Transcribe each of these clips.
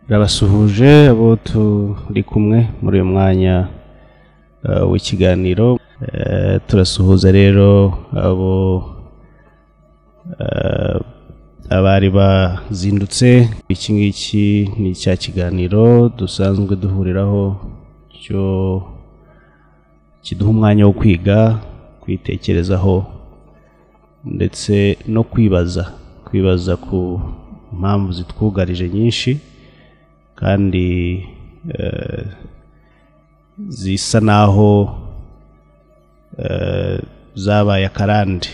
ndabasuhuje abo turi kumwe muri uyu mwanya w'ikiganiro turasuhuza rero abo abari bazindutse iki ngiki ni cya kiganiro dusanzwe duhuriraho cyo kiduha umwanya wo kwiga kwitekerezaho ndetse no kwibaza kwibaza ku mpamvu zitwugarije nyinshi kandi zisa naho zabaye akarande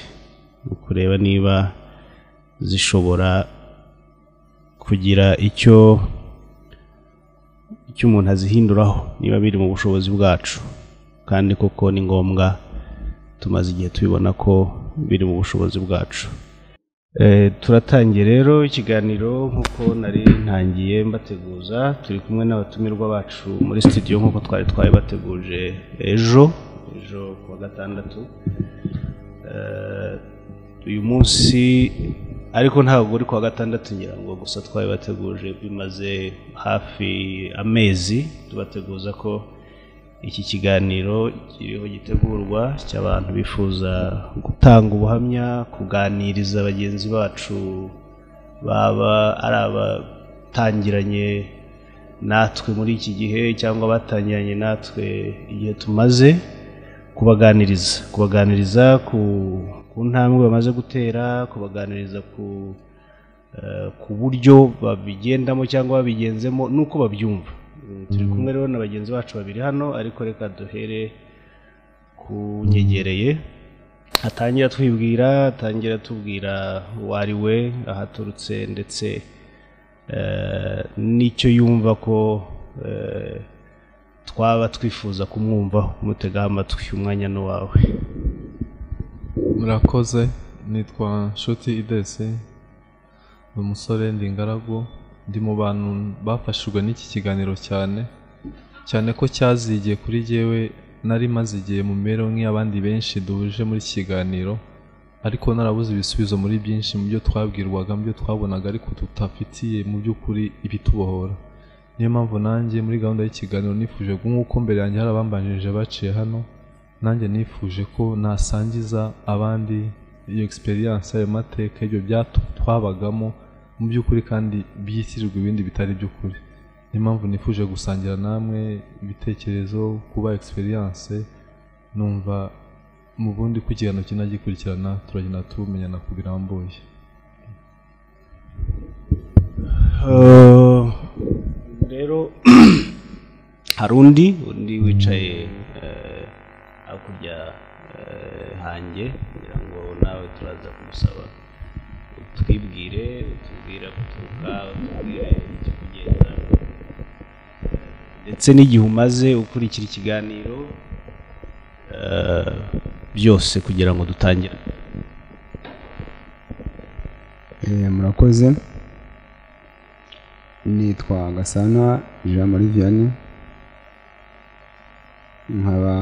ni ukureba niba zishobora kugira icyo icyo umuntu azihinduraho niba biri mu bushobozi bwacu kandi koko ni ngombwa tumaze igihe tubibona ko biri mu bushobozi bwacu turatangiye rero ikiganiro nk'uko nari ntangiye mbateguza turi kumwe n'abatumirwa bacu muri studio nk'uko twari twabibateguje ejo ejo ku wa gatandatu uyu munsi ariko ntabwo uri ku wa gatandatu ngira ngo gusa twabibateguje bimaze hafi amezi tubateguza ko iki kiganiro kiriho gitegurwa cy'abantu bifuza gutanga ubuhamya kuganiriza bagenzi bacu baba ari abatangiranye natwe muri iki gihe cyangwa abatangiranye natwe igihe tumaze kubaganiriza kubaganiriza ku ku ntambwe bamaze gutera kubaganiriza ku ku buryo babigendamo cyangwa babigenzemo n'uko babyumva turi kumwe rero na bagenzi bacu babiri hano ariko reka duhere ku nyegereye atangira twibwira atangira tubwira uwo ari we ahaturutse ndetse n'icyo yumva ko twaba twifuza kumwumvaho kumutegaho amatwi umwanya ni uwawe murakoze nitwa nshuti idese ni umusore ndi ingaragu ndi mu bantu bafashijwe n'iki kiganiro cyane cyane ko cyazigiye kuri jyewe nari maze igihe mu mibereho nk'iy'abandi benshi duhuje muri iki kiganiro ariko narabuze ibisubizo muri byinshi mu byo twabwirwaga mu byo twabonaga ariko tutafitiye mu by'ukuri ibitubohora niyo mpamvu nanjye muri gahunda y'ikiganiro nifuje nk'uko mbere yanjye hari abambanjirije baciye hano nanjye nifuje ko nasangiza abandi iyo egisperiyanse ayo mateka ibyo twabagamo mu by'ukuri kandi byitirirwa ibindi bitari iby'ukuri niyo mpamvu nifuje gusangira namwe ibitekerezo kuba egisperiyanse numva mu bundi ko ikiganiro kigenda gikurikirana turagenda tumenyana ku birambuye rero hari undi undi wicaye hakurya hanjye kugira ngo nawe turaza kumusaba twibwire utubwira guturuka utubwire icyo kugenda ndetse n'igihe umaze ukurikira ikiganiro byose kugira ngo dutangire murakoze nitwa gasana jean marie vianney nkaba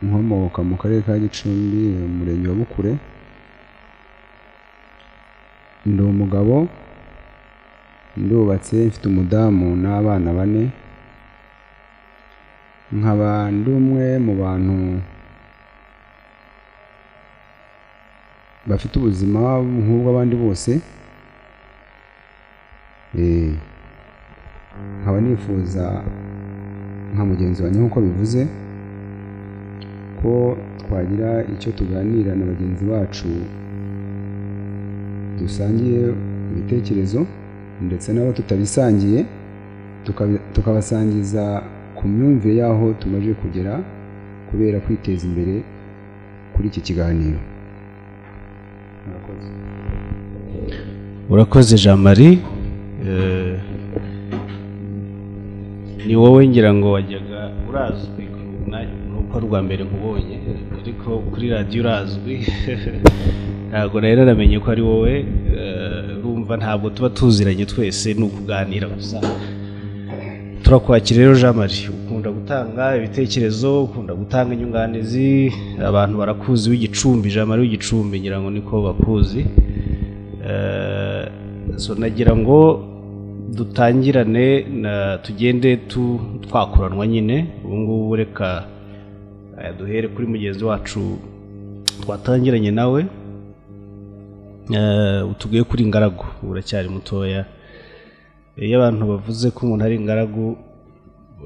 nkomoka mu karere ka gicumbi umurenge wa bukure ndi umugabo ndubatse mfite umudamu n'abana bane nkaba ndi umwe mu bantu bafite ubuzima nk'ubw'abandi bose nkaba nifuza nka mugenzi wanjye nk'uko bivuze ko twagira icyo tuganira na bagenzi bacu dusangiye ibitekerezo ndetse n'abo tutabisangiye tukabasangiza ku myumvire y'aho tumaze kugera kubera kwiteza imbere kuri iki kiganiro urakoze jean marie ni wowe ngira ngo wajyaga urazwi nuko rwa mbere nkubonye ariko kuri radiyo urazwi ntabwo rero namenye ko ari wowe urumva ntabwo tuba tuziranye twese ni ukuganira gusa turakwakira rero jean marie ukunda gutanga ibitekerezo ukunda gutanga inyunganizi abantu barakuzi w'igicumbi jean marie w'igicumbi ngira ngo niko bakuzi nagira ngo dutangirane na tugende tu twakuranwa nyine ubu ngubu reka eh, duhere kuri mugenzi wacu twatangiranye nawe eh, utuguye kuri ngaragu ubu uracyari mutoya iyo abantu bavuze ko umuntu ari ingaragu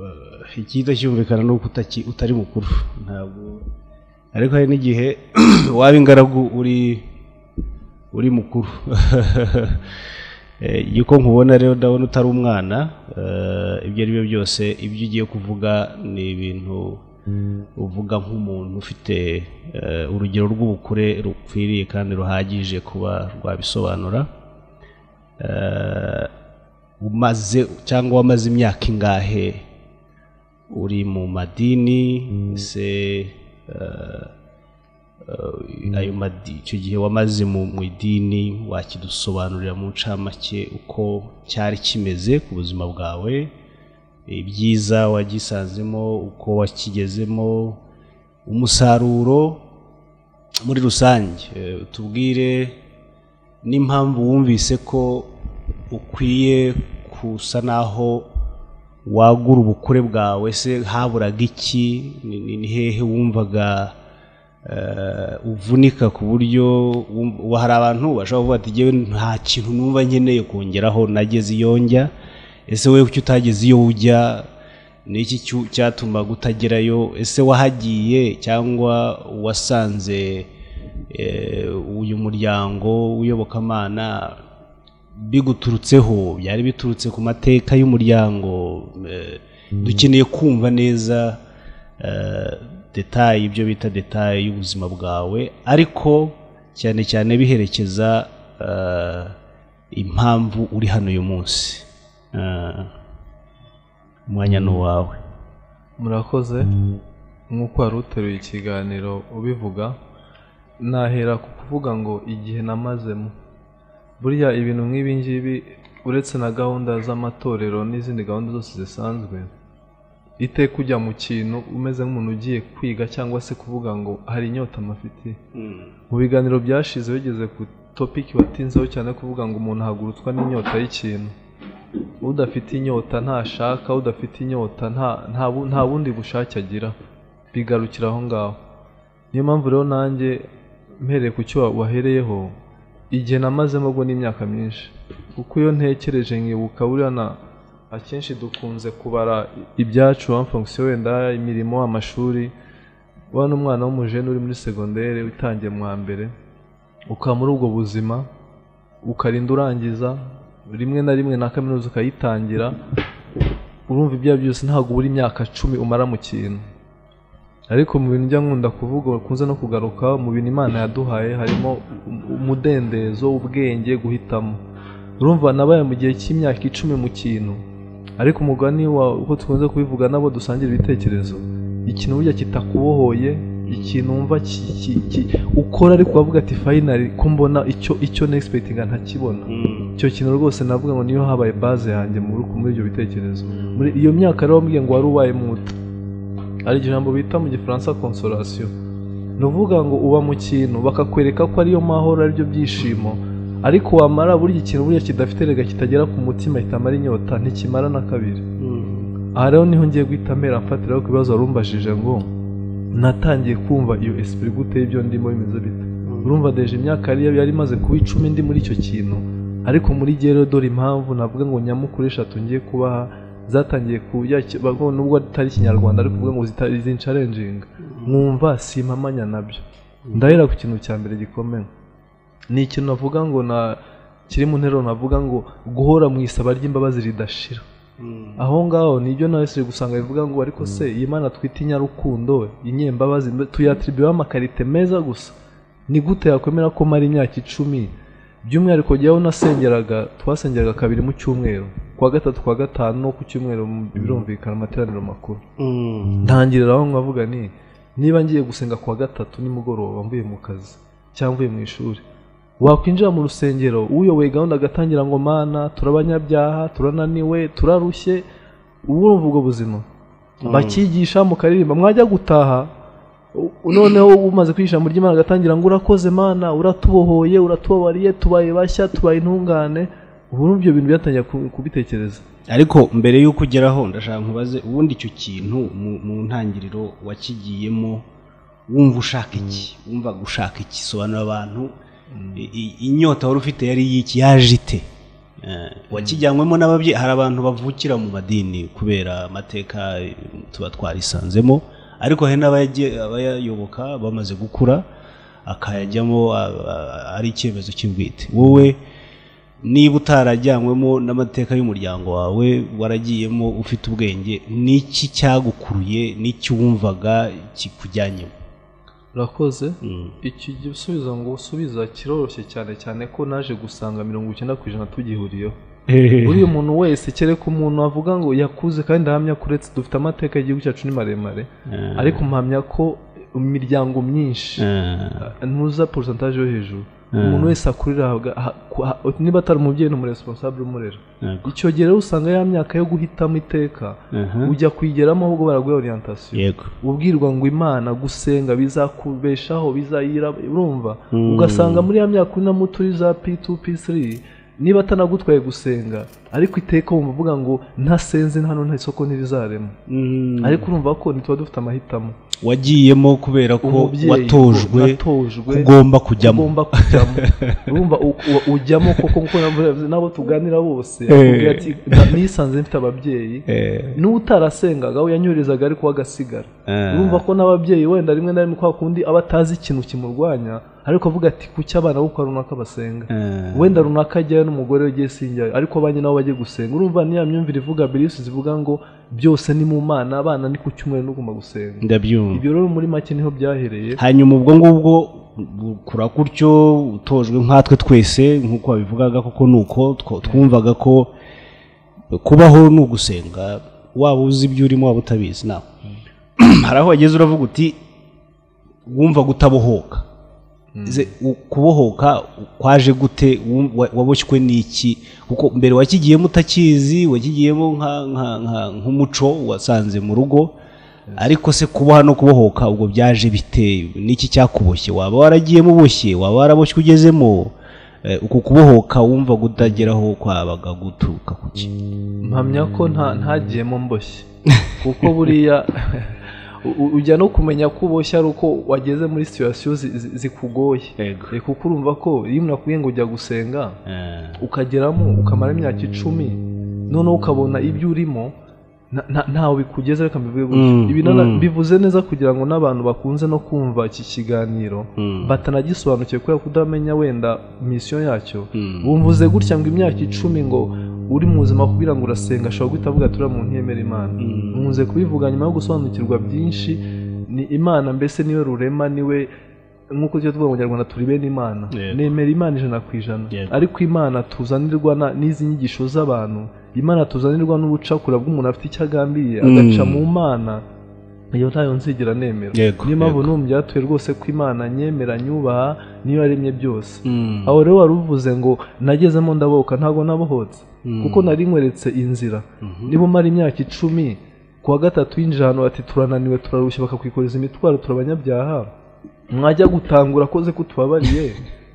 eh, ikiza cyumvikana ni uko utaki- utari mukuru ntabwo ariko hari n'igihe waba ingaragu uri uri mukuru Eh, yuko nkubona rero ndabona utari umwana eh, ibyo ari byo byose ibyo ugiye kuvuga ni ibintu uvuga nk'umuntu ufite eh, urugero rw'ubukure rukwiriye kandi ruhagije kuba rwabisobanura Eh, umaze cyangwa wamaze imyaka ingahe uri mu madini se eh, eh, ayo madi icyo gihe wamaze mu mu idini wakidusobanurira mu ncamake uko cyari kimeze ku buzima bwawe ibyiza wagisanzemo uko wakigezemo umusaruro muri rusange Eh, tubwire n'impamvu wumvise ko ukwiye kusa naho wagura ubukure bwawe se haburaga iki ni ni- ni hehe wumvaga eh, uvunika ku buryo wum- ubu hari abantu bashobora kuvuga ati "Jyewe nta kintu numva nkeneye kongeraho nageze iyo njya ese wowe kuki utageze iyo ujya ni iki cyu- cyatumaga utagerayo ese wahagiye cyangwa wasanze eh, uyu muryango w'iyobokamana biguturutseho byari biturutse ku mateka y'umuryango eh, dukeneye kumva neza eh, detaye ibyo bita detaye y'ubuzima bwawe ariko cyane cyane biherekeza eh, impamvu uri hano uyu munsi Eh, umwanya ni uwawe murakoze nk'uko wari uteruye ikiganiro ubivuga nahera ku kuvuga ngo igihe namazemo burya ibintu nk'ibi ngibi uretse na gahunda z'amatorero n'izindi gahunda zose zisanzwe iteka ujya mu kintu umeze nk'umuntu ugiye kwiga cyangwa se kuvuga ngo hari inyota amafite mu biganiro byashize bigeze ku topiki watinzeho cyane kuvuga ngo umuntu ahagurutswa n'inyota y'ikintu udafite inyota ntashaka udafite inyota nta nta bu- nta bundi bushake agira bigarukira aho ngaho niyo mpamvu rero nanjye mpereye ku cyo wa- wahereyeho igihe namazemo ubwo n'imyaka myinshi kuko iyo ntekereje nkibuka buriya na akenshi dukunze kubara ibyacu amfungisiyo wenda imirimo amashuri wa n'umwana w'umujene uri muri segonderi utangiye mu wa mbere ukaba muri ubwo buzima ukarinda urangiza rimwe na rimwe na kaminuza ukayitangira urumva ibyo ari byo byose ntabwo ubura imyaka cumi umara mu kintu ariko mu bintu njya nkunda kuvuga bakunze no kugaruka mu bintu imana yaduhaye harimo um- umudendezo ubwenge guhitamo urumva nabaye mu gihe cy'imyaka icumi mu kintu ariko umugani wa uko dukunze kubivuga nabo dusangira ibitekerezo ikintu burya kitakubohoye ikintu wumva ki- ki- ki- ukora ariko ukavuga ati fayinari ko mbona icyo icyo negispectinga ntakibona icyo kintu rwose navuga ngo niyo habaye baze yanjye muri muri ibyo bitekerezo muri iyo myaka rero wambwiye ngo wari ubaye muto hari ijambo bita mu gifaransa consolation ni ukuvuga ngo uba mu kintu bakakwereka ko ariyo mahoro aribyo byishimo ariko wamara buriya ikintu buriya kidafite rega kitagera ku mutima kitamara inyota ntikimara na kabiri aha rero niho ngiye guhita mpera mfatiraho ku bibazo warumbajije ngo natangiye kumva iyo esprit gute y'ibyo ndimo bimeze bite urumva deje imyaka yari yari imaze kuba icumi ndi muri icyo kintu ariko muri gihe rero dore impamvu navuga ngo nyamukuru eshatu ngiye kubaha zatangiye kujya nubwo atari ikinyarwanda ariko kuvuga ngo zitari zincarenjinga mwumva simpamanya nabyo ndahera ku kintu cya mbere gikomeye ni ikintu navuga ngo na kiri mu nteruro navuga ngo guhora mu isaba ry'imbabazi ridashira aho ngaho nibyo nawe siri gusanga bivuga ngo ariko se iyi mana twita inyarukundo inyembabazi mbe- tuyatiribuyeho amakarite meza gusa ni gute yakwemera ko mara imyaka icumi by'umwihariko jyaho nasengeraga twasengeraga kabiri mu cyumweru ku wa gatatu ku wa gatanu no ku cyumweru mu- birumvikana amateraniro makuru ntangirira aho nkavuga ni niba ngiye gusenga ku wa gatatu nimugoroba mvuye mu kazi cyangwa mvuye mu ishuri wakwinjira mu rusengero uyoboye gahunda agatangira ngo mana turabanyabyaha turananiwe turarushye ubu urumva ubwo buzima bakigisha mukaririmba mwajya gutaha u- noneho umaze kwigisha muri ry'imana agatangira ngo urakoze mana uratubohoye uratubabariye tubaye bashya tubaye intungane ubu urumva ibyo bintu byatangiye ku- kubitekereza ariko mbere y'uko ugeraho ndashaka nkubaze ubundi icyo kintu mu- mu ntangiriro wakigiyemo wumva ushaka iki wumva gushaka iki sobanura abantu i- i- inyota wari ufite yari y'iki yaje ite Eh, wakijyanywemo n'ababyeyi hari abantu bavukira mu madini kubera amateka eh, tuba twarisanzemo ariko hari n'abayagiye- abayayoboka bamaze gukura akayajyamo a- a- ari icyemezo cy'ubwite wowe niba utarajyanywemo n'amateka y'umuryango wawe waragiyemo ufite ubwenge n'iki cyagukuruye n'iki wumvaga kikujyanyemo urakoze Mm. iki gisubizo ngo usubiza kiroroshye cyane cyane ko naje gusanga mirongo icyenda ku ijana tugihuriyeho buriya umuntu wese kereka umuntu avuga ngo yakuze kandi ahamya kuretse dufite amateka y'igihugu cyacu ni maremare ariko mpamya ko imiryango myinshi Eh, ntuza porosantaje yo hejuru umuntu wese akurira ahabwa- aha- ku- aha- niba atari umubyeyi ni umuresiponsabure umurera yego. icyo gihe rero usanga ya myaka yo guhitamo iteka Aha. ujya kuyigeramo ahubwo baraguha orientasiyo yego ubwirwa ngo imana gusenga bizakubeshaho bizayira urumva Mm. ugasanga muri ya myaka urimo utuye za p2 p3 niba atanagutwaye gusenga ariko iteka wumva uvuga ngo ntasenze hano nta isoko ntirizarema Mm. ariko urumva ko ntituba dufite amahitamo wagiyemo kubera ko Umubyeyi, watojwe natojwe kugomba kujyamo ugomba kujyamo urumva u- u- ujyamo koko nk'uko navuze n'abo tuganira bose Eh. akubwira ati "Na- nisanze mfite ababyeyi Eh, n'uwo utarasengaga we yanyoherezaga ariko we agasigara eh. urumva ko n'ababyeyi wenda rimwe na rimwe kwa kundi aba atazi ikintu kimurwanya ariko avuga ati kuki abana bo kwa runaka basenga Eh, wenda runaka ajyayo n'umugore we ugiye sinjyayo ariko abanye nabo bajye gusenga urumva niya myumvire ivuga birisi zivuga ngo byose ni mu mana abana ni ku cyumweru n'ugomba gusenga ndabyumva ibyo rero muri make niho byahereye hanyuma ubwo ngubwo gukura gutyo utojwe nkatwe twese nk'uko wabivugaga koko ni uko two- twumvaga ko kubaho ni ugusenga waba uzi ibyo urimo waba utabizi nawe hari aho wageze uravuga uti wumva gutabohoka Ze- u- kubohoka kwaje gute Wum- wa- waboshywe n'iki kuko mbere wakigiyemo utakizi wakigiyemo nka- nka- nka- nk'umuco wasanze mu rugo ariko se kuboha no kubohoka ubwo byaje bite n'iki cyakuboshye waba waragiyemo uboshye waba waraboshywe ugezemo Eh, uku kubohoka wumva kutageraho kwabaga guturuka kuki mpamya ko nta ntagiyemo mboshye kuko buriya u- u- ujya no kumenya ko uboshye ari uko wageze muri situwasiyo zikugoye yego Eh, kuko urumva ko iyo umuntu akubwiye ngo ujya gusenga ukageramo ukamara imyaka icumi noneho ukabona ibyo urimo nta- nta- ntawe bikugeze reka mbivuge gutyo Mm, ibi nana- mm. bivuze neza kugira ngo n'abantu bakunze no kumva iki kiganiro batanagisobanukiwe kubera kudamenya wenda misiyo yacyo bumvuze gutya ngo imyaka icumi ngo uri mu buzima kubwira ngo urasenga ashobora guhita avuga ati uriya muntu ntiyemera imana nkunze kubivuga nyuma yo gusobanukirwa byinshi ni imana mbese niwe rurema niwe nk'uko tujya tuvuga mu kinyarwanda turi bene imana Yego. nemera imana ijana ku ijana Yego. ariko imana tuzanirwa na- n'izi nyigisho z'abantu imana tuzanirwa n'ubucakura bw'umuntu afite icyo agambiriye Mm. agaca mu mana iyo ntayo nzigera nemera Yego, niyo mpamvu yego. n'ubu byatuye rwose ko imana nyemera nyubaha niyo yaremye byose aho rero wari uvuze ngo nagezemo ndabohoka ntabwo nabohotse kuko nari nkweretse inzira niba umara imyaka icumi ku wa gatatu yinjira ahantu bati turananiwe turarushye bakakwikoreza imitwaro turi abanyabyaha mwajya gutangura akoze ko tubabariye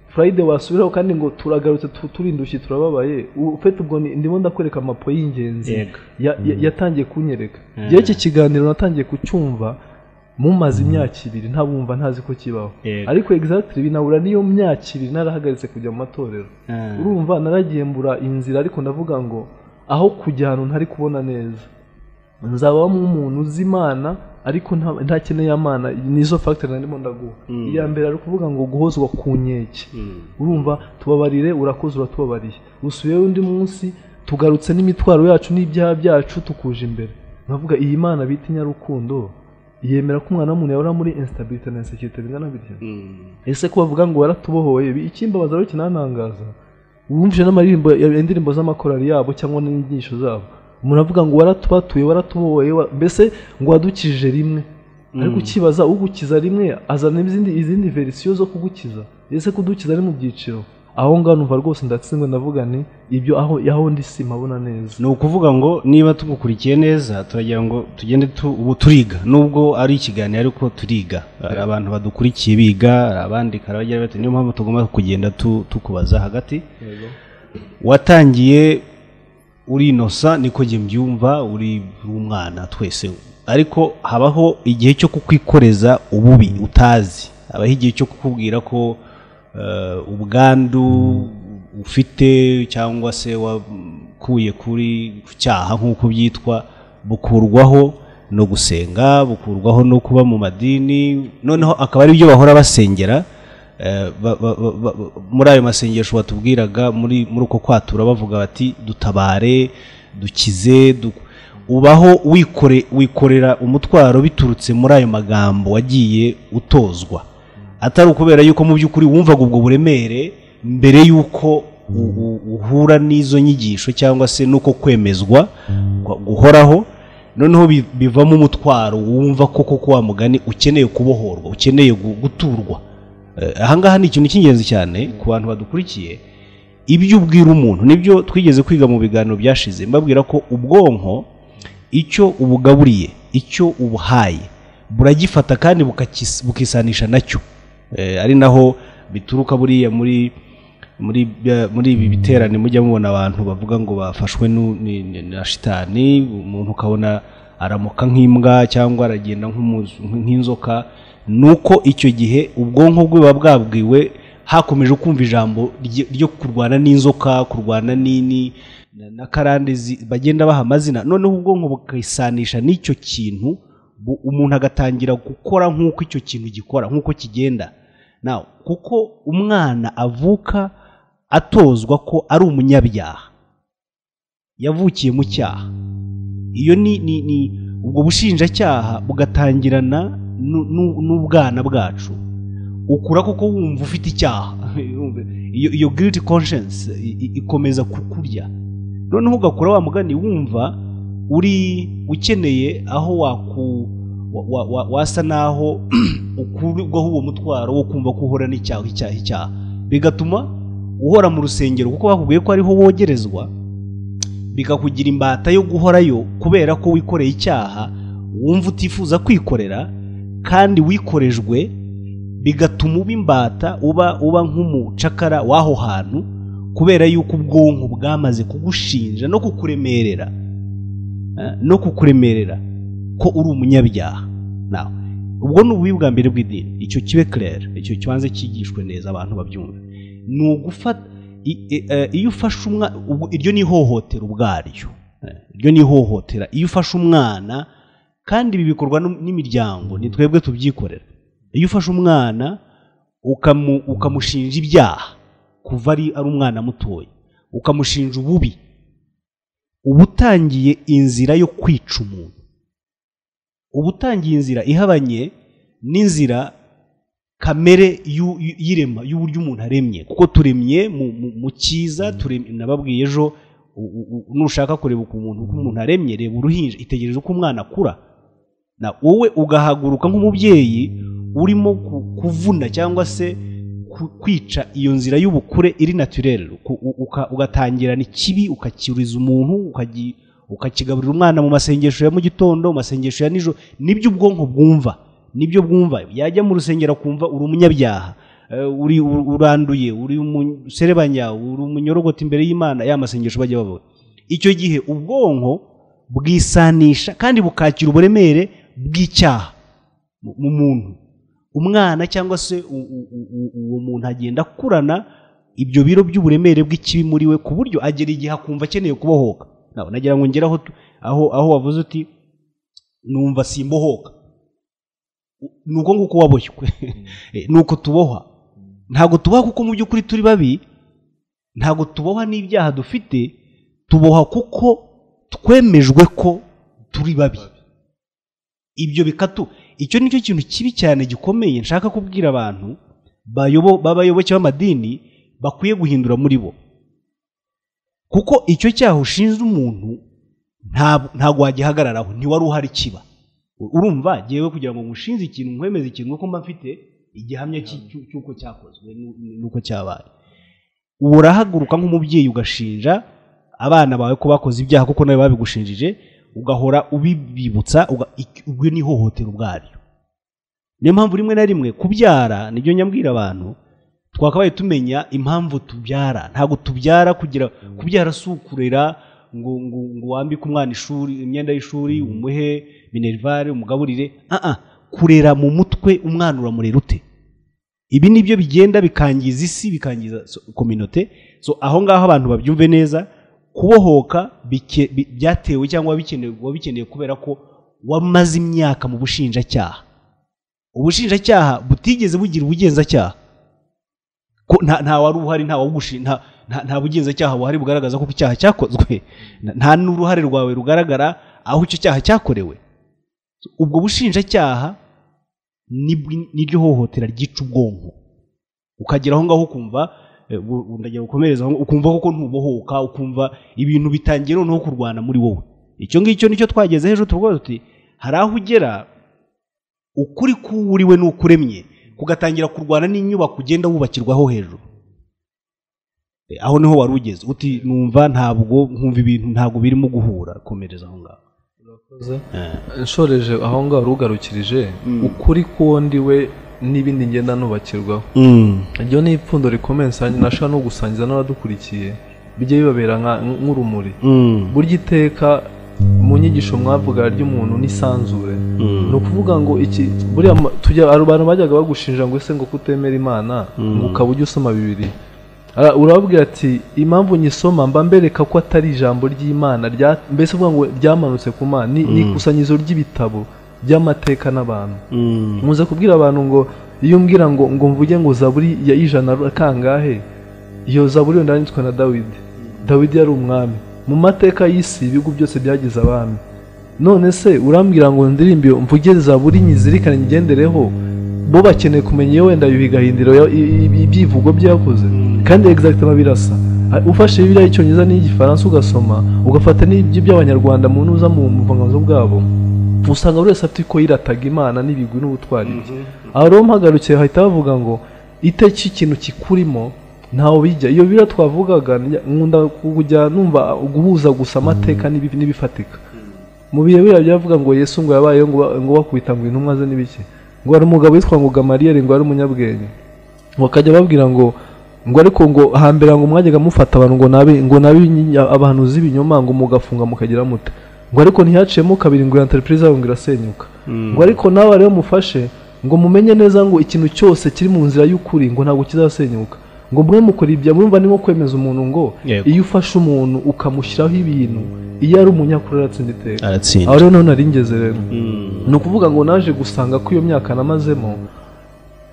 furayide wasubiraho kandi ngo turagarutse tu- turindushye turababaye U- ufite ubwo ni- ndimo ndakwereka amapo y'ingenzi Yego. ya- ya- yatangiye kunyereka Mm. rero iki kiganiro natangiye kucyumva mumaze imyaka ibiri ntabumva ntazi ko kibaho Yego. ariko exactly binabura n'iyo myaka ibiri narahagaritse kujya mu matorero urumva naragiye mbura inzira ariko ndavuga ngo aho kujya ahantu ntari kubona neza nzabamo umuntu uzi imana ariko nta- ntakeneye amana nizo factor narimo ndaguha Mm. iya mbere ari ukuvuga ngo guhozwa ku nkeke urumva tubabarire urakoze uratubabariye usubiyeho undi munsi tugarutse n'imitwaro yacu n'ibyaha byacu tukuje imbere nkavuga iyi mana bita inyarukundo yemera ko umwana w'umuntu yahora muri instability na insecurity bingana bitya ese ko bavuga ngo waratubohoye ibi- ikimbabaza rero kinanangaza wumvise n'amaririmbo ya- indirimbo z'amakorari yabo cyangwa n'inyigisho zabo umuntu avuga ngo waratubatuye waratubohoye wa- mbese ngo wadukije rimwe ariko ukibaza ugukiza rimwe azana izindi izindi verisiyo zo kugukiza ese kudukiza ari mu byiciro aho ngaho numva rwose ndatsindwe ndavuga nti ibyo aho aho ndi simabona neza ni ukuvuga ngo niba tugukurikiye neza turagira ngo tugende tu- ubu turiga nubwo ari ikiganiro ariko turiga hari abantu badukurikiye biga hari abandika hari abagira bati niyo mpamvu tugomba kugenda tu- tukubaza hagati watangiye uri inosa niko njye mbyumva uri umwana twese ariko habaho igihe cyo kukwikoreza ububi utazi habaho igihe cyo kukubwira ko eh, ubwandu ufite cyangwa se wakuye kuri ku cyaha nk'uko byitwa bukurwaho no gusenga bukurwaho no kuba mu madini noneho akaba ari byo bahora basengera Eh, ba- ba- ba- ba- muri ayo masengesho batubwiraga muri muri uko kwatura bavuga bati dutabare dukize du- ubaho wikore wikorera umutwaro biturutse muri ayo magambo wagiye utozwa atari ukubera yuko mu by'ukuri wumvaga ubwo buremere mbere y'uko u- u- uhura n'izo nyigisho cyangwa se n'uko kwemezwa gu- guhoraho noneho bi- bivamo umutwaro wumva ko koko wa mugani ukeneye kubohorwa ukeneye gu- guturwa Eh, ahangaha ni ikintu cy'ingenzi cyane ku bantu badukurikiye ibyo ubwira umuntu nibyo twigeze kwiga mu biganiro byashize mbabwira ko ubwonko icyo ubugaburiye icyo ubuhaye buragifata kandi bukakis- bukisanisha nacyo Eh, ari naho bituruka buriya muri muri bya- muri ibi biterane mujya mubona abantu bavuga ngo bafashwe nu- ni- ni- na shitani umuntu ukabona aramuka nk'imbwa cyangwa aragenda nk'umu- nk'inzoka ni uko icyo gihe ubwonko bwe buba bwabwiwe hakomeje kumva ijambo rye- ryo kurwana n'inzoka kurwana n'ini na- na karande zi- bagenda baha amazina noneho ubwonko bukisanisha n'icyo kintu bu- umuntu agatangira gukora nk'uko icyo kintu gikora nk'uko kigenda Now, kuko umwana avuka atozwa ko ari umunyabyaha yavukiye mu cyaha iyo ni ni ni ubwo bushinjacyaha bugatangirana nu- nu- n'ubwana bwacu ukura kuko wumva ufite icyaha iyo iyo guilty conscience i- i- ikomeza kukurya noneho ugakura wa mugani wumva uri ukeneye aho waku wa- wa- wa- wasa naho ukurwaho uwo mutwaro wo kumva ko uhora n'icyaha icyaha icyaha bigatuma uhora mu rusengero kuko bakubwiye ko ariho wogerezwa bikakugira imbata yo guhorayo kubera ko wikoreye icyaha wumva utifuza kwikorera kandi wikorejwe bigatuma uba imbata uba uba nk'umucakara w'aho hantu kubera yuko ubwonko bwamaze kugushinja no kukuremerera eh, no kukuremerera ko uri umunyabyaha Now, ubwo ni ububi bwa mbere bw'idini icyo kibe kirere icyo kibanza cyigishwe neza abantu babyumve ni ugufata i- i- eh, iyo ufashe umwana iryo ni ihohotera ubwaryo Eh, iryo ni ihohotera iyo ufashe umwana kandi ibi bikorwa n'um- n'imiryango ni twebwe tubyikorera iyo ufashe umwana ukamu- ukamushinja ibyaha kuva ari ari umwana mutoya ukamushinja ububi uba utangiye inzira yo kwica umuntu uba utangiye inzira ihabanye n'inzira kamere y'u- y'u- y'irema y'uburyo umuntu aremye kuko turemye mu, mu, mu cyiza turemye nababwiye ejo u- u- u- nushaka kureba uko umuntu uko umuntu aremye reba uruhinja itegereze uko umwana akura na wowe ugahaguruka nk'umubyeyi urimo ku- kuvuna cyangwa se ku- kwica iyo nzira y'ubukure iri naturere ku- u- uka- ugatangirana ikibi ukakiriza umuntu ukagi- ukakigaburira umwana mu masengesho ya mu gitondo mu masengesho ya nijoro nibyo ubwonko bwumva nibyo bwumva yajya mu rusengero akumva uri umunyabyaha eh, uri ur- uranduye uri umuserebanya uri umunyorogoti imbere y'imana ya masengesho bajya babona icyo gihe ubwonko bwisanisha kandi bukakira uburemere bw'icyaha mu- mu muntu umwana cyangwa se u- u- u- u- uwo muntu agenda akurana ibyo biro by'uburemere bw'ikibi muri we ku buryo agera igihe akumva akeneye kubohoka nawe nagira ngo ngere aho tu- aho aho wavuze uti numva simbohoka ni uko nguko waboshywe Eh, ni uko tubohwa ntabwo tuboha kuko mu by'ukuri turi babi ntabwo tubohwa n'ibyaha dufite tubohwa kuko twemejwe ko turi babi ibyo bikatu icyo ni cyo kintu kibi cyane gikomeye nshaka kubwira abantu bayobo- b'abayoboke b'amadini bakwiye guhindura muri bo kuko icyo cyaha ushinze umuntu nta- ntabwo wagihagararaho ntiwari uhari kiba urumva ngewe kugira ngo mushinze ikintu nkwemeze ikintu nuko mba mfite igihamya cy'i- cy'u- cy'uko cyakozwe n'u- n'uko cyabaye ubu urahaguruka nk'umubyeyi ugashinja abana bawe ko bakoze ibyaha kuko nawe babigushinjije ugahora ubibibutsa uga- ik- ubwo ni ihohotera ubwaryo niyo mpamvu rimwe na rimwe kubyara nibyo nyabwira abantu twakabaye tumenya impamvu tubyara ntabwo tubyara kugira kubyara si ukurera ngo ngo ngo wambike umwana ishuri imyenda y'ishuri umuhe minerivare umugaburire aha kurera mu mutwe umwana uramurera ute ibi ni byo bigenda bikangiza isi bikangiza kominote so aho ngaho abantu babyumve neza kubohoka bike- bi- byatewe cyangwa bikenewe bikeneye kubera ko wamaze imyaka mu bushinjacyaha ubushinjacyaha butigeze bugira ubugenzacyaha ko nta nta wari uhari nta wagushi nta nta- nta bugenzacyaha buhari bugaragaza ko icyaha cyakozwe Nta- nta n'uruhare rwawe rugaragara aho icyo cyaha cyakorewe ubwo bushinjacyaha nibwi- niryo hohotera ryica ubwonko ukagera aho ngaho ukumva eh, bu- bu- ndagira gukomereza aho- ukumva koko ntubohoka ukumva ibintu bitangiye noneho kurwana muri wowe icyo ngicyo nicyo twageze hejuru tuvuga tuti hari aho ugera ukuri kuwuriwe n'ukuremye kugatangira kurwana n'inyubako ugenda wubakirwaho hejuru Eh, aho niho wari ugeze uti numva ntabwo nkumva ibintu ntabwo birimo guhura komereza aho ngaho Eh. nshoreje aho ngaho rugarukirije ukuri k'uwo ndi we n'ibindi ngenda nubakirwaho iryo ni ipfundo rikomeye nsanga nashobora no gusangiza n'abadukurikiye bijye bibabera nka- nk'urumuri Mm. burya iteka mu nyigisho mwavuga ry'umuntu n'isanzure ni ukuvuga ngo iki buriya ma- tujya hari abantu bajyaga bagushinja ngo ese ngo kutemera imana ngo ukaba ujya usoma bibiri Ara- urababwira ati impamvu nyisoma mba mbereka ko atari ijambo ry'imana rya- mbese uvuga ngo ryamanutse ku mana ni ni ikusanyirizo ry'ibitabo by'amateka n'abantu Mm. muze kubwira abantu ngo iyo umbwira ngo ngo mvuge ngo zaburi ya ijana kangahe iyo zaburi yenda yanditswe na dawidi dawidi yari umwami mu mateka y'isi ibihugu byose byagize abami none se urambwira ngo ndirimbe mvuge zaburi nyizirikane ngendereho bo bakeneye kumenya iyo wenda bigahindiro ibyivugo byakoze kandi egizagiti aba birasa A- ufashe bibiliya y'icyongereza n'iy'igifaransa ugasoma ugafata n'iby'abanyarwanda mu ntuza mu buvanganzo bwabo usanga buri wese afite uko yirataga imana n'ibigwi n'ubutwari bye aho rero mpagarukira bahita bavuga ngo iteki ikintu kikurimo ntawe bijya iyo biriya twavugaga njya- nkunda kujya numva guhuza gusa amateka n'ibi- n'ibifatika mu bihe biriya byavuga ngo yesu ngo yabayeho ngo ba- ngo bakubita ngo intumwa ze n'ibiki ngo hari umugabo witwa ngo gamariyeri ngo ari umunyabwenge ngo akajya ababwira ngo ngo ariko ngo hambere ngo mwajyaga mufata abantu ngo nabe ngo nabe ibinya- abantu z'ibinyoma ngo mugafunga mukagira muta ngo ariko ntihaciyemo kabiri ngo iyo enterprise yabo ngo irasenyuka ngo ariko nawe rero mufashe ngo mumenye neza ngo ikintu cyose kiri mu nzira y'ukuri ngo ntabwo kizasenyuka ngo mwe mukora ibya mwumva ni nko kwemeza umuntu ngo Yego. iyo ufashe umuntu ukamushyiraho ibintu iyo ari umunyakuri aratsinda iteka aratsinda aho rero noneho nari ngeze rero Mm. ni ukuvuga ngo naje gusanga ko iyo myaka namazemo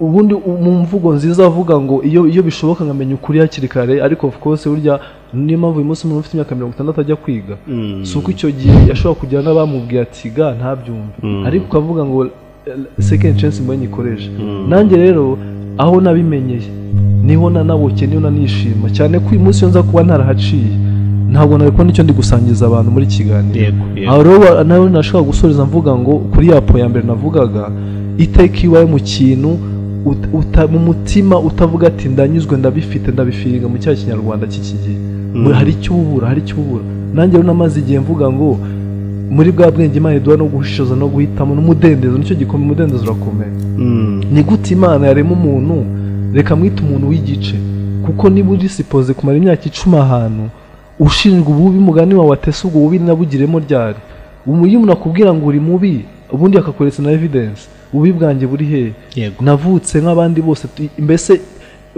ubundi u- mu mvugo nziza avuga ngo iyo iyo bishoboka nkamenya ukuri hakiri kare ariko of course burya niyo mpamvu uyu munsi umuntu ufite imyaka mirongo itandatu ajya kwiga Mm. si uko icyo gihe yashobora kugira n'abamubwiye ati ga ntabyumve ariko ukavuga ngo second chance mbaye nyikoresha nanjye rero aho nabimenyeye niho nanabuke niho nanishima cyane ko uyu munsi iyo nza kuba ntarahaciye ntabwo nari kubona icyo ndi gusangiza abantu muri kiganiro yego aho yego rero wa- nawe nashobora gusoreza mvuga ngo kuri ya po ya mbere navugaga iteka iyo iwawe mu kintu ut- uta- mu mutima utavuga ati ndanyuzwe ndabifite ndabifiringa mu cyaha kinyarwanda cy'iki gihe Ngo hari icyo ubura hari icyo ubura nanjye rero namaze igihe mvuga ngo muri bwa bwenge imana iduha no gushishoza no guhitamo n'umudendezo nicyo gikomeye umudendezo urakomeye Mm. ni gute imana yarema umuntu reka mwite umuntu w'igice kuko niba uri sipoze kumara imyaka icumi ahantu ushinjwa ububi mugani wawe atese ubwo bubi nabugiremo ryari umu- iyo umuntu akubwira ngo uri mubi ubundi akakweretse na evidence ububi bwanjye buri hehe yego navutse nk'abandi bose tu- mbese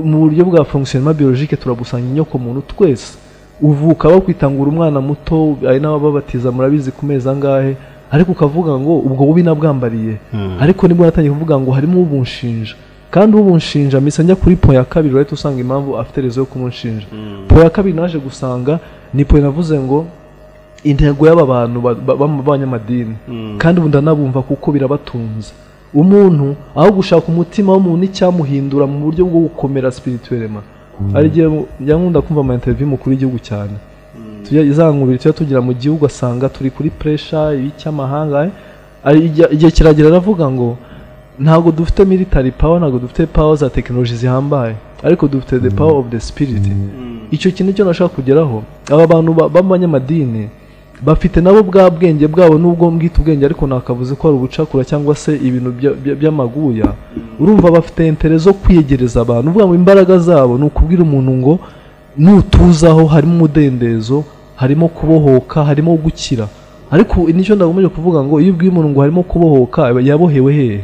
mu buryo bwa fonctionnement biologique turagusanga inyoko muntu twese uvuka bakwitangira umwana muto ari n'abababatiza murabizi ku mezi angahe ariko ukavuga ngo ubwo bubi nabwambariye Mm. ariko nibwo natangiye kuvuga ngo harimo ubunshinja kandi ubunshinja mpise njya kuri po ya kabiri urahita usanga impamvu afite rezo yo kumunshinja po ya kabiri naje gusanga ni po navuze ngo intego y'aba bantu ba- ba- ba- b'abanyamadini kandi ubu ndanabumva kuko birabatunze umuntu aho gushaka umutima w'umuntu icyamuhindura mu buryo bwo gukomera spirituellement ari igihe yankunda kumva ama interview mukuru w'igihugu cyane tujya izangubiri tujya tugira mu gihugu asanga turi kuri pressure y'icyamahanga eh? Ari igihe- igihe kiragera aravuga ngo ntabwo dufite military power ntabwo dufite power za tekinoloji zihambaye ariko dufite the power of the spirit icyo kintu cyo nashaka kugeraho aba bantu ba- b'abanyamadini bafite nabo bwa bwenge bwabo n'ubwo mbwita ubwenge ariko nakavuze ko ari ubucakura cyangwa se ibintu bya- bya- by'amaguya urumva bafite intere zo kwiyegereza abantu uvuga ngo imbaraga zabo ni ukubwira umuntu ngo nutuzaho harimo umudendezo harimo kubohoka harimo gukira ariko nicyo ndagomeje kuvuga ngo iyo ubwiye umuntu ngo harimo kubohoka yabohewe hehe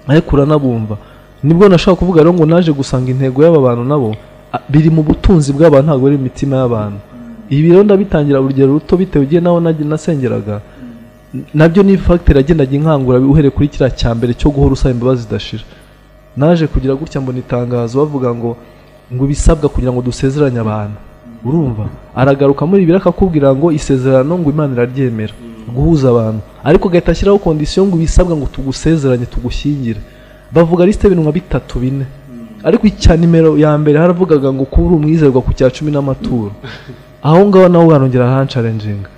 ariko uranabumva nibwo nashaka kuvuga rero ngo naje gusanga intego y'aba bantu nabo a- biri mu butunzi bw'abantu ntabwo ari mu mitima y'abantu ibi rero ndabitangira urugero ruto bitewe igihe naho najya nasengeraga N- nabyo ni fagitire yagendaga inkangura uhereye kuri kiriya cya mbere cyo guhora usaba imbabazi zidashira naje kugira gutya mbona itangazo bavuga ngo ngo ibisabwa kugira ngo dusezeranye abantu urumva aragaruka muri bibiri akakubwira ngo isezerano ngo imana iraryemera guhuza abantu ariko agahita ashyiraho kondisiyo ngo ibisabwa ngo tugusezeranye tugushyingire bavuga lisite y'ibintu nka bitatu bine ariko icya nimero ya mbere haravugaga ngo kuba uri umwizerwa ku cya cumi n'amaturo aho ngaho naho wanongera hansharenjinga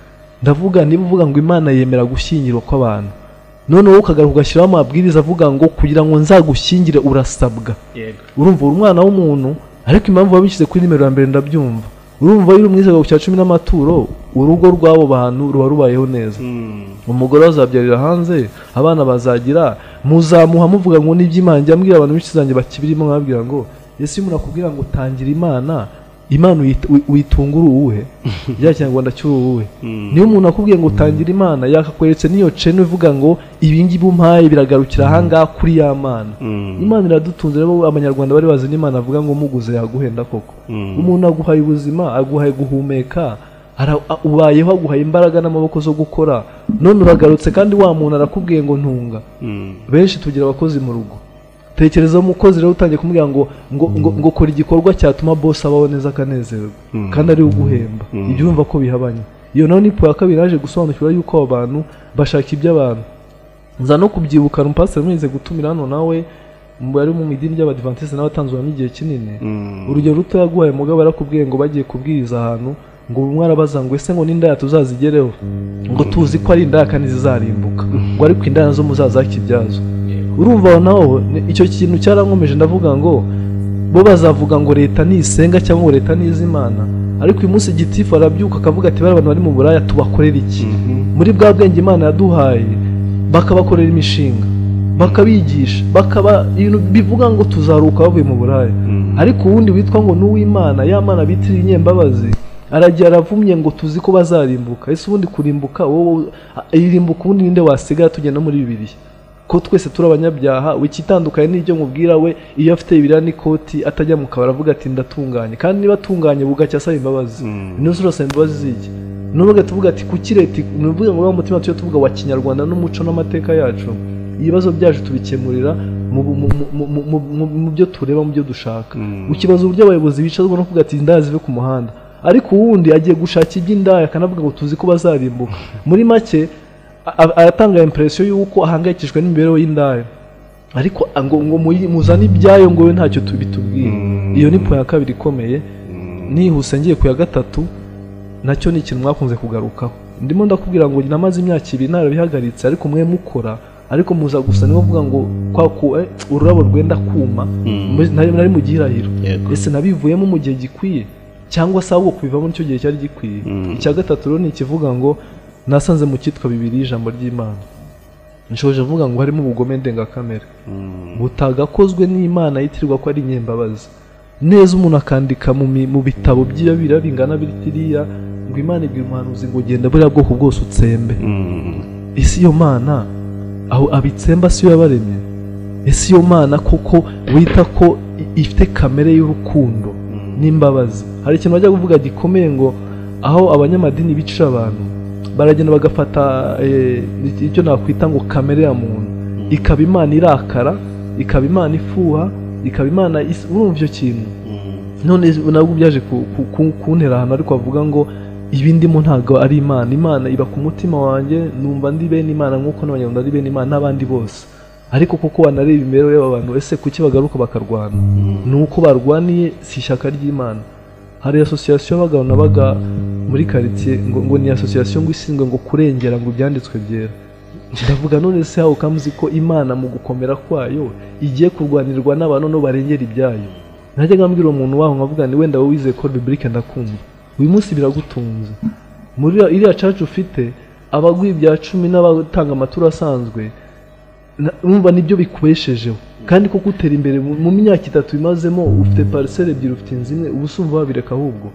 ndavuga niba uvuga ngo imana yemera gushyingirwa kw'abantu noneho ukagaruka ugashyiraho amabwiriza avuga ngo kugira ngo nzagushyingire urasabwa yego urumva uri umwana w'umuntu ariko impamvu wabishyize kuri nimero ya mbere ndabyumva urumva iyo uri umwizerwa ku cya cumi n'amaturo urugo rw'abo bantu ruba rubayeho neza Mm, umugore azabyarira hanze abana bazagira muzamuha muvuga ngo n'iby'imana njya mbwira abantu benshi zanjye bakibirimo nkababwira ngo ese iyo umuntu akubwira ngo tangira imana imana uyit- uyi- uyitungura uwuhe rya kinyarwanda cy'uwuhe mm, niyo umuntu akubwiye ngo utangira imana yakakweretse n'iyo cenu ivuga ngo ibingibi umpaye biragarukira ahangaha kuri ya mana mm, imana iradutunze rero abanyarwanda bari bazi n'imana avuga ngo muguze yaguhenda koko mm, umuntu aguhaye ubuzima aguhaye guhumeka ara- a- ubayeho aguhaye imbaraga n'amaboko zo gukora none uragarutse kandi wa muntu arakubwiye ngo ntunga mm, benshi tugira abakozi mu rugo tekereza umukozi rero utangiye kumubwira ngo ngo, ngo, ngo kora igikorwa cyatuma bosi abaho neza akanezerwa Mm. kandi ari uguhemba Mm. ibyo urumva ko bihabanye iyo nawe nipo ya kabiri yaje gusobanukirwa yuko abo bantu bashaka iby'abantu nza no kubyibukana umupasiteri mwize gutumira hano nawe mu bari mu idini ry'abadivantisite n'abatanzuramo igihe kinini mm, urugero ruto yaguhaye mugabo barakubwiye ngo bagiye kubwiriza ahantu ngo umwe arabaza ngo ese ngo n'indaya tuzazigereho ngo tuzi ko ari indaya kandi zizarimbuka ngo ariko indaya zo muzazakibyazo urumva aho naho ni- icyo kintu cyarankomeje ndavuga ngo bo bazavuga ngo leta nisenga cyangwa ngo leta nizimana ariko uyu munsi gitifu arabyuka akavuga ati bariya bantu bari mu buraya tubakorera iki mhm, muri bwa bwenge imana yaduhaye bakabakorera imishinga bakabigisha bakaba ibintu bivuga ngo tuzaruka bavuye mu buraya mm, ariko uwundi witwa ngo n'uwimana ya mana bitirira inyembabazi aragiye aravumye ngo tuzi ko bazarimbuka ese ubundi kurimbuka wowe irimbuka ubundi ninde wasigaye tugenda muri bibiri ko twese turi abanyabyaha ikitandukanye n'ibyo mubwira we iyo afite ibiriya n'ikoti atajya mu kabari avuga ati ndatunganye kandi niba atunganye bugacya asaba imbabazi Mm. inoze urasaba imbabazi z'iki n'ubwo ugahita uvuga ati kuki leta ni ukuvuga ngo wa mutima tujye tuvuga wa kinyarwanda n'umuco n'amateka yacu ibibazo byacu tubikemurira mu- mu- mu- mu- mu- mu- mu- mu byo tureba mu byo dushaka Mm. ukibaza uburyo abayobozi bicazwa no kuvuga ati indaya zive ku muhanda ariko uwundi agiye gushaka iby'indaya akanavuga ngo tuzi ko bazarimbuka muri make a- a- aratanga impresiyo y'uko ahangayikishijwe n'imibereho y'indaya ariko a- ngo ngo muyi- muzane ibyayo ngo we ntacyo tubitubwiye Mm. iyo ni po ya kabiri ikomeye mm, nihuse ngiye ku ya gatatu nacyo ni ikintu mwakunze kugarukaho ndimo ndakubwira ngo namaze imyaka ibiri narabihagaritse ariko mwe mukora ariko muza gusa niba uvuga ngo kwa ku- eh, ururabo rwenda kuma Mm. nari nari mu gihirahiro yego ese nabivuyemo mu gihe gikwiye cyangwa se ahubwo kubivamo nicyo gihe cyari gikwiye Mm. icya gatatu rero ni ikivuga ngo nasanze mu cyitwa bibiri ijambo ry'imana nshoje mvuga ngo harimo ubugome ndengakamere Mm, butagakozwe n'imana yitirirwa ko ari inyembabazi neza umuntu akandika mu, mi- mu bitabo by'iyo biriya bingana bitiriya ngo imana ibwira umuhanuzi ngo genda buriya bwoko bwose utsembe mm, ese iyo mana aho abitsemba si yo yabaremye ese iyo mana koko wita ko i- ifite kamere y'urukundo mm, n'imbabazi hari ikintu bajya kuvuga gikomeye ngo aho abanyamadini bicira abantu baragenda bagafata eh, icyo nakwita ngo kamere ya muntu ikaba imana irakara ikaba imana ifuha ikaba imana is- urumva icyo kintu mm, none nabwo byaje ku- ku- ku- kuntera ahantu ariko bavuga ngo ibi ndimo ntabwo ari imana imana iba ku mutima wanjye numva ndi bene imana nk'uko n'abanyarwanda ari bene imana n'abandi bose ariko kuko wanareba imibereho y'aba bantu ese kuki bagaruka bakarwana ni uko barwaniye si ishyaka ry'imana hari asosiyasiyo y'abagabo n'abaga muri karitsiye ngo, ngo ni asosiyasiyo ngo ishinzwe ngo kurengera ngo ibyanditswe byera ndavuga none se hawe ukamuzi ko imana mu gukomera kwayo igiye kurwanirwa n'abantu no barengera ibyayo najyaga mbwira umuntu waho nkavuga ni wenda wowe wizeye ko biburike ndakumva uyu munsi biragutunze muri iriya- iriya caca ufite abagwa ibya cumi n'abatanga amaturo asanzwe na- urumva nibyo bikubeshejeho kandi koko utera imbere mu mu myaka itatu imazemo ufite pariseri ebyiri ufite inzu imwe uba usumva wabireka ahubwo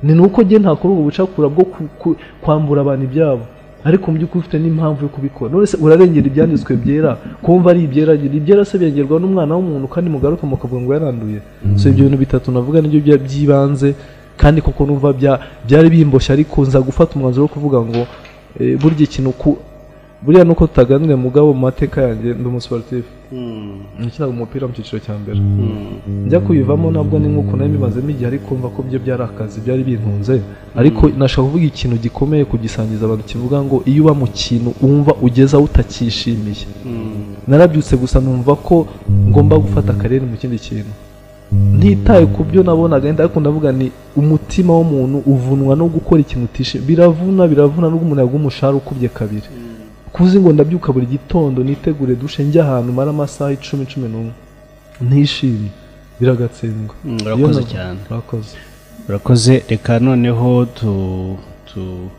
ni nuko njye ntakora ubwo bucakura bwo ku- ku- kwambura abantu ibyabo ariko mu by'ukuri ufite n'impamvu yo kubikora none se urarengera ibyanditswe byera kumva ari ibyera ibyera se birengerwa n'umwana w'umuntu kandi mugaruka mukavuga ngo yaranduye so ibyo bintu bitatu navuga nibyo bya- by'ibanze kandi koko numva bya- byari bimboshye ariko nza gufata umwanzuro wo kuvuga ngo eh, burya ikintu ku- buriya nuko tutaganira mugabo mu mateka yanjye ndi umusiporutifu nakinaga umupira mu cyiciro cya mbere njya kuyivamo ntabwo ni nk'uko nari mbibazemo igihe ariko mva ko byo byari akazi byari bintunze ariko nashaka kuvuga ikintu gikomeye kugisangiza abantu kivuga ngo iyo uba mu kintu wumva ugezaho utakishimiye narabyutse gusa numva ko ngomba gufata akarere mu kindi kintu ntitaye ku byo nabonaga wenda ariko ndavuga ni umutima w'umuntu uvunwa no gukora ikintu utishimiye biravuna biravuna nubwo umuntu yaguha umushahara ukubye kabiri kuzi ngo ndabyuka buri gitondo nitegure dushe njye ahantu mara amasaha icumi cumi n'umwe ntishimye biragatsindwa Mm, Iyo urakoze na- cyane. urakoze urakoze reka noneho tu- tu-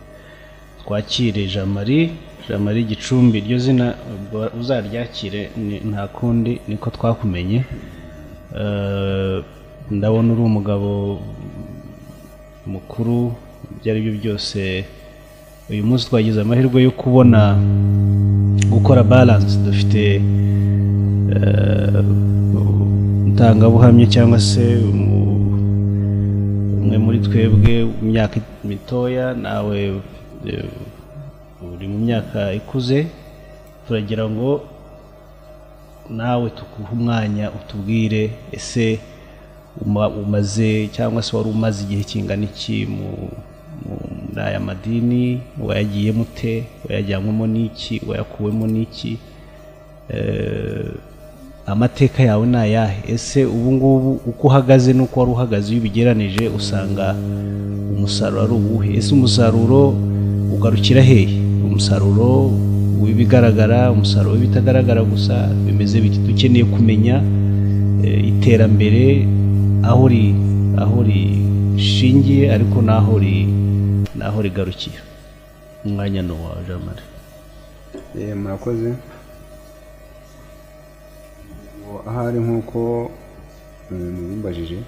twakire jamari jamari gicumbi iryo zina ubwo uzaryakire ni- nta kundi niko twakumenye Eh, ndabona uri umugabo mukuru ibyo ari byo byose uyu munsi twagize amahirwe yo kubona gukora balance dufite eh, umutangabuhamya cyangwa se umu- umwe muri twebwe mu myaka mitoya nawe e, uri mu myaka ikuze turagira ngo nawe tuguhe umwanya utubwire ese uma- umaze cyangwa se wari umaze igihe kingana iki mu- mu- muri aya madini wayagiyemo ute wayajyanywemo n'iki wayakuwemo n'iki Eh, amateka yawe ni ayahe ese ubu ngubu uko uhagaze n'uko wari uhagaze iyo ubigeranije usanga umusaruro ari uwuhe ese umusaruro ugarukira hehe umusaruro w'ibigaragara umusaruro w'ibitagaragara gusa bimeze biti dukeneye kumenya eh, iterambere aho ri aho rishingiye ariko n'aho ri n'aho rigarukira umwanya ni uwawe jean marie Eh, murakoze Ubu ahari nk'uko eh, mubimbajije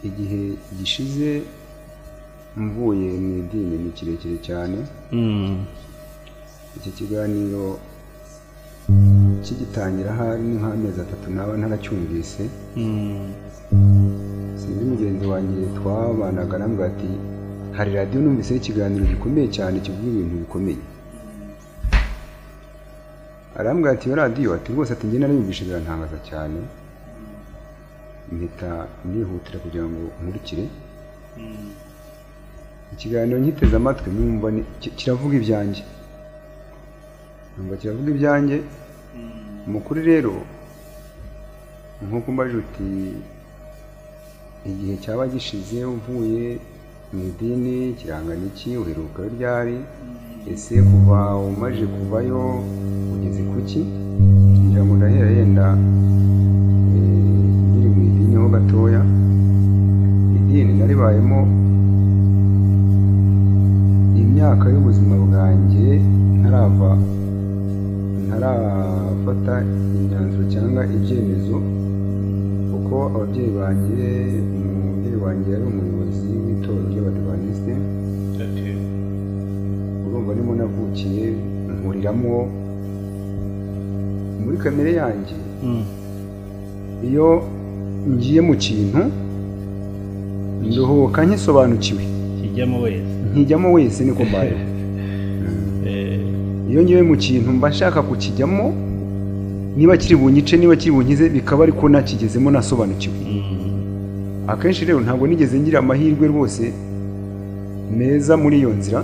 igihe gishize mvuye mu idini ni kirekire cyane Mm. iki kiganiro kigitangira ahari ni nk'amezi atatu naba ntaracyumvise Mm. sinzi mugenzi wanjye twabanaga arambwira ati hari radiyo numviseho ikiganiro gikomeye cyane kivuga ibintu bikomeye arambwira ati iyo radiyo ati rwose ati njye nariyumvishe birantangaza cyane mpita nihutira kugira ngo nkurikire ikiganiro nkiteze amatwi numva ni- ki- kiravuga ibyanjye numva kiravuga ibyanjye umukuru rero nk'uko mbaje uti igihe cyaba gishize uvuye mu idini kirangana iki uheruka iyo ryari ese kuva umaze kuvayo ugeze ku ki kugira ngo ndahera yenda eh, nkiri mu idini ho gatoya idini naribayemo imyaka y'ubuzima bwanjye ntarava ntarafata imyanzuro cyangwa ibyemezo kuko ababyeyi banjye umubyeyi wanjye yari umuyobozi w'itorero ry'abadivantisite urumva nimo navukiye nkuriramo muri kamere yanjye Mm. iyo ngiye mu kintu nduhuka nkisobanukiwe kijyamo wese nkijyamo wese niko mbayeho Eh, iyo ngiye mu kintu mba nshaka kukijyamo niba kiri bunyice niba kiri bunkize bikaba ariko nakigezemo nasobanukiwe mm, akenshi rero ntabwo nigeze ngira amahirwe rwose meza muri iyo nzira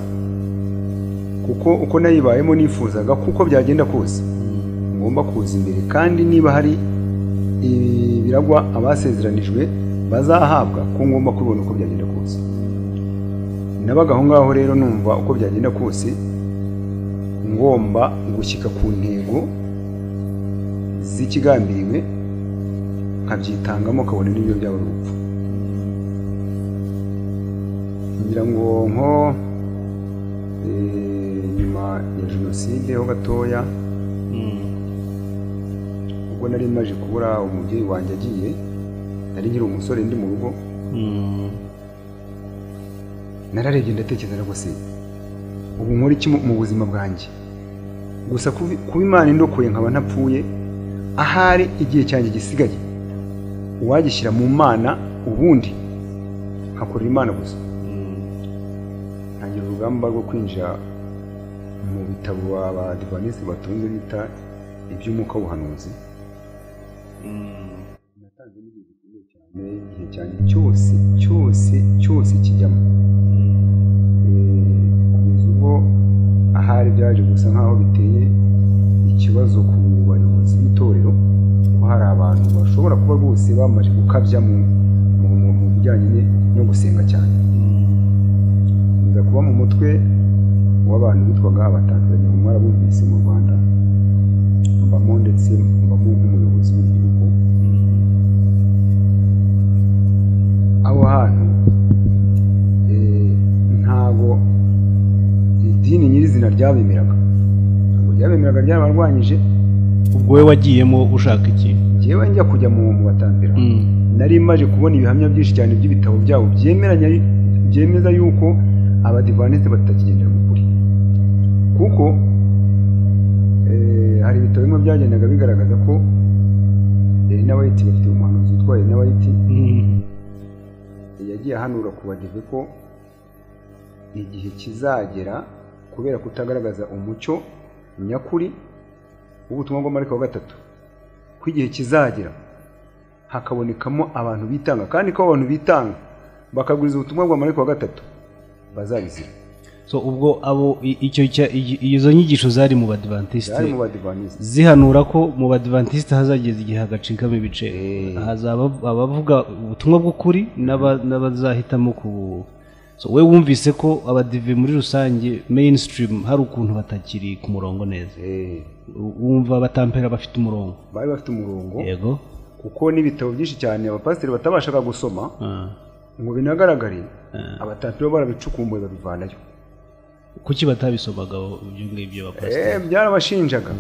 kuko uko nayibayemo nifuzaga kuko byagenda kose ngomba kuza imbere kandi niba hari ibiragwa abasezeranijwe bazahabwa ko ngomba kubibona uko byagenda kose nabaga aho ngaho rero numva uko byagenda kose ngomba gushyika ku ntego z'ikigambiriwe nkabyitangamo kabone n'ibyo byaba ari urupfu nyirangonko eh, nyuma ya jenoside ho gatoya ubwo nari maje kubura umubyeyi wanjye agiye nari nkiri umusore ndi mu rugo nararebye ndatekereza ariko se ubu nkora iki mu- mu buzima bwanjye gusa kubi- kuba imana indokoye nkaba ntapfuye ahari igihe cyanjye gisigaye uwagishyira mu mana ubundi nkakorera imana gusa ntangira urugamba rwo kwinjira mu bitabo abadivanisi batunze bita iby'umwuka w'ubuhanuzi natanze n'igihe gikomeye cyane igihe cyanjye cyose cyose cyose kijyamo kugeza ubwo ahari byaje gusa nkaho biteye ikibazo ku bayobozi b'itorero ko hari abantu bashobora kuba bose bamaze gukabya mu mu- mu- mu bijyanye ne- no gusenga cyane nza kuba mu mutwe w'abantu bitwaga abatanzaniya mwarabumvise mu rwanda mbamo ndetse mbamo nk'umuyobozi w'igihugu aho hantu eh, ntabwo idini nyirizina ryabemeraga ntabwo ryabemeraga ryabarwanyije ubwo we wagiyemo ushaka iki njyewe njya kujya mu mu batambira nari maje kubona ibihamya byinshi cyane by'ibitabo byabo byemeranya byemeza yuko abadivanisi batakigendera mu kuri kuko eh, hari ibitabo bimwe byagendaga bigaragaza ko n'abayiti bafite umuhanuzi witwa n'abayiti yagiye ahanura ku badive ko igihe kizagera kubera kutagaragaza umucyo nyakuri w'ubutumwa bw'amarika wa gatatu ko igihe kizagera hakabonekamo abantu bitanga kandi ko abo bantu bitanga bakaguriza ubutumwa bw'amarika wa gatatu bazabizira so ubwo abo i- icyo cya- i- izo nyigisho zari mu badivantiste byari mu badivanisi zihanura ko mu badivantiste hazageza igihe hagacikamo ibice hazaba abavuga ubutumwa bw'ukuri n'aba- n'abazahitamo ku so we wumvise ko abadive muri rusange mainstream hari ukuntu batakiri ku murongo neza Eh, U- wumva abatampera bafite umurongo bari bafite umurongo yego kuko n'ibitabo byinshi cyane abapasiteri batabashaga gusoma Ah. ngo binagaragare abatapiro barabicukumbuye babivanayo kuki batabisomaga ibyo ngibyo bakoze Eh, byarabashinjaga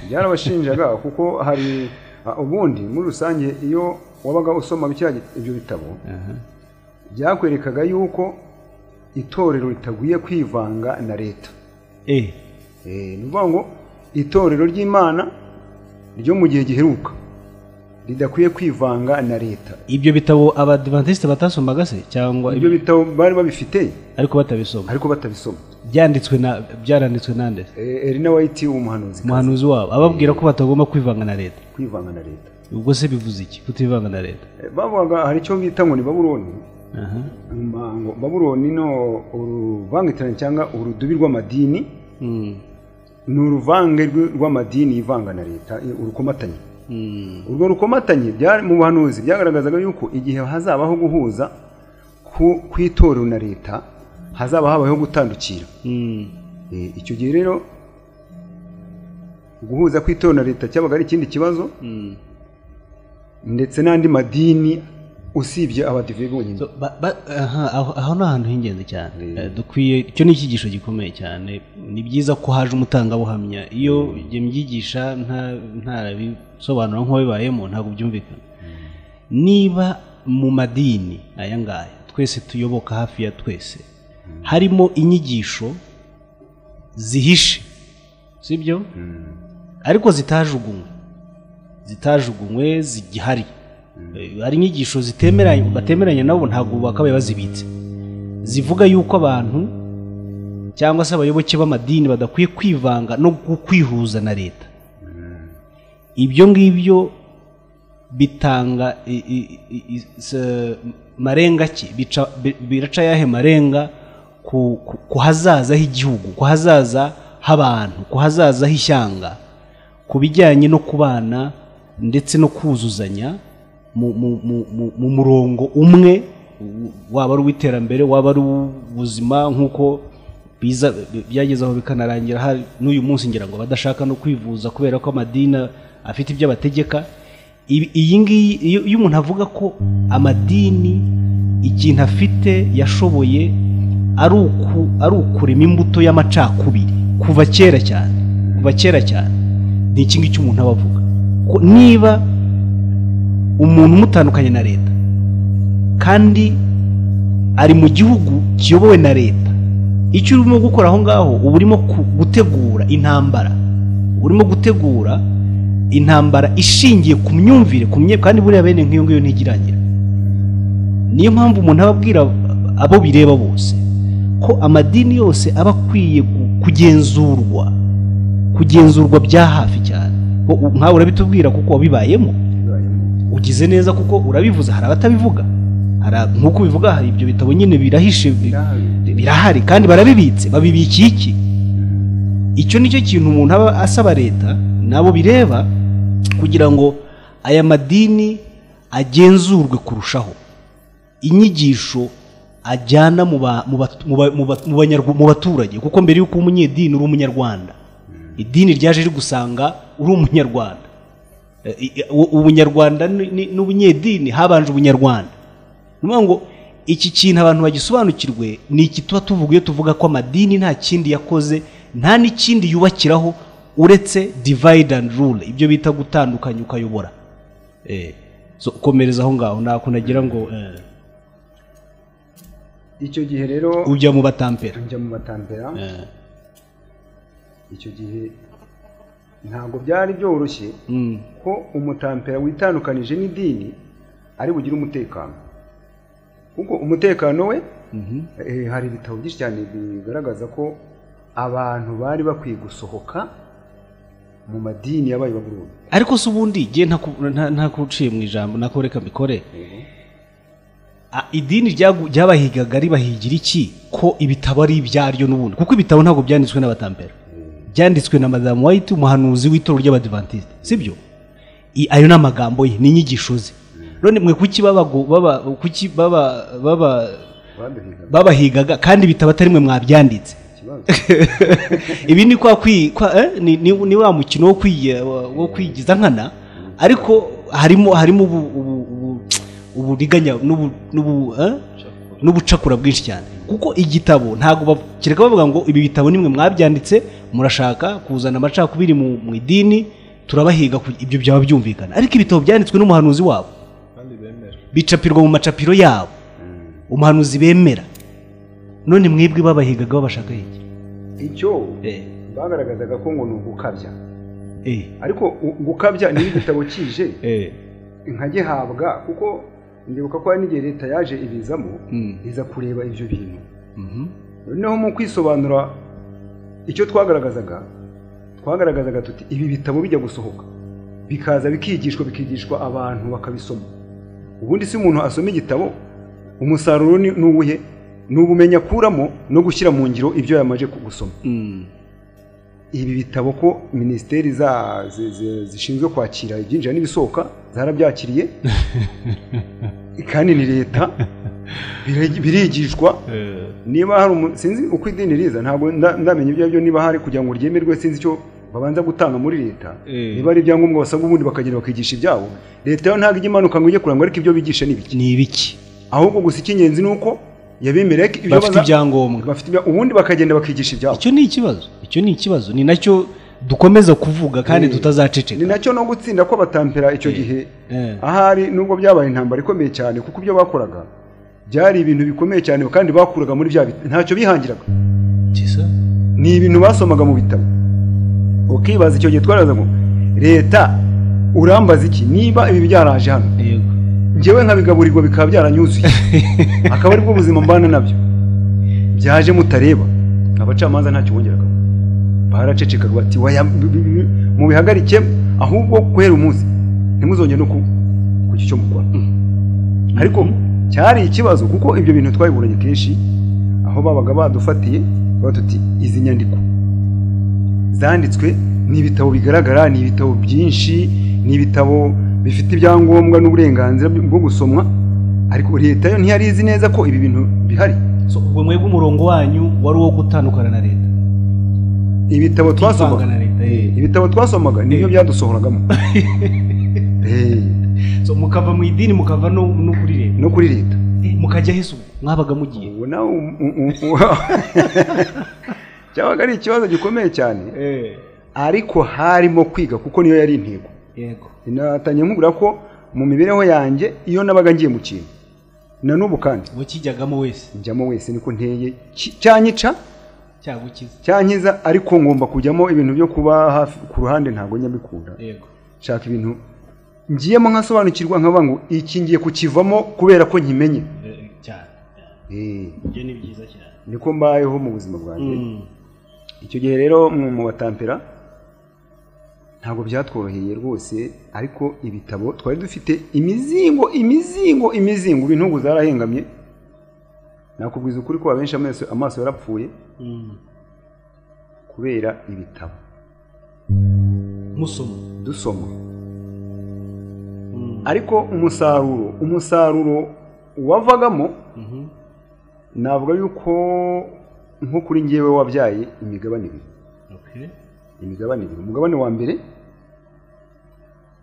byarabashinjaga kuko hari ah, ubundi muri rusange iyo wabaga usoma bikira ibyo bitabo byakwerekaga yuko itorero ritagwiye kwivanga na leta eh Eh, ni ukuvuga ngo itorero ry'imana ryo mu gihe giheruka ridakwiye kwivanga na leta ibyo bitabo abadivantiste batasomaga se cyangwa ibyo bitabo bari babifite ariko batabisoma ariko batabisoma byanditswe na byaranditswe nande se? Eh, Elina White umuhanuzi umuhanuzi wabo ababwira ko batagomba kwivanga na leta kwivanga na leta ubwo se bivuze iki kutivanga na leta Eh, bavugaga hari icyo bita ngo ni babuloni Aha. Nyuma ngo babuloni no uruvangitirane cyangwa urudubi rw'amadini Mm. ni uruvange rw- rw'amadini yivanga na leta eh, urukomatanye Mm. urwo rukomatanye byari mu buhanuzi byagaragazaga yuko igihe hazabaho guhuza ku- kw'itorero na leta hazaba habayeho gutandukira Mm. Eh, icyo gihe rero guhuza kw'itorero na leta cyabaga ari ikindi kibazo Mm. ndetse n'andi madini usibye abadive bonyine So, ba- ba- aha, aho aho ni ahantu h'ingenzi cyane Eh, dukwiye icyo ni icyigisho gikomeye cyane ni byiza ko haje umutangabuhamya iyo njye mbyigisha nta- ntarabisobanura nk'uwabibayemo ntabwo byumvikana niba mu madini aya ngaya twese tuyoboka hafi ya twese harimo inyigisho zihishe sibyo ariko zitajugunywe zitajugunywe zigihari Eh, hari inyigisho zitemeranye batemeranya nabo ntabwo bakabaye bazibitse zivuga yuko abantu cyangwa se abayoboke b'amadini badakwiye kwivanga no gu- kwihuza na leta ibyo ngibyo bitanga i- i- i- i- se- marenga ki Bica- bi- biraca yahe marenga ku ku- ku hazaza h'igihugu ku hazaza h'abantu ku hazaza h'ishyanga ku bijyanye no kubana ndetse no kuzuzanya mu, mu, mu, mu, mu murongo umwe u- waba ari uw'iterambere waba ari uw'ubuzima nk'uko biza byageze aho bikanarangira hari n'uyu munsi ngira ngo badashaka no kwivuza kubera ko amadini afite ibyo abategeka Ibi- iyi ngiyi iyo iyo umuntu avuga ko amadini ikintu afite yashoboye ari uku ari ukurema imbuto y'amacakubiri kuva kera cyane kuva kera cyane ni iki ngiki umuntu aba avuga ko niba umuntu umutandukanye na leta kandi ari mu gihugu kiyobowe na leta icyo urimo gukora aho ngaho uba urimo ku- gutegura intambara uba urimo gutegura intambara ishingiye ku myumvire ku mye kandi buriya bene nk'iyo ngiyo ntigirangira niyo mpamvu umuntu aba abwira abo bireba bose ko amadini yose aba akwiye gu- kugenzurwa kugenzurwa bya hafi cyane Bo- u- nkawe urabitubwira kuko wabibayemo ugize neza kuko urabivuze hari abatabivuga hari ab- nk'uko ubivuga hari ibyo bitabo nyine birahishe bi- birahari kandi barabibitse babibikiye iki icyo nicyo kintu umuntu aba asaba leta nabo bireba kugira ngo aya madini agenzurwe kurushaho inyigisho ajyana mu ba- mu ba- mu ba- mu ba- mu banyarwa- mu baturage kuko mbere y'uko uba umunyedini uri umunyarwanda idini ryaje rigusanga uri umunyarwanda Eh, i- i- u- ubunyarwanda ni- ni- n'ubunyedini habanje ubunyarwanda ni ukuvuga ngo iki kintu abantu bagisobanukirwe ni iki tuba tuvuga iyo tuvuga ko amadini nta kindi yakoze nta n'ikindi yubakiraho uretse divide and rule ibyo bita gutandukanya ukayobora Eh, so, komereza aho ngaho nako nagira ngo eh, icyo gihe rero ujya mu batampera njya mu batambera icyo gihe ntabwo byari byoroshye Mm. ko umutampera witandukanije n'idini ari bugire umutekano kuko umutekano we Mhm. eh, hari ibitabo byinshi cyane bigaragaza ko abantu bari bakwiye gusohoka mu madini yabaye baburundu ariko se ubundi ngiye ntakuciye mu ijambo nako reka mbikore A- idini ryagu- ryabahigaga ribahigira iki ko ibitabo ari ibyaryo n'ubundi kuko ibitabo ntabwo byanditswe n'abatampera byanditswe na madamu white umuhanuzi w'itorero ry'abadivantisite sibyo I- ayo ni amagambo ye ni inyigisho ze none mwe kuki babago- baba kuki baba baba baduhiga babahigaga kandi ibitabo atari mwe mwabyanditse ikibazo ibi ni kwa kwi kwa, eh, ni, ni, ni wa mukino wo kwiye- wa- wo kwigiza nkana ariko harimo harimo ubu- ubu- ubu- uburiganya n'ubu- n'ubu, eh, n'ubucakura bwinshi cyane kuko igitabo ntabwo bav- kereka bavuga ngo ibi bitabo nimwe mwabyanditse murashaka kuzana amacakubiri mu, mu idini turabahiga ku- ibyo byaba byumvikana ariko ibitabo byanditswe n'umuhanuzi wabo kandi bemera bicapirwa mu macapiro yabo umuhanuzi bemera none mwebwe babahigaga babashaka iki icyo eh, bagaragazaga ko ngo ni ugukabya eh, ariko u- gukabya niyo igitabo kije eh. nka gihabwa kuko ndibuka ko hari n'igihe leta yaje ibizamo Mm. iza kureba ibyo bintu Mhm. noneho mu kwisobanura icyo twagaragazaga twagaragazaga tuti ibi bitabo bijya gusohoka bikaza bikigishwa bikigishwa abantu bakabisoma ubundi si umuntu asoma igitabo umusaruro ni ni uwuhe ni ubumenyi akuramo no gushyira mu ngiro ibyo yamaze ku- gusoma Mm. ibi bitabo ko minisiteri za- zi- zi- zishinzwe kwakira ibyinjira n'ibisohoka zarabyakiriye kandi ni leta biri- birigishwa niba hari umu- sinzi uko idini riza ntabwo nda- ndamenya ibyo ari byo niba hari kugira ngo ryemerwe sinzi icyo babanza gutanga muri leta Eh. niba ari ibyangombwa basabwa ubundi bakagenda bakigisha ibyabo leta yo ntabwo ijya imanuka ngo ijye kuranga ariko ibyo bigisha ni ibiki ni ibiki ahubwo gusa icy'ingenzi ni uko yabemereye ko ibyo bafite baza- ibyangombwa bafite ibya- ubundi bakagenda bakigisha ibyabo icyo ni ikibazo icyo ni ikibazo ni nacyo dukomeza kuvuga kandi Eh. ni tutazaceceka nacyo no gutsinda kw'abatampera icyo gihe Eh. ahari nubwo byabaye intambara ikomeye cyane kuko ibyo bakoraga byari ibintu bikomeye cyane kandi bakuraga muri bya bit- ntacyo bihangiraga Gisa? ni ibintu basomaga mu bitabo ukibaza icyo gihe twaraza ngo leta urambaza iki niba ibi byaraje hano Yego. ngewe nkabigaburirwa bikaba byaranyuzuye akaba aribwo buzima mbana nabyo byaje mutareba abacamanza ntacyo bongeraga baracecekaga bati "Waya, bi- bi- bi- mu bihagarike ahubwo guhera umunsi ntimuzongere no ku- ku cyo mukora ariko cyari ikibazo kuko ibyo bintu twabiburanye kenshi aho babaga badufatiye batuti izi nyandiko zanditswe ni ibitabo bigaragara ni ibitabo byinshi ni ibitabo bifite ibyangombwa n'uburenganzira bwo gusomwa ariko leta yo ntiyari izi neza ko ibi bintu bihari So, ubwo mwebwe umurongo wanyu wari uwo gutandukana na leta ibitabo twasomaga Kwivanga na leta eh. ibitabo twasomaga nibyo byadusohoragamo Eh, So, mukava mu idini mukava no no kuri leta no kuri leta mukajya ahise ubu mwabaga mugiye ubu nawe um- um- um- cyabaga ari ikibazo gikomeye cyane ariko harimo kwiga kuko niyo yari intego yego natangiye nkubwira ko mu mibereho yanjye iyo nabaga ngiye mu kintu na n'ubu kandi uwo kijyagamo wese njyamo wese niko nteye ki- cyanyica cyagukiza cyankiza ariko ngomba kujyamo ibintu byo kuba hafi ku ruhande ntabwo njya mbikunda yego nshaka ibintu ngiyemo nkasobanukirwa nkavuga ngo iki ngiye kukivamo kubera ko nkimenye Eh, cyane Eh, ibyo ni byiza cyane niko mbayeho mu buzima bwanjye Mm. icyo gihe rero mu mu batampera ntabwo byatworoheye rwose ariko ibitabo twari dufite imizingo imizingo imizingo ubu intugu zarahengamye nakubwiza ukuri ko abenshi amaso amaso yarapfuye Mm. kubera ibitabo musoma dusoma Mm. ariko umusaruro umusaruro wavagamo Mhm. navuga yuko nko kuri ngewe wabyaye imigabane ibiri Okay. imigabane ibiri umugabane wa mbere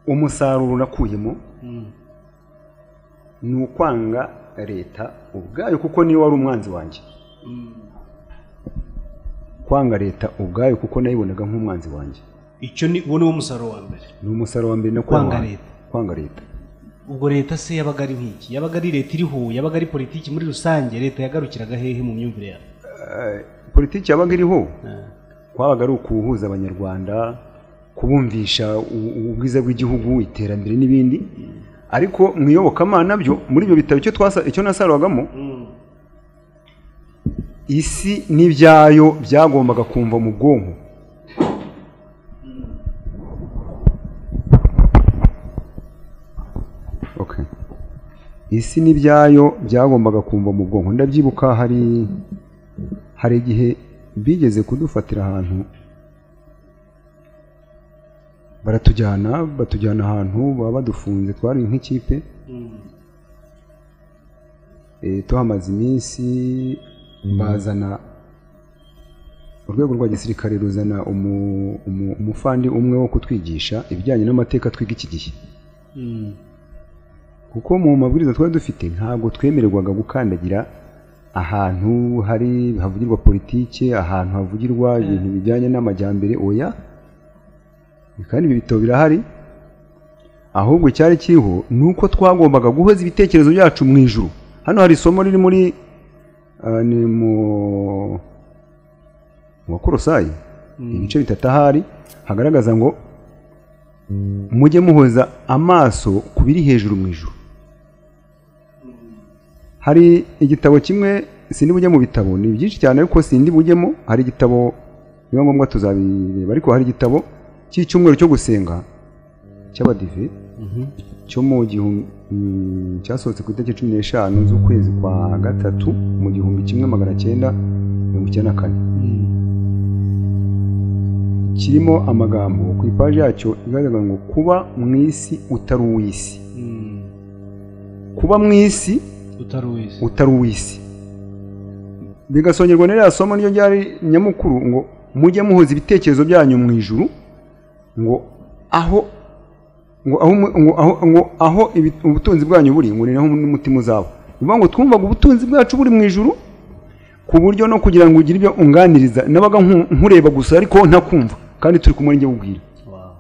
umusaruro nakuyemo Mm. ni ukwanga leta ubwayo kuko niyo wari umwanzi wanjye Mm. kwanga leta ubwayo kuko nayibonaga nk'umwanzi wanjye icyo ni uwo ni wo musaruro wa mbere ni umusaruro wa mbere no Kwanga kwanga leta. kwanga leta ubwo leta se yabaga ari nk'iki yabaga ari leta iriho yabaga ari politiki muri rusange leta yagarukiraga hehe mu myumvire yawe Eh, politiki yabaga iriho Ah. kwabaga ari ukuwuhuza abanyarwanda kubumvisha u- ubwiza bw'igihugu iterambere n'ibindi ariko mu iyobokamana byo muri ibyo bitabo icyo twasa- icyo nasaruragamo Mm. isi n'ibyayo byagombaga kumva mu bwonko Okay. isi n'ibyayo byagombaga kumva mu bwonko ndabyibuka hari hari igihe bigeze kudufatira ahantu baratujyana batujyana ahantu baba badufunze twari nk'ikipe Mm. Eh, tuhamaze iminsi bazana urwego rwa gisirikare ruzana umu- umu- umufandi umwe wo kutwigisha ibijyanye n'amateka twiga iki gihe Mm. kuko mu mabwiriza twari dufite ntabwo twemererwaga gukandagira ahantu hari havugirwa politike ahantu havugirwa ibintu bijyanye n'amajyambere oya kandi ibi bitabo birahari ahubwo icyari kiriho ni uko twagombaga guhoza ibitekerezo byacu mu ijuru hano hari isomo riri muri ah, ni mu mu bakorosayi ibice bitatu ahari hagaragaza ngo mujye muhoza amaso ku biri hejuru mu ijuru hari igitabo kimwe sindi bujye mu bitabo ni byinshi cyane ariko sindi bujyemo hari igitabo biba ngombwa tuzabireba ariko hari igitabo cy'icyumweru cyo gusenga cy'abadive cyo mu gihumbi mm, cyasohotse ku itariki cumi n'eshanu z'ukwezi kwa gatatu mu gihumbi kimwe magana cyenda mirongo icyenda na kane kirimo amagambo ku ipaji yacyo igaragaza ngo kuba mu isi utari uw'isi Mm. kuba mu isi utari uwese utari uw'isi bigasongerwa n'iriya somo niyo ryari nyamukuru ngo mujye muhuza ibitekerezo byanyu mu ijuru ngo aho ngo aho, mu- ngo aho, ngo aho ibi- ubutunzi bwanyu buri ngo ni naho n'umutima uzaba bivuga ngo twumvaga ubutunzi bwacu buri mu ijuru ku buryo no kugira ngo ugire ibyo unganiriza nabaga nku- nkureba gusa ariko ntakumva kandi turi kumwe n'ijye ubwira Wow.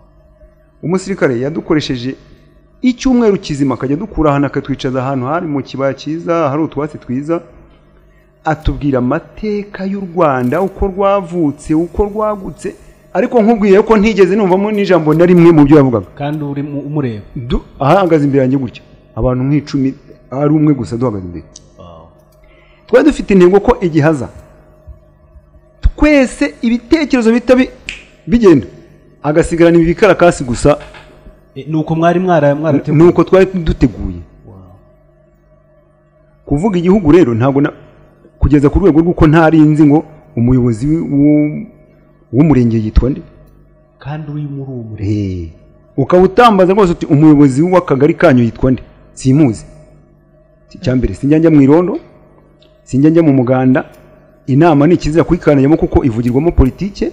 umusirikare yadukoresheje icyumweru kizima akajya dukura ahantu akatwicaza ahantu hari mu kibaya cyiza hari utwatsi twiza atubwira amateka y'u rwanda uko rwavutse uko rwagutse ariko nkubwiye ko ntigeze numvamo n'ijambo na rimwe mu byo yavugaga kandi uri mu- umureba Du- ahahagaze imbere yanjye gutya abantu nk'icumi ari umwe gusa duhagaze imbere twari dufite intego ko igihe aza twese ibitekerezo bihita bi- bigenda agasigarana ibi bikarakasi gusa Eh, ni uko mwari mwara ni mwarateguye uko twari duteguye Wow. kuvuga igihugu rero ntabwo na- kugeza ku rwego rw'uko ntarinzi ngo umuyobozi w- w- w'umurenge yitwa nde kandi uri muri uwo mureba Eh, ukaba utambaza rwose uti umuyobozi w'akagari kanyu yitwa nde simuzi icya mbere sinjya njya mu irondo sinjya njya mu muganda inama ni ikizira kuyikaniramo kuko ivugirwamo politike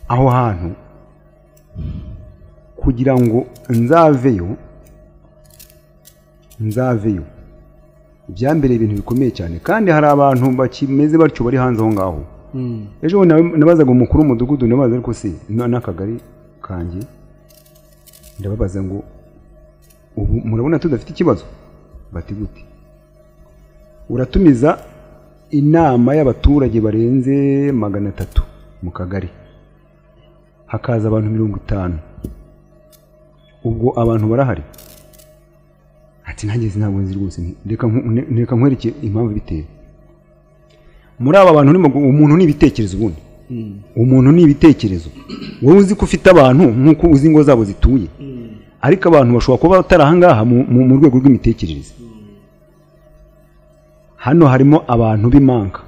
aho hantu kugira ngo nzaveyo nzaveyo ibyambereye ibintu bikomeye cyane kandi hari abantu bakimeze batyo bari hanze aho ngaho ejo bundi nawe- nabazaga umukuru w'umudugudu nabaza ariko se na- n'akagari kanjye ndababaza ngo ubu murabona tudafite ikibazo bati gute uratumiza inama y'abaturage barenze magana atatu mu kagari hakaza abantu mirongo itanu ubwo abantu barahari ati nageze ntabwo nzi rwose reka nku- ne- reka nkwereke impamvu ibiteye muri aba bantu urimo gu- umuntu ni ibitekerezo ubundi umuntu ni ibitekerezo wowe uzi ko ufite abantu nk'uko uzi ingo zabo zituye ariko abantu bashobora kuba batari ahangaha mu- mu mu rwego rw'imitekerereze hano harimo abantu b'imanka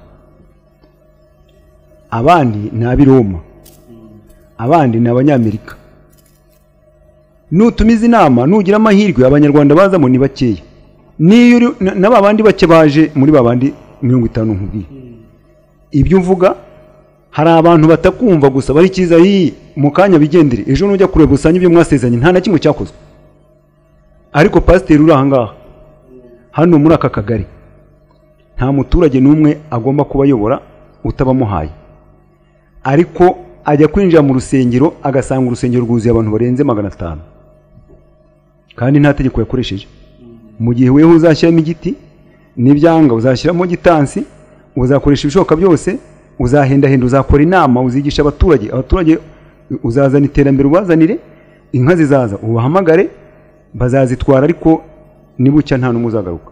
abandi ni ab'iroma abandi ni abanyamerika nutumiza inama nugira amahirwe abanyarwanda bazamo ni bakeya niyo uri na- na ba bandi bake baje muri ba bandi mirongo itanu nkubwiye ibyo uvuga hari abantu batakumva gusa bari cyiza yii mu kanya bigendere ejo nujya kureba usanga ibyo mwasezeranye nta na kimwe cyakozwe ariko pasiteri uri aha ngaha hano muri aka kagari nta muturage n'umwe agomba kuba ayobora utabamuhaye ariko ajya kwinjira mu rusengero agasanga urusengero rwuzuye abantu barenze magana atanu kandi nta tegeko yakoresheje mu gihe weho uzashyiramo igiti n'ibyanga uzashyiramo gitansi uzakoresha ibishoboka byose uzahendahenda uzakora inama uzigisha abaturage abaturage uzazana iterambere ubazanire inka zizaza ubahamagare bazazitwara ariko nibucya nta n'umwe uzagaruka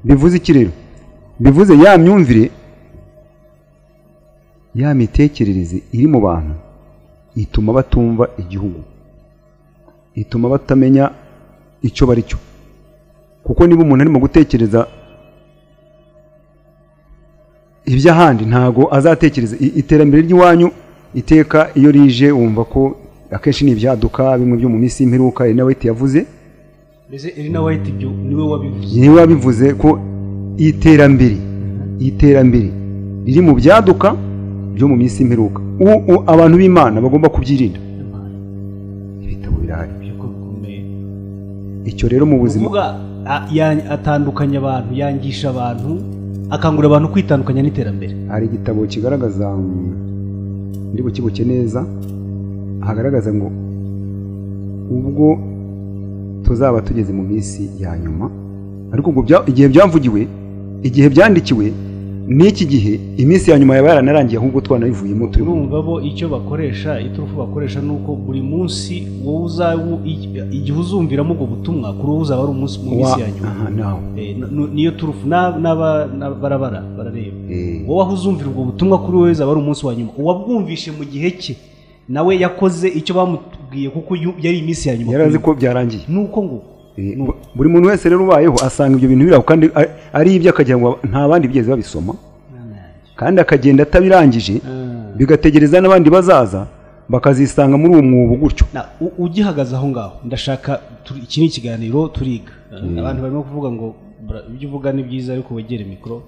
bivuze iki rero bivuze ya myumvire ya mitekerereze iri mu bantu ituma batumva igihugu ituma batamenya icyo bari cyo kuko niba umuntu arimo gutekereza iby'ahandi ntago azatekereza i- iterambere ry'iwanyu iteka iyo rije wumva ko akenshi ni ibyaduka bimwe byo mu minsi y'imperuka ari na wayiti yavuze mbese irina wayiti ibyo niwe wabivuze niwe wabivuze ko iterambere iterambere riri mu byaduka byo mu minsi y'imperuka U- u- abantu b'imana bagomba kubyirinda ibitabo birahari ko bikomeye icyo rero mu buzima kuvuga a- ya- atandukanya abantu yangisha abantu akangurira abantu kwitandukanya n'iterambere hari igitabo kigaragaza mm, ndi bukibuke neza hagaragaza ngo ubwo tuzaba tugeze mu minsi ya nyuma ariko ubwo bya- igihe byavugiwe igihe byandikiwe n'iki gihe iminsi ya nyuma yaba yaranarangiye ahubwo twanayivuyemo turi mu urumva bo icyo bakoresha iturufu bakoresha ni uko buri munsi wowe uzawu igihe uzumviramo ubwo butumwa kuri wowe uzaba ari umunsi mu minsi ya nyuma aha nawe Eh, n- n- niyo turufu na- n'aba- na- barabara barareba Eh, wowe aho uzumvira ubwo butumwa kuri wowe uzaba ari umunsi wa nyuma uwabwumvishe mu gihe cye nawe yakoze icyo bamubwiye kuko yu- yari iminsi ya nyuma yari azi ko byarangiye ni uko ngo Eh, bu- buri muntu wese rero ubayeho asanga ibyo bintu biraho kandi a- ari ibyo akagira ngo nta bandi bigeze babisoma kandi akagenda atabirangije bigategereza n'abandi bazaza bakazisanga muri uwo mwobo gutyo Na- u- ugihagaze aho ngaho ndashaka turi- iki ni ikiganiro turiga abantu barimo kuvuga ngo "Bra- ibyo uvuga ni byiza ariko wegere mikoro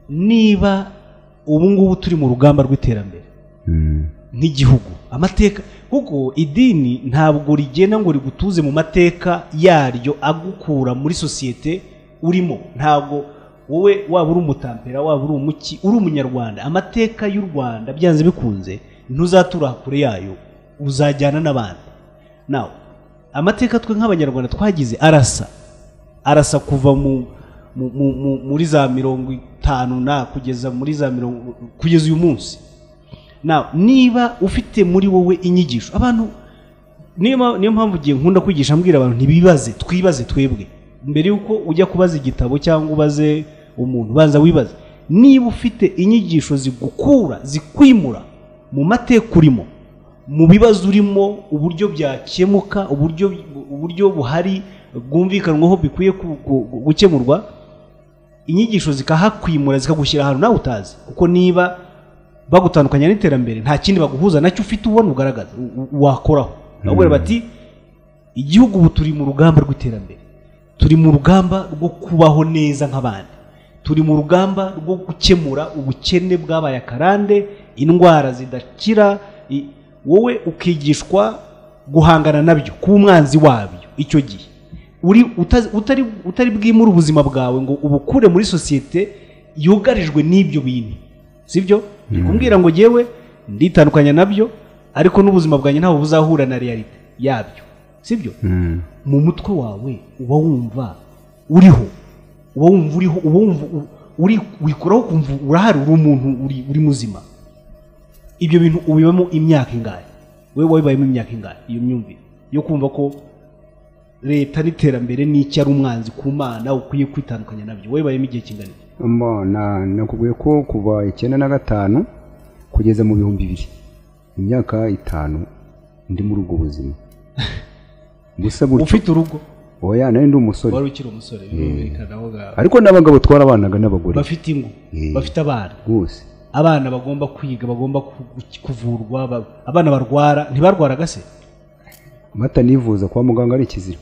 niba ubu ngubu turi mu rugamba rw'iterambere Mm. nk'igihugu amateka kuko idini ntabwo rigena ngo rigutuze mu mateka yaryo agukura muri sosiyete urimo ntabwo wowe waba uri umutampera waba uri umuki uri umunyarwanda amateka y'u rwanda byanze bikunze ntuzatura kure yayo uzajyana n'abandi nawe amateka twe nk'abanyarwanda twagize arasa arasa kuva mu mu, mu, mu, muri za mirongo itanu na kugeza muri za mirongo kugeza uyu munsi na niba ufite muri wowe inyigisho abantu niyo ma- niyo mpamvu ugiye nkunda kwigisha mbwira abantu ntibibaze twibaze twebwe mbere y'uko ujya kubaza igitabo cyangwa ubaze umuntu banza wibaze niba ufite inyigisho zigukura zikwimura mu mateka urimo mu bibazo urimo uburyo byakemuka uburyo uburyo buhari bwumvikanwaho bikwiye ku- ku- gukemurwa inyigisho zikahakwimura zikagushyira ahantu nawe utazi kuko niba bagutandukanya n'iterambere nta kindi baguhuza nacyo ufite ubona ugaragaza u- u- wakoraho bakubwira bati igihugu ubu turi mu rugamba rw'iterambere turi mu rugamba rwo kubaho neza nk'abandi turi mu rugamba rwo gukemura ubukene bwabaye akarande indwara zidakira i- wowe ukigishwa guhangana nabyo kuba umwanzi wabyo icyo gihe uri utazi- utari utari bwimure ubuzima bwawe ngo ubukure muri sosiyete yugarijwe n'ibyo bintu sibyo ni kumbwira ngo yewe nditandukanya nabyo ariko n'ubuzima bwanjye ntabwo buzahura na realite yabyo sibyo mu mutwe wawe uba wumva uriho uba wumva uriho uba wumva u- uri wikuraho ukumva urahari uri umuntu uri, uri muzima ibyo bintu ubibamo imyaka ingahe wowe wabibayemo imyaka ingahe iyo myumvire yo kumva ko leta n'iterambere n'icyo ari umwanzi ku mana ukwiye kwitandukanya nabyo wabibayemo igihe kingana iki? mbona nakubwiye ko kuva icyenda na gatanu kugeza mu bihumbi bibiri imyaka itanu ndi muri ubwo buzima gusa buryo ufite urugo oya nari ndi umusore wari ukiri umusore birumvikanaho ga- ariko n'abagabo twarabanaga n'abagore bafite ingo Eh. bafite abana rwose abana bagomba kwiga bagomba ku- kuvurwa ba- abana barwara ntibarwaraga se batanivuza kwa muganga ari ikizira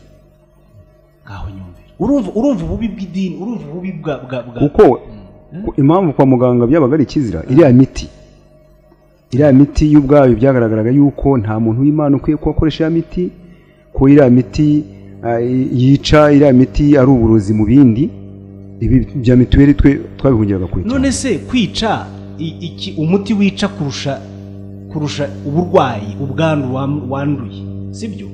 ngaho nyumvira urumva urumva ububi bw'idini urumva ububi bwa bwa bwa kuko ku- impamvu kwa muganga byabaga ari ikizira iriya miti iriya miti y'ubwayo byagaragaraga y'uko nta muntu w'imana ukwiye kuhakoresha iriya miti ko iriya miti ah, yica iriya miti ari uburozi mu bindi ibi bya mituweli twe twabihungiraga kure cyane. none se kwica i- iki umuti wica kurusha kurusha uburwayi ubwandu wan- wanduye sibyo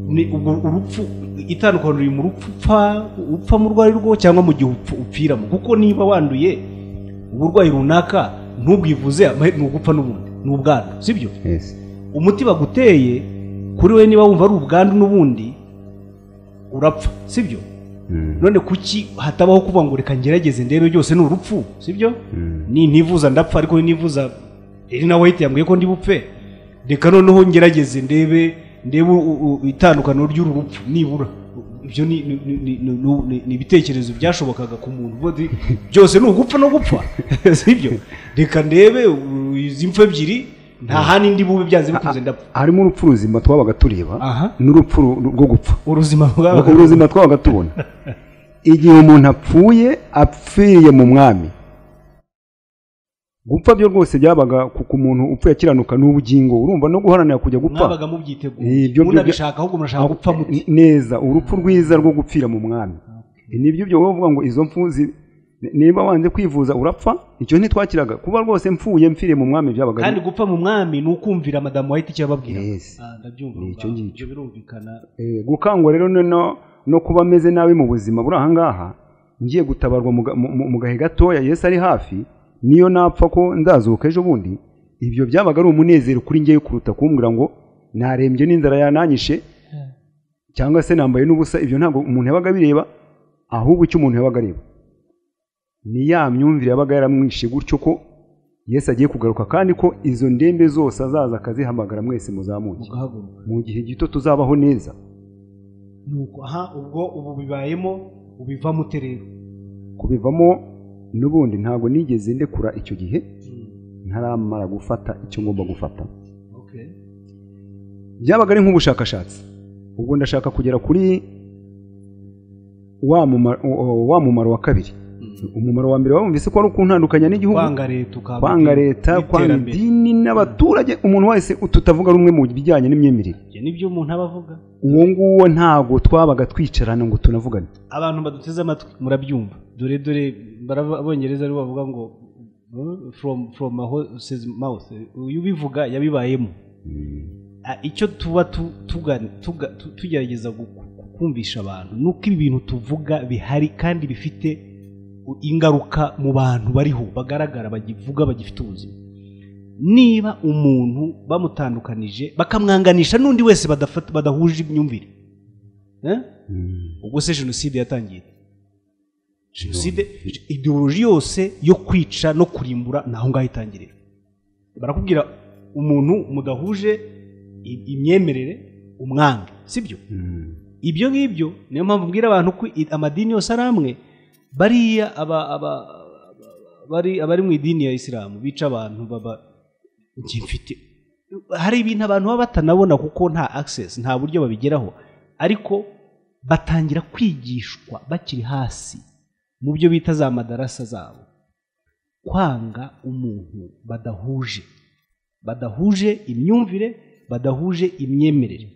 ni ubwo urupfu itandukanye riri mu rupfu upfa upfa mu rwari rwo cyangwa mu gihe upfu- upfiramo kuko niba wanduye uburwayi runaka ntubwivuze amahe- ni ugupfa n'ubundi ni ubwandu sibyo Yes. umuti baguteye kuri we niba wumva ari ubwandu n'ubundi urapfa sibyo Mm. none kuki hatabaho kuvuga ngo reka ngerageze ndebe byose ni urupfu sibyo ni ntivuza ndapfa ariko ntivuza iri na wayiti yambwiye ko ndi bupfe reka noneho ngerageze ndebe ndebe u- u- itandukaniro ry'uru rupfu nibura ibyo ni- ni- ni- ni- ni- ni- ni ibitekerezo byashobokaga ku muntu Bo- di- byose ni ugupfa no gupfa sibyo reka ndebe u- izi mfu ebyiri nta handi ndi bube byanze bikunze ndapfa harimo urupfu ruzima twabaga tureba Aha. n'urupfu ru- rwo gupfa ubuzima bwawe ubuzima twabaga tubona igihe umuntu apfuye apfiriye mu mwami gupfa byo rwose byabaga ku ku muntu upfuye akiranuka n'ubugingo urumva no guharanira kujya gupfa mwabaga Eh, mubyiteguye ibyo- munabishaka ahubwo murashaka gupfa muti neza urupfu rwiza rwo gupfira mu mwami nibyo byo wowe uvuga ngo izo mfu zi- niba wanze kwivuza urapfa icyo ntitwakiraga kuba rwose mfuye mpfiriye mu mwami byabaga kandi gupfa mu mwami ni ukumvira madamu wahita icyo yababwira Yes. Ah, ndabyumva Ni icyo ngaho. ngicyo. Ibyo birumvikana Eh, gukangwa rero no- no, no kuba ameze nabi mu buzima buri ahangaha ngiye gutabarwa mu ga- mu- mu mu gahe gatoya yesu ari hafi niyo napfa ko nzazuka ejo bundi ibyo byabaga ari umunezero kuri ngewe kuruta kumbwira ngo narembye n'inzara yananyishe cyangwa se nambaye n'ubusa ibyo ntabwo umuntu yabaga abireba ahubwo icyo umuntu yabaga areba ni ya myumvire yabaga yaramwishe gutyo ko yesu agiye kugaruka kandi ko izo ndembe zose azaza akazihamagara mwese muzamuke mugahaguruka mu gihe gito tuzabaho neza ni uko aha ubwo ubu bibayemo ubivamo ute rero kubivamo n'ubundi ntabwo nigeze ndekura icyo gihe ntaramara gufata icyo ngomba gufata byabaga ari nk'ubushakashatsi ubwo ndashaka kugera kuri wa muma- o- o- wa mumaro wa kabiri umumaro wa mbere wabumvise ko ari ukuntandukanya n'igihugu kwanga leta ukanga kwanga leta kwanga iterambere. idini n'abaturage umuntu wese tutavuga rumwe mu bijyanye n'imyemerere Ibyo nibyo umuntu aba avuga uwo nguwo ntabwo twabaga twicarana ngo tunavugane abantu baduteze amatwi murabyumva dore dore barava- abongereza aribo bavuga ngo "Hmm, from from a horse's mouth uyu ubivuga yabibayemo Ah, icyo tuba tu- tuga- tuga- tu- tugerageza gu- ku- kumvisha abantu ni uko ibi bintu tuvuga bihari kandi bifite u- ingaruka mu bantu bariho bagaragara bagivuga bagifite ubuzima niba umuntu bamutandukanije bakamwanganisha n'undi wese badafata- badahuje imyumvire Eh? ubwo se jenoside yatangiye jenoside ideoloji yose yo kwica no kurimbura ni aho ngaho itangirira barakubwira umuntu mudahuje i- imyemerere umwange sibyo ibyo ngibyo niyo mpamvu mbwira abantu ko i- amadini yose ari amwe bariya aba- aba- aba- bari abari mu idini ya isilamu bica abantu baba njye mfite hari ibintu abantu baba batanabona kuko nta access nta buryo babigeraho ariko batangira kwigishwa bakiri hasi mu byo bita za madarasa zabo kwanga umuntu badahuje badahuje imyumvire badahuje imyemerere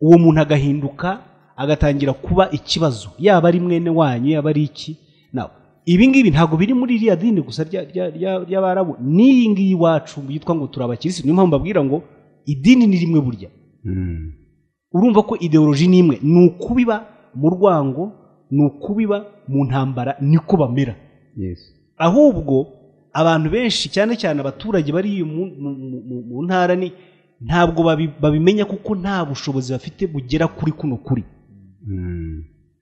uwo muntu agahinduka agatangira kuba ikibazo yaba ari mwene wanyu yaba ari iki nawe ibi ngibi ntabwo biri muri iriya dini gusa rya- rya- rya- ry'abarabu n'iyi ngiyi iwacu yitwa ngo turi abakirisitu niyo mpamvu mbabwira ngo idini ni rimwe burya urumva ko ideoloji ni imwe ni ukubiba mu rwango ni ukubiba mu ntambara niko bamera yesi ahubwo abantu benshi cyane cyane abaturage bari mu- mu- mu- mu- mu ntara ni ntabwo babi- babimenya kuko nta bushobozi bafite bugera kuri kuno kuri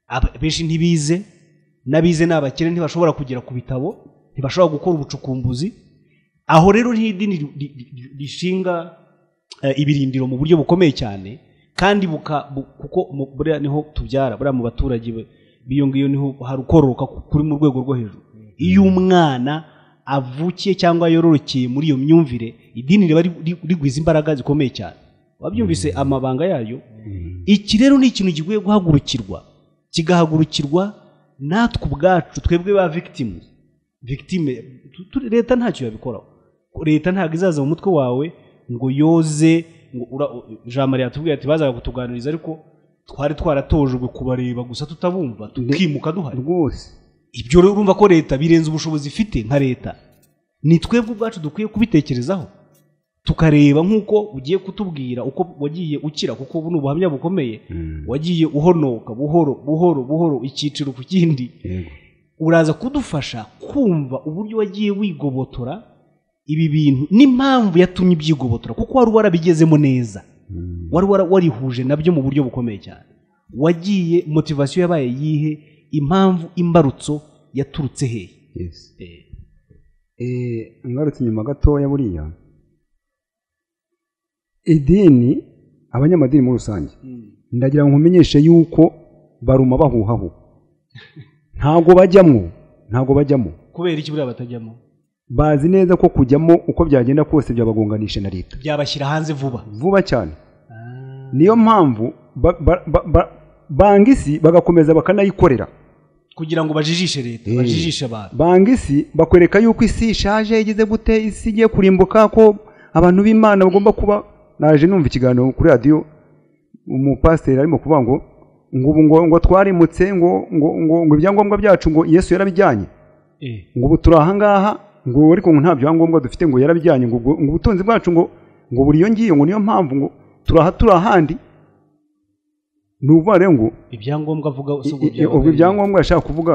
Aba- benshi ntibize n'abize ni abakire ntibashobora kugera ku bitabo ntibashobora gukora ubucukumbuzi aho rero niho idini ri- ri- ri- rishinga eh, ibirindiro mu buryo bukomeye cyane kandi buka- bu- kuko mu- buriya niho tubyara buriya mu baturage be- b'iyo ngiyo niho hari ukororoka ku- kuri mu rwego rwo hejuru iyo umwana avukiye cyangwa yororokeye muri iyo myumvire idini riba ri- ri- rigwiza imbaraga zikomeye cyane wabyumvise amabanga yayo iki rero ni ikintu gikwiye guhagurukirwa kigahagurukirwa natwe ubwacu twebwe ba victims victime tu- tu- leta ntacyo yabikoraho Ko leta ntabwo izaza mu mutwe wawe ngo yoze ngo ura- jean marie yatubwiye ati bazaga kutuganiriza ariko twari twaratojwe kubareba gusa tutabumva tukimuka duhari rwose ibyo rero urumva ko leta birenze ubushobozi ifite nka leta ni twebwe ubwacu dukwiye kubitekerezaho tukareba nk'uko ugiye kutubwira uko wagiye ukira kuko ubu ni ubuhamya bukomeye wagiye uhonoka buhoro buhoro buhoro icyiciro ku kindi yego uraza kudufasha kumva uburyo wagiye wigobotora ibi bintu n'impamvu yatumye ibyigobotora kuko wari warabigezemo neza wari wara- warihuje nabyo mu buryo bukomeye cyane wagiye motivasiyo yabaye yihe impamvu imbarutso yaturutse hehe yesi Eh, ngarutse inyuma gatoya buriya idini abanyamadini muri rusange ndagira ngo nkumenyeshe yuko baruma bahuhaho ntabwo bajyamo ntabwo bajyamo kubera iki buriya batajyamo bazi neza ko kujyamo uko byagenda kose byabagonganisha na leta byabashyira hanze vuba vuba cyane niyo mpamvu ba- ba- ba- ba- banga isi bagakomeza bakanayikorera kugira ngo bajijishe leta Eh. bajijishe abantu banga isi bakwereka yuko isi ishaje igeze gute isi igiye kurimbuka ko abantu b'imana bagomba kuba naje numva ikiganiro kuri radiyo umupasiteri arimo kuvuga ngo ngo ubu ngo, ngo twarimutse ngo, ngo, ngo, ngo ibyangombwa byacu ngo yesu yarabijyanye ngo ubu turi ahangaha ngo ariko ngo nta byangombwa dufite ngo yarabijyanye ngo, ubwo- ngo ubutunzi bwacu ngo ngo buriyo ngiyo ngo niyo mpamvu ngo turi aha turi ahandi ni ukuvuga rero ngo ibyangombwa avuga i- i- i- ubwo ibyangombwa yashaka kuvuga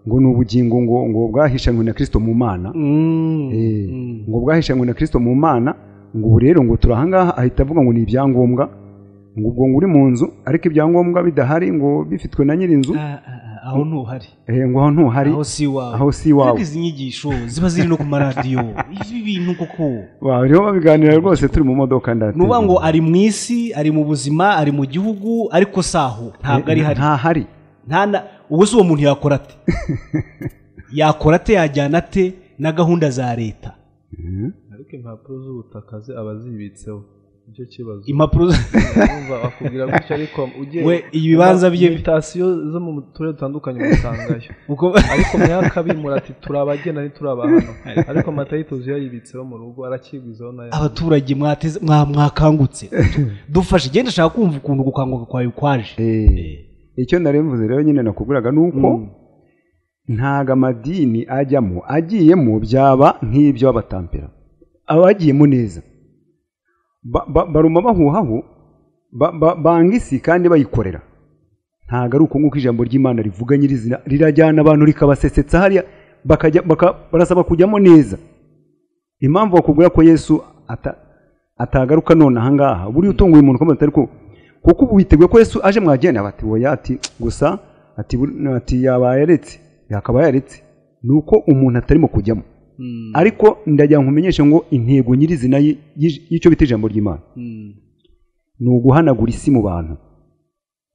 ngo ni ubugingo ngo ngo bwahishanywe na kirisito mu mana Eh, ngo bwahishanywe na kirisito mu mana ngo ubu rero ngo turi ahangaha ahita avuga ngo ni ibyangombwa ngo ubwo ngo uri mu nzu ariko ibyangombwa bidahari ngo bifitwe na nyirinzu aho ntuhari eh, ngo aho ntuhari aho si iwawe aho si iwawe. Ariko izi nyigisho ziba ziri no ku maradiyo ibi bintu koko bariho babiganira rwose turi mu modoka ndate ni ukuvuga ngo ari mu isi ari mu buzima ari mu gihugu ariko si aho ntabwo ari hari ntahari nta na ubwo se uwo muntu yakora ate yakora ate yajyana ate na gahunda za leta ariko impapuro z'ubutaka ze aba azibitseho nicyo kibazo impapuro za- Urumva bakubwira gutya ariko ugiye we ibibanza bye bi- imitasiyo zo mu turere dutandukanye usangayo uko- ariko myakabimura ati turi abagena ntituri abahano ariko amata y'ituzi yayibitseho mu rugo arakigwizaho nayo abaturage mwateze mwa- mwakangutse dufashe genda ashaka kumva ukuntu gukanguka kwawe kwaje icyo mvuze rero nyine nakubwiraga ni uko ntago amadini ajyamo agiyemo byaba nk'ibyo abatampera abagiyemo neza Ba- ba- baruma bahuhaho ba- ba- banga isi kandi bayikorera ntago ari uko nguko ijambo ry'imana rivuga nyirizina rirajyana abantu rikabasesetsa hariya bakajya baka- barasaba kujyamo neza impamvu bakubwira ko yesu ata- atagaruka none ahangaha buriya utunguye umuntu ukomeza atari ku- kuko ubu witeguye ko yesu aje mwagenda bati oya ati gusa ati bur- ati yaba yaretse yakaba yaretse ni uko umuntu atarimo kujyamo ariko ndagira ngo nkumenyeshe ngo intego nyirizina y- y'ij- y'icyo bita ijambo ry'imana ni uguhanagura isi mu bantu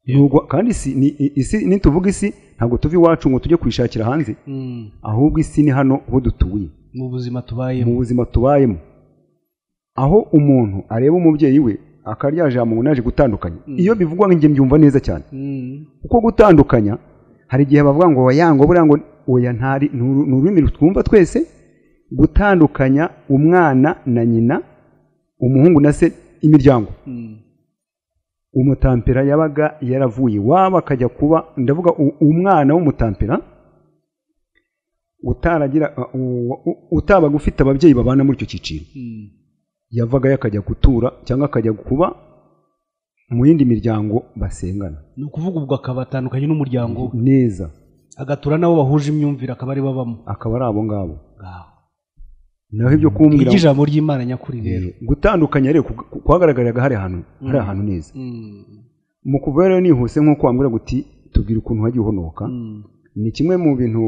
Ni ugu- kandi isi ni- i- isi nituvuga isi ntabwo tuva iwacu ngo tujye kuyishakira hanze ahubwo isi ni hano aho dutuye mu buzima mu tubayemo buzima tubayemo aho umuntu areba umubyeyi we akarya jambo ngo naje gutandukanya iyo bivugwa nk'inge mbyumva neza cyane kuko gutandukanya hari igihe bavuga ngo wayango buriya ngo oya ntari ni uru- ni ururimi twumva twese gutandukanya umwana na nyina umuhungu na se imiryango umutampera yabaga yaravuye iwabo akajya kuba ndavuga u- umwana w'umutampera utaragira u- u- utabaga ufite ababyeyi babana muri icyo cyiciro yavagayo akajya gutura cyangwa akajya kuba mu yindi miryango basengana ni ukuvuga ubwo akaba atandukanye n'umuryango we neza agatura n'abo bahuje imyumvire akaba ari babamo akaba ari abo ngabo Ngaho. naho ibyo iryo kumbwira ijambo ry'imana nyakuri rero gutandukanya rero ku- ku- kuhagaragariraga hari ahantu hari ahantu neza mu kuva rero nihuse nk'uko wambwira guti tubwira ukuntu hagiye uhonoka ni kimwe mu bintu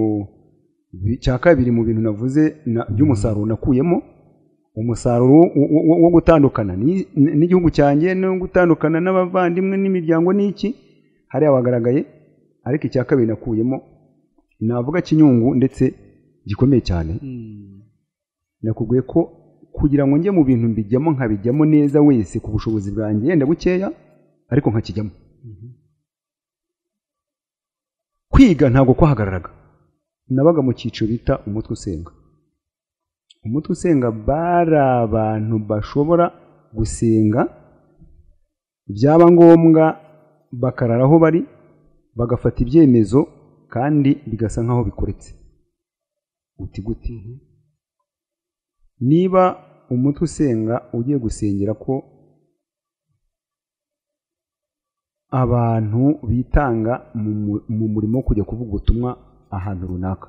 bi- cya kabiri mu bintu navuze na- by'umusaruro nakuyemo umusaruro wo- wo- wo- wo gutandukana ni- ni- n'igihugu cyanjye no gutandukana n'abavandimwe n'imiryango n'iki hariya wagaragaye ariko icya kabiri nakuyemo navuga kinyungu ndetse gikomeye cyane nakubwiye ko kugira ngo njye mu bintu mbijyamo nkabijyamo neza wese ku bushobozi bwanjye yenda bukeya ariko nkakijyamo kwiga ntabwo kwahagararaga nabaga mu cyiciro bita umutwe usenga umutwe usenga bari abantu bashobora gusenga byaba ngombwa bakarara aho bari bagafata ibyemezo kandi bigasa nk'aho bikoretse uti gute niba umutwe usenga ugiye gusengera ko abantu bitanga mu mu- mu murimo wo kujya kuvuga ubutumwa ahantu runaka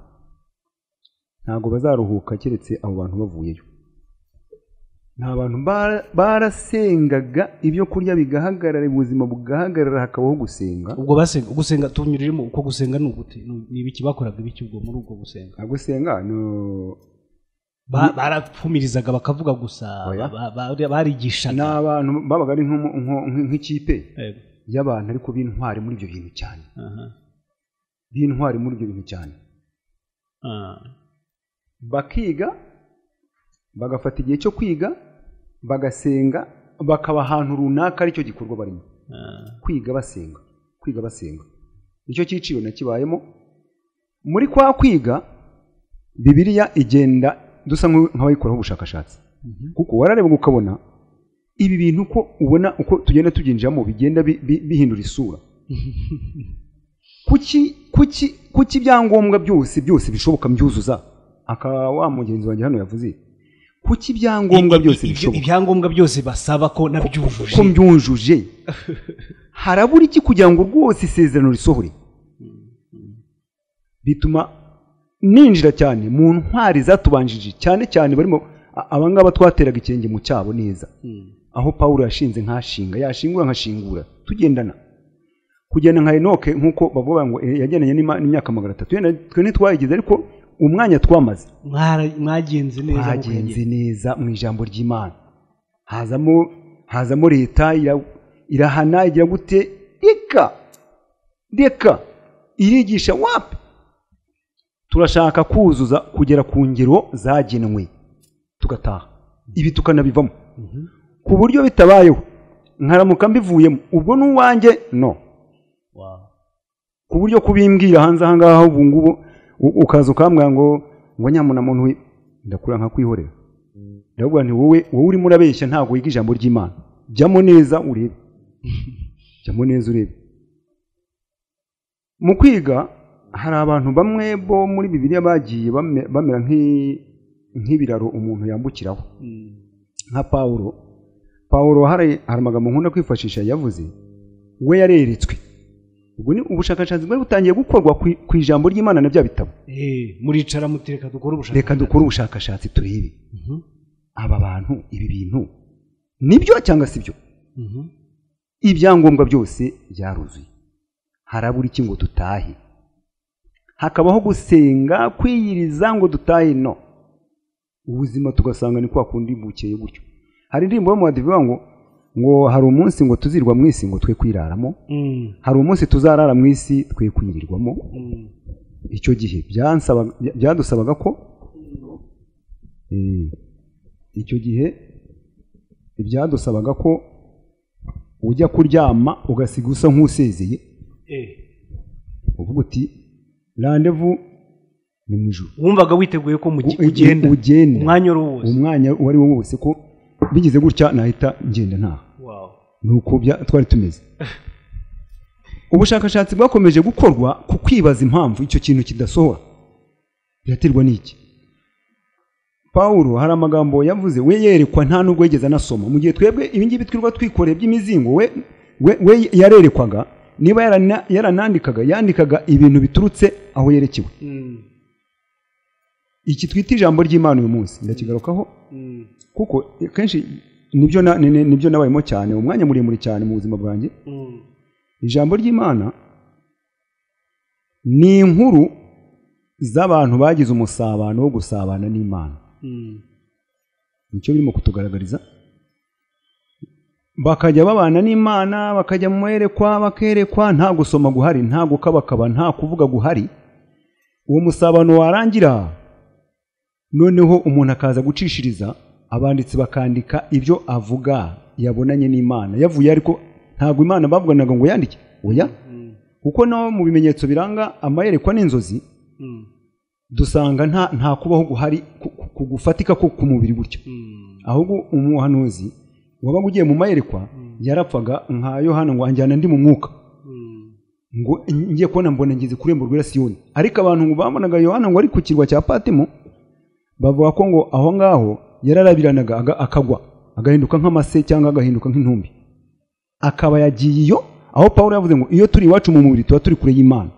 ntabwo bazaruhuka keretse abo bantu bavuyeyo ni abantu bara- barasengaga ibyo kurya bigahagarara ubuzima bugahagarara hakabaho gusenga ubwo basenga gusenga tunyuriremo uko gusenga ni ugute Ni- ni ibiki bakoraga ibiki ubwo muri ubwo gusenga nta gusenga no- Ba- barapfumirizaga bakavuga gusa Oya. ba- ba- ni barigishaga abantu babaga ari nk'umu- nko- nk- nk'ikipe Yego. y'abantu ariko b'intwari muri ibyo bintu cyane Aha. b'intwari muri ibyo bintu cyane Ah. bakiga bagafata igihe cyo kwiga bagasenga bakaba ahantu runaka aricyo gikorwa barimo Ah. kwiga basenga kwiga basenga nicyo cyiciro nakibayemo muri kwa kwiga bibiliya igenda dusa nk'u- nk'abayikoraho ubushakashatsi kuko warareba ukabona ibi bintu uko ubona uko tugenda tubyinjiramo bigenda bi- bi- bihindura isura kuki kuki kuki ibyangombwa byose byose bishoboka mbyuzuza akaba wa mugenzi wanjye hano yavuze kuki ibyangombwa byose Ibyo- bishoboka ibyangombwa byose basaba ko nabyujuje ko mbyunjuje harabura iki kugira ngo rwose isezerano risohore bituma ninjira cyane mu ntwari zatubanjije cyane cyane barimo a- abangaba twateraga ikirenge mu cyabo neza aho pawulo yashinze nkashinga yashingura nkashingura tugendana kugenda nka enoke nk'uko bavuga ngo eh, yagendanye n'ima- n'imyaka magana atatu Yenda twe ntitwayigize ariko umwanya twamaze Mwara- mwagenze neza mu hagenze kwegera. neza mu ijambo ry'imana hazamo hazamo leta ira- irahana igira gute reka reka irigisha wapi turashaka kuzuza kugera ku ngero zagenwe tugataha ibi tukanabivamo ku buryo bitabayeho nkaramuka mbivuyemo ubwo ni uwanjye no ku buryo kubimbwira hanze aha ngaha ubu ngubu u- ukaza ukambwira ngo ngo nyamuna muntu we ndakura nkakwihorera ndavuga nti wowe wowe urimo urabeshya ntabwo wiga ijambo ry'imana jyamo neza urebe jyamo neza urebe mu kwiga hari abantu bamwe bo muri bibiliya bagiye bame- bamera nk'i- nk'ibiraro umuntu yambukiraho nka pawulo pawulo hari hari amagambo nkunda kwifashisha yavuze we yareretswe ubwo ni ubushakashatsi bwari butangiye gukorwa ku- ku ijambo ry'imana na bya bitabo Eh, muricara mutereka dukore ubushakashatsi reka dukore ubushakashatsi turebe Mhm. aba bantu ibi bintu nibyo cyangwa si byo Mhm. ibyangombwa byose byaruzuye harabura iki ngo dutahe hakabaho gusenga kwiyiriza ngo dutahe no ubuzima tugasanga ni kwa kundi bukeye gutyo hari indirimbo yo mu badive ngo ngo hari umunsi ngo tuzirwa mu isi ngo twe kwiraramo Mm, hari umunsi tuzarara mu isi twe kwirirwamo mm. icyo gihe byansaba- bya- byadusabaga ko eh, icyo gihe byadusabaga ko ujya kuryama ugasiga usa nk'usezeye Eh, uvuga uti randevu ni mu ijoro wumvaga witeguye ko mu gi- U- ugenda ugenda. umwanya uwo wose umwanya uwo ari wo wose ko bigize gutya nahita ngenda ntaha Wow. ni uko bya- twari tumeze ubushakashatsi bwakomeje gukorwa ku kwibaza impamvu icyo kintu kidasohora biraterwa n'iki pawulo hari amagambo yavuze we yerekwa nta nubwo yigeze anasoma mu gihe twebwe ibingibi twirirwa twikoreye by'imizingo we we, we yarerekwaga niba yarana- yaranandikaga yandikaga ibintu biturutse aho yerekewe iki twita ijambo ry'imana uyu munsi ndakigarukaho kuko kenshi nibyo na- ni- ni- nibyo nabayemo cyane umwanya muremure cyane mu buzima bwanjye ijambo ry'imana ni inkuru z'abantu bagize umusabano wo gusabana n'imana nicyo birimo kutugaragariza bakajya babana n'imana bakajya mu mwerekwa bakerekwa nta gusoma guhari nta gukabakaba nta kuvuga guhari uwo musabano warangira noneho umuntu akaza gucishiriza abanditsi bakandika ibyo avuga yabonanye n'imana yavuye ariko ntabwo imana bavuganaga ngo yandike oya kuko naho mu bimenyetso biranga amayerekwa n'inzozi dusanga nta nta kubaho guhari ku- ku- ku gufatika ko ku mubiri gutyo ahubwo umuhanuzi wabaga ugiye mu mayerekwa yarapfaga nka yohana ngo anjyana ndi mu mwuka ngo ngiye kubona mbona ngeze ku irembo rwera siyoni ariko abantu ngo babonaga yohana ngo ari ku kirwa cya patimo bavuga ko ngo aho ngaho yararabiranaga aga- akagwa agahinduka nk'amase cyangwa agahinduka nk'intumbi akaba yagiye iyo aho pawulo yavuze ngo iyo turi iwacu mu mubiri tuba turi kure y'imana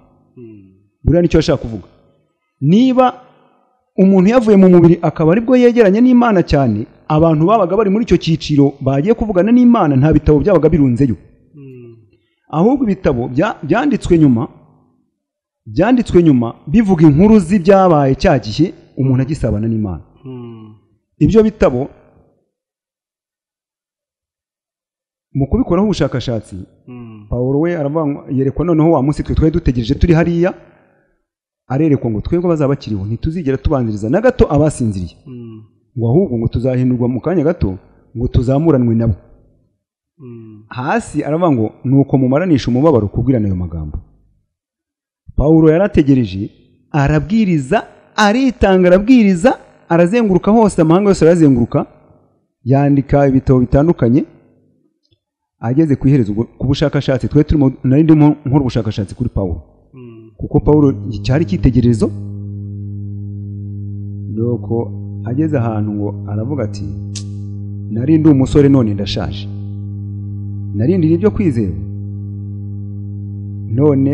buriya nicyo yashaka kuvuga niba umuntu yavuye mu mubiri akaba aribwo yegeranye n'imana cyane abantu babaga bari muri icyo cyiciro bagiye kuvugana n'imana nta bitabo byabaga birunzeyo ahubwo ibitabo bya- byanditswe nyuma byanditswe nyuma bivuga inkuru z'ibyabaye cya gihe umuntu agisabana n'imana ibyo bitabo mu kubikoraho ubushakashatsi pawulo we aravuga ngo yerekwa noneho wa munsi twe twari dutegereje turi hariya arerekwa ngo twebwe abazaba bakiriho ntituzigera tubanziriza na gato abasinziriye ngo ahubwo ngo tuzahindurwa mu kanya gato ngo tuzamuranwe nabo hasi aravuga ngo nuko mumaranisha umubabaro kubwirana ayo magambo pawulo yarategereje arabwiriza aritanga arabwiriza arazenguruka hose amahanga yose arazenguruka yandika ibitabo bitandukanye ageze ku iherezo ubwo- ku bushakashatsi twari turimo nari ndimo nkora ubushakashatsi kuri pawulo kuko pawulo cyari icyitegererezo nuko ageze ahantu ngo aravuga ati nari ndi umusore none ndashaje narindiriye ibyo kwizera none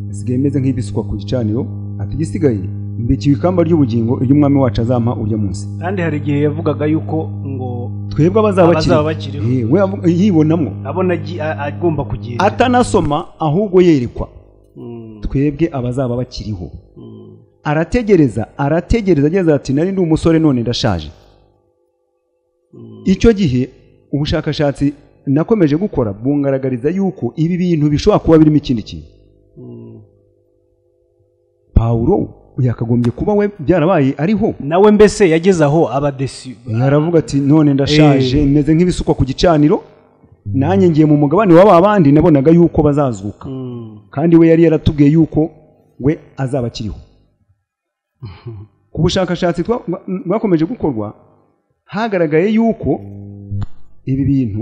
nsigaye meze nk'ibisukwa ku gicaniro ati igisigaye mbikiwe ikamba ry'ubugingo ry'umwami wacu azampa urya munsi kandi hari igihe yavugaga yuko ngo twebwe abazaba abazaba bakiriho bakiriho we avuga- yibonamo abona agi- a- agomba kugenda atanasoma ahubwo yerekwa Mm, twebwe abazaba bakiriho mm, arategereza arategereza ageza ati nari ndi umusore none ndashaje icyo gihe ubushakashatsi nakomeje gukora bungaragariza yuko ibi bintu bishobora kuba birimo ikindi kintu mm. pawulo yakagombye kuba we byarabaye ariho nawe mbese yageze aho aba desi aravuga ati none ndashaje meze nk'ibisukwa ku gicaniro nanjye ngiye mu mugabane wa babandi nabonaga yuko bazazuka Mm, kandi we yari yaratubwiye yuko we azaba akiriho ku bushakashatsi twa- bwa- bwakomeje gukorwa hagaragaye yuko ibi bintu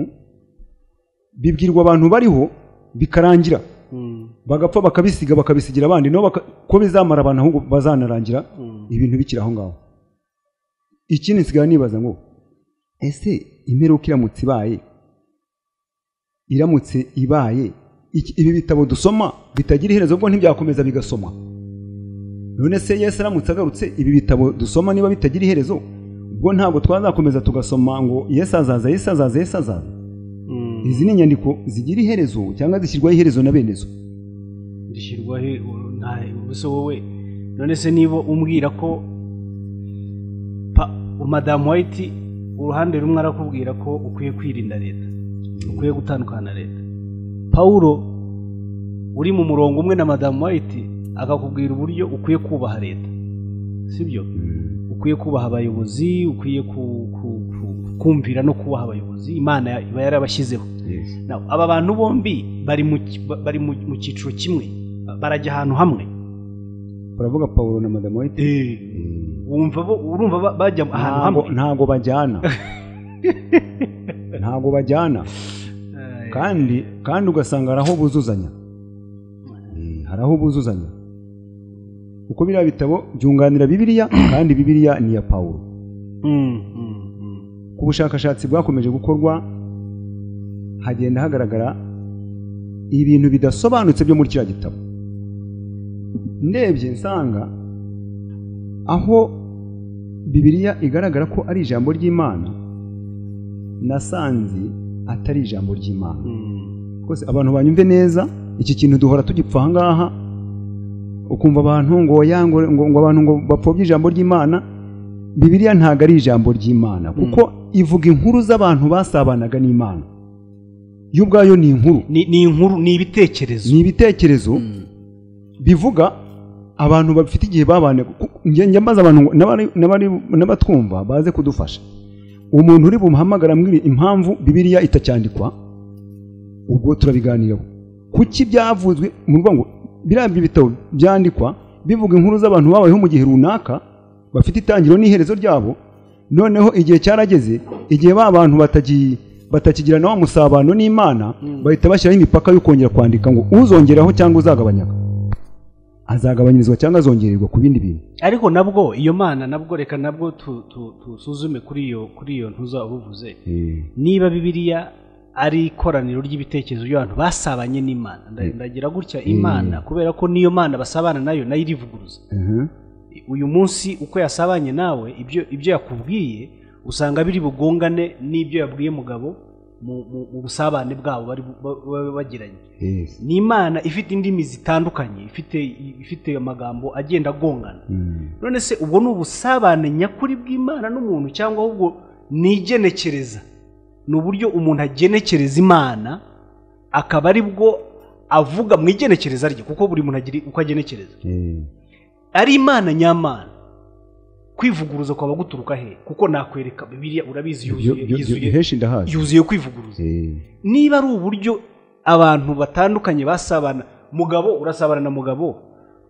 bibwirwa abantu bariho bikarangira mm, bagapfa bakabisiga bakabisigira abandi nabo baka- ko bizamara abantu ahubwo bazanarangira mm. ibintu bikiri aho ngaho ikindi nsigaye nibaza ngo ese imperuka iramutse ibaye iramutse ibaye iki- ibi bitabo dusoma bitagira iherezo ubwo ntibyakomeza bigasomwa none se yesu aramutse agarutse ibi bitabo dusoma niba bitagira iherezo ubwo ntabwo twazakomeza tugasoma ngo yesu azaza yesu azaza yesu azaza izi ni inyandiko zigira iherezo cyangwa zishyirwaho iherezo na bene zo rishyirwaho nta ubuse wowe none se niba umbwira ko pa madamu wayiti uruhande rumwe arakubwira ko ukwiye kwirinda leta ukwiye gutandukana na leta pawulo uri mu murongo umwe na madamu wayiti akakubwira uburyo ukwiye kubaha leta sibyo ukwiye kubaha abayobozi ukwiye ku- ku- ku- kumvira no kubaha abayobozi imana iba yarabashyizeho Now, aba bantu bombi bari mu ki- ba- bari mu mu cyiciro kimwe barajya ahantu hamwe baravuga pawulo na madamu wayite wumva bo urumva ba- bajya ahantu ntago hamwe ntago bajyana ntago bajyana Eh, kandi kandi ugasanga hari aho buzuzanya Eh, hari aho buzuzanya kuko biriya bitabo byunganira bibiliya kandi bibiliya ni iya pawulo ku bushakashatsi bwakomeje gukorwa hagenda hagaragara ibintu bidasobanutse byo muri kiriya gitabo ndebye nsanga aho bibiliya igaragara ko ari ijambo ry'imana nasanze atari ijambo ry'imana rwose abantu banyumve neza iki kintu duhora tugipfa ahangaha ukumva abantu ngo oya, ngo ngo- ngo abantu ngo bapfobye ijambo ry'imana bibiliya ntabwo ari ijambo ry'imana kuko ivuga inkuru z'abantu basabanaga n'imana yo ubwayo ni inkuru ni ni inkuru ni ibitekerezo ni ibitekerezo bivuga abantu bafite igihe babane ku- njye njya mbaza abantu ngo n'abari- n'abari- n'abatwumva baze kudufasha umuntu uri bumuhamagara ambwira impamvu bibiliya itacyandikwa ubwo turabiganiraho kuki byavuzwe mu ruvuga ngo biriya bitabo byandikwa bivuga inkuru z'abantu babayeho mu gihe runaka bafite itangiriro n'iherezo ryabo noneho igihe cyarageze igihe ba bantu batagi- batakigirana wa musabano n'imana bahita bashyiraho imipaka yo kongera kwandika ngo uzongeraho cyangwa uzagabanyaka azagabanyirizwa cyangwa azongererwa ku bindi bintu ariko nabwo iyo mana nabwo reka nabwo tu- tu- tusuzume kuri iyo kuri iyo ntuza ubuvuze niba bibiliya ari ikoraniro ry'ibitekerezo by'abantu basabanye n'imana nda- ndagira gutya imana kubera ko niyo mana basabana nayo nayo irivuguruza Mhm. uyu munsi uko yasabanye nawe ibyo ibyo yakubwiye usanga biri bugongane n'ibyo yabwiye mugabo mu- mu- mu busabane bwabo bari bu- ba- ba- bagiranye Yes. ni imana ifite indimi zitandukanye ifite ifite amagambo agenda agongana Mm. none se ubwo ni ubusabane nyakuri bw'imana n'umuntu cyangwa ahubwo ni igenekereza ni uburyo umuntu agenekereza imana akaba ari bwo avuga mu igenekereza rye kuko buri muntu agira uko agenekereza Eh. ari imana nyamana kwivuguruza kwaba guturuka he kuko nakwereka bibiliya urabizi Byo- yuzuye byo- byo- yuzuye- bihesha indahazi yuzuye kwivuguruza Eh. niba ari uburyo abantu batandukanye basabana mugabo urasabana na mugabo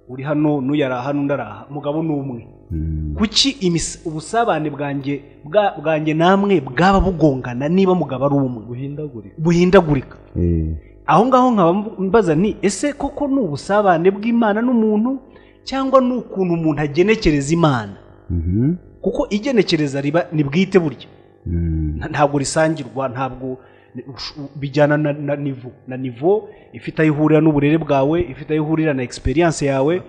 uri hano n'uyu ari aha n'undi ari aha mugabo ni umwe Mm. kuki imis- ubusabane bwanjye bwa- bwanjye namwe bwaba bugongana niba mugabo ari umwe buhindagurika buhindagurika Eh. aho ngaho nkaba mbaza nti ese koko ni ubusabane bw'imana n'umuntu cyangwa ni ukuntu umuntu agenekereza imana Mhm. kuko igenekereza riba ni bwite burya Mm. Nta- ntabwo risangirwa ntabwo ni- ushu- bijyana na, na nivo na nivo ifite aho ihurira n'uburere bwawe ifite aho ihurira na experience yawe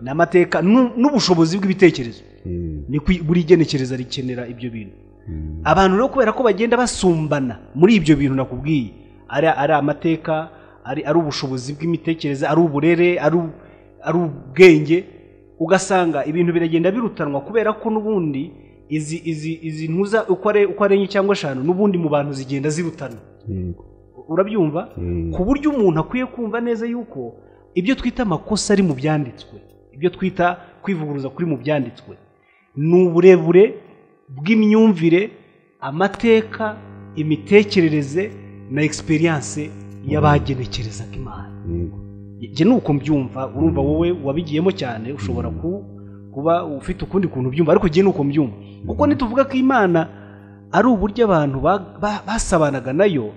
n'amateka n'u- n'ubushobozi bw'ibitekerezo Eh. ni kwi- buri genekereza rikenera ibyo bintu Mm. abantu rero kubera ko bagenda basumbana muri ibyo bintu nakubwiye ari, ari amateka ari, ari ubushobozi bw'imitekerereze ari uburere ari, u- ari ubwenge ugasanga ibintu biragenda birutanwa kubera ko n'ubundi izi izi izi ntuza uko are- uko ari enye cyangwa eshanu n'ubundi mu bantu zigenda zirutana Yego. urabyumva Eh. ku buryo umuntu akwiye kumva neza yuko ibyo twita amakosa ari mu byanditswe ibyo twita kwivuguruza kuri mu byanditswe ni uburebure bw'imyumvire amateka imitekerereze na egisperiyanse y'abagenekerezaga imana Yego. njye ni uko mbyumva urumva wowe wabigiyemo cyane ushobora ku- kuba ufite ukundi kuntu ubyumva ariko njye ni uko mbyumva kuko nituvuga ko imana ari uburyo abantu ba- ba- basabanaga nayo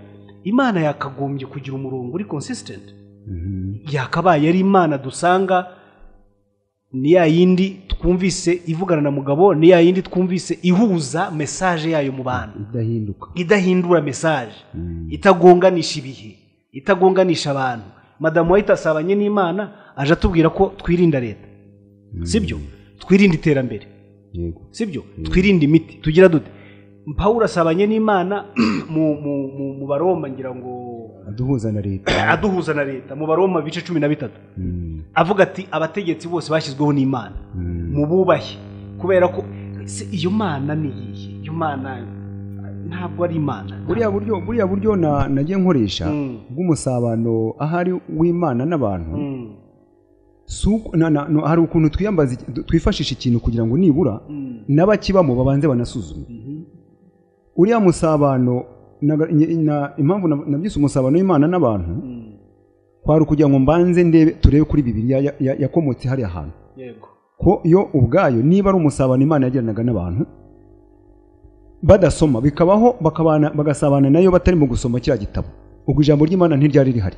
imana yakagombye kugira umurongo uri consistent Mhm. yakabaye ari imana dusanga ni ya yindi twumvise ivugana na mugabo ni ya yindi twumvise ihuza mesaje yayo mu bantu idahinduka idahindura mesaje Mm. itagonganisha ibihe itagonganisha abantu madamu wahita asabanye n'imana aje atubwira ko twirinda leta sibyo twirinda iterambere Yego. sibyo twirinde imiti tugira dute pawulo asabanye n'imana mu- mu- mu- mu baroma ngira ngo aduhuza na leta aduhuza na leta mu baroma ibice cumi na bitatu Mm. avuga ati abategetsi bose bashyizweho n'imana Mm. mububahe kubera ko se iyo mana ni iyihe iyo mana ntabwo ari imana buriya buryo buriya buryo na- nagiye nkoresha Mm. bw'umusabano ahari w'imana n'abantu Mm, si uko- na- na- no, hari ukuntu twiyambaza iki- du- twifashisha ikintu kugira ngo nibura mm, n'abakibamo babanze banasuzume uriya musabano naga- nye- na- impamvu na- nabyise umusabano w'imana n'abantu mm. kwari ukugira ngo mbanze ndebe turebe kuri bibiliya ya- ya- yakomotse hariya hantu yego ko yo ubwayo niba ari umusabano imana yagiranaga n'abantu badasoma bikabaho bakabana bagasabana nayo batari mu gusoma kiriya gitabo ubwo ijambo ry'imana ntiryari rihari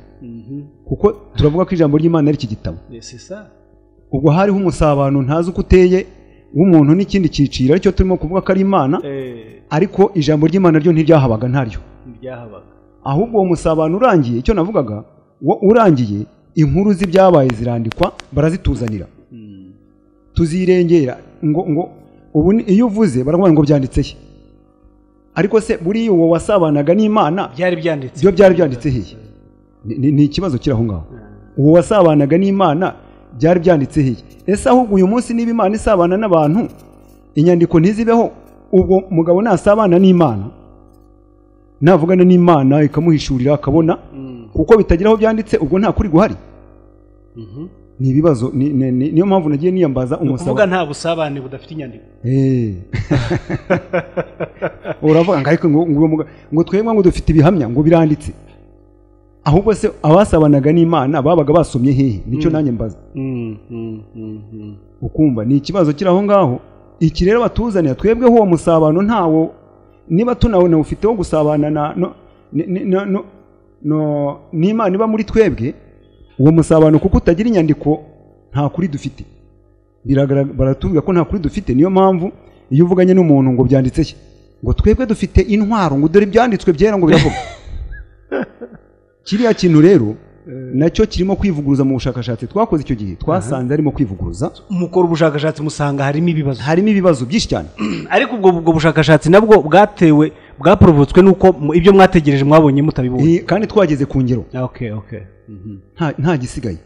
kuko turavuga ko ijambo ry'imana ari iki gitabo c'est ça ubwo hariho umusabano ntazi uko uteye w'umuntu n'ikindi cyiciro aricyo turimo kuvuga ko ari imana eh ariko ijambo ry'imana ryo ntiryahabaga ntaryo ryahabaga ahubwo uwo musabano urangiye icyo navugaga wo urangiye inkuru z'ibyabaye zirandikwa barazituzanira tuzirengera ngo ngo ubu ni- iyo uvuze baravuga ngo byanditse he ariko se buriya uwo wasabanaga n'imana byari byanditse byo byari byanditse hehe Ni- ni- ni ikibazo kiri aho ngaho uwo wasabanaga n'imana byari byanditse hehe ese ahubwo uyu munsi niba imana isabana n'abantu inyandiko ntizibeho ubwo mugabo nasabana n'imana navugana n'imana ikamuhishurira akabona kuko bitagira aho byanditse ubwo nta kuri guhari ni ibibazo ni- ni- ni- niyo mpamvu nagiye niyambaza kuvuga umusaba nta busabane budafite inyandiko Eh. uravuga ngo ariko ngo ngo uwo muga- ngo twebwe ngo dufite ibihamya ngo biranditse ahubwo se abasabanaga n'imana babaga basomye hehe nicyo nanjye mbaza ukumva ni ikibazo kiri aho ngaho iki rero batuzanira twebweho uwo musabano ntawo niba tunawona ufite wo gusabana na no- ni- ni- no- no- no- n'imana iba muri twebwe uwo musabano kuko utagira inyandiko nta kuri dufite Biragaragara- baratubwira ko nta kuri dufite niyo mpamvu iyo uvuganye n'umuntu ngo byanditse ki? ngo twebwe dufite intwaro ngo dore ibyanditswe byera ngo biravuga kiriya kintu rero nacyo kirimo kwivuguruza mu bushakashatsi twakoze icyo gihe twasanze arimo kwivuguruza mukora ubushakashatsi musanga harimo ibibazo harimo ibibazo byinshi cyane ariko ubwo ubwo bushakashatsi nabwo bwatewe bwaporovotswe n'uko mu- ibyo mwategereje mwabonye mutabibonye Eh, kandi twageze ku ngero Ah, okay okay nta- nta gisigaye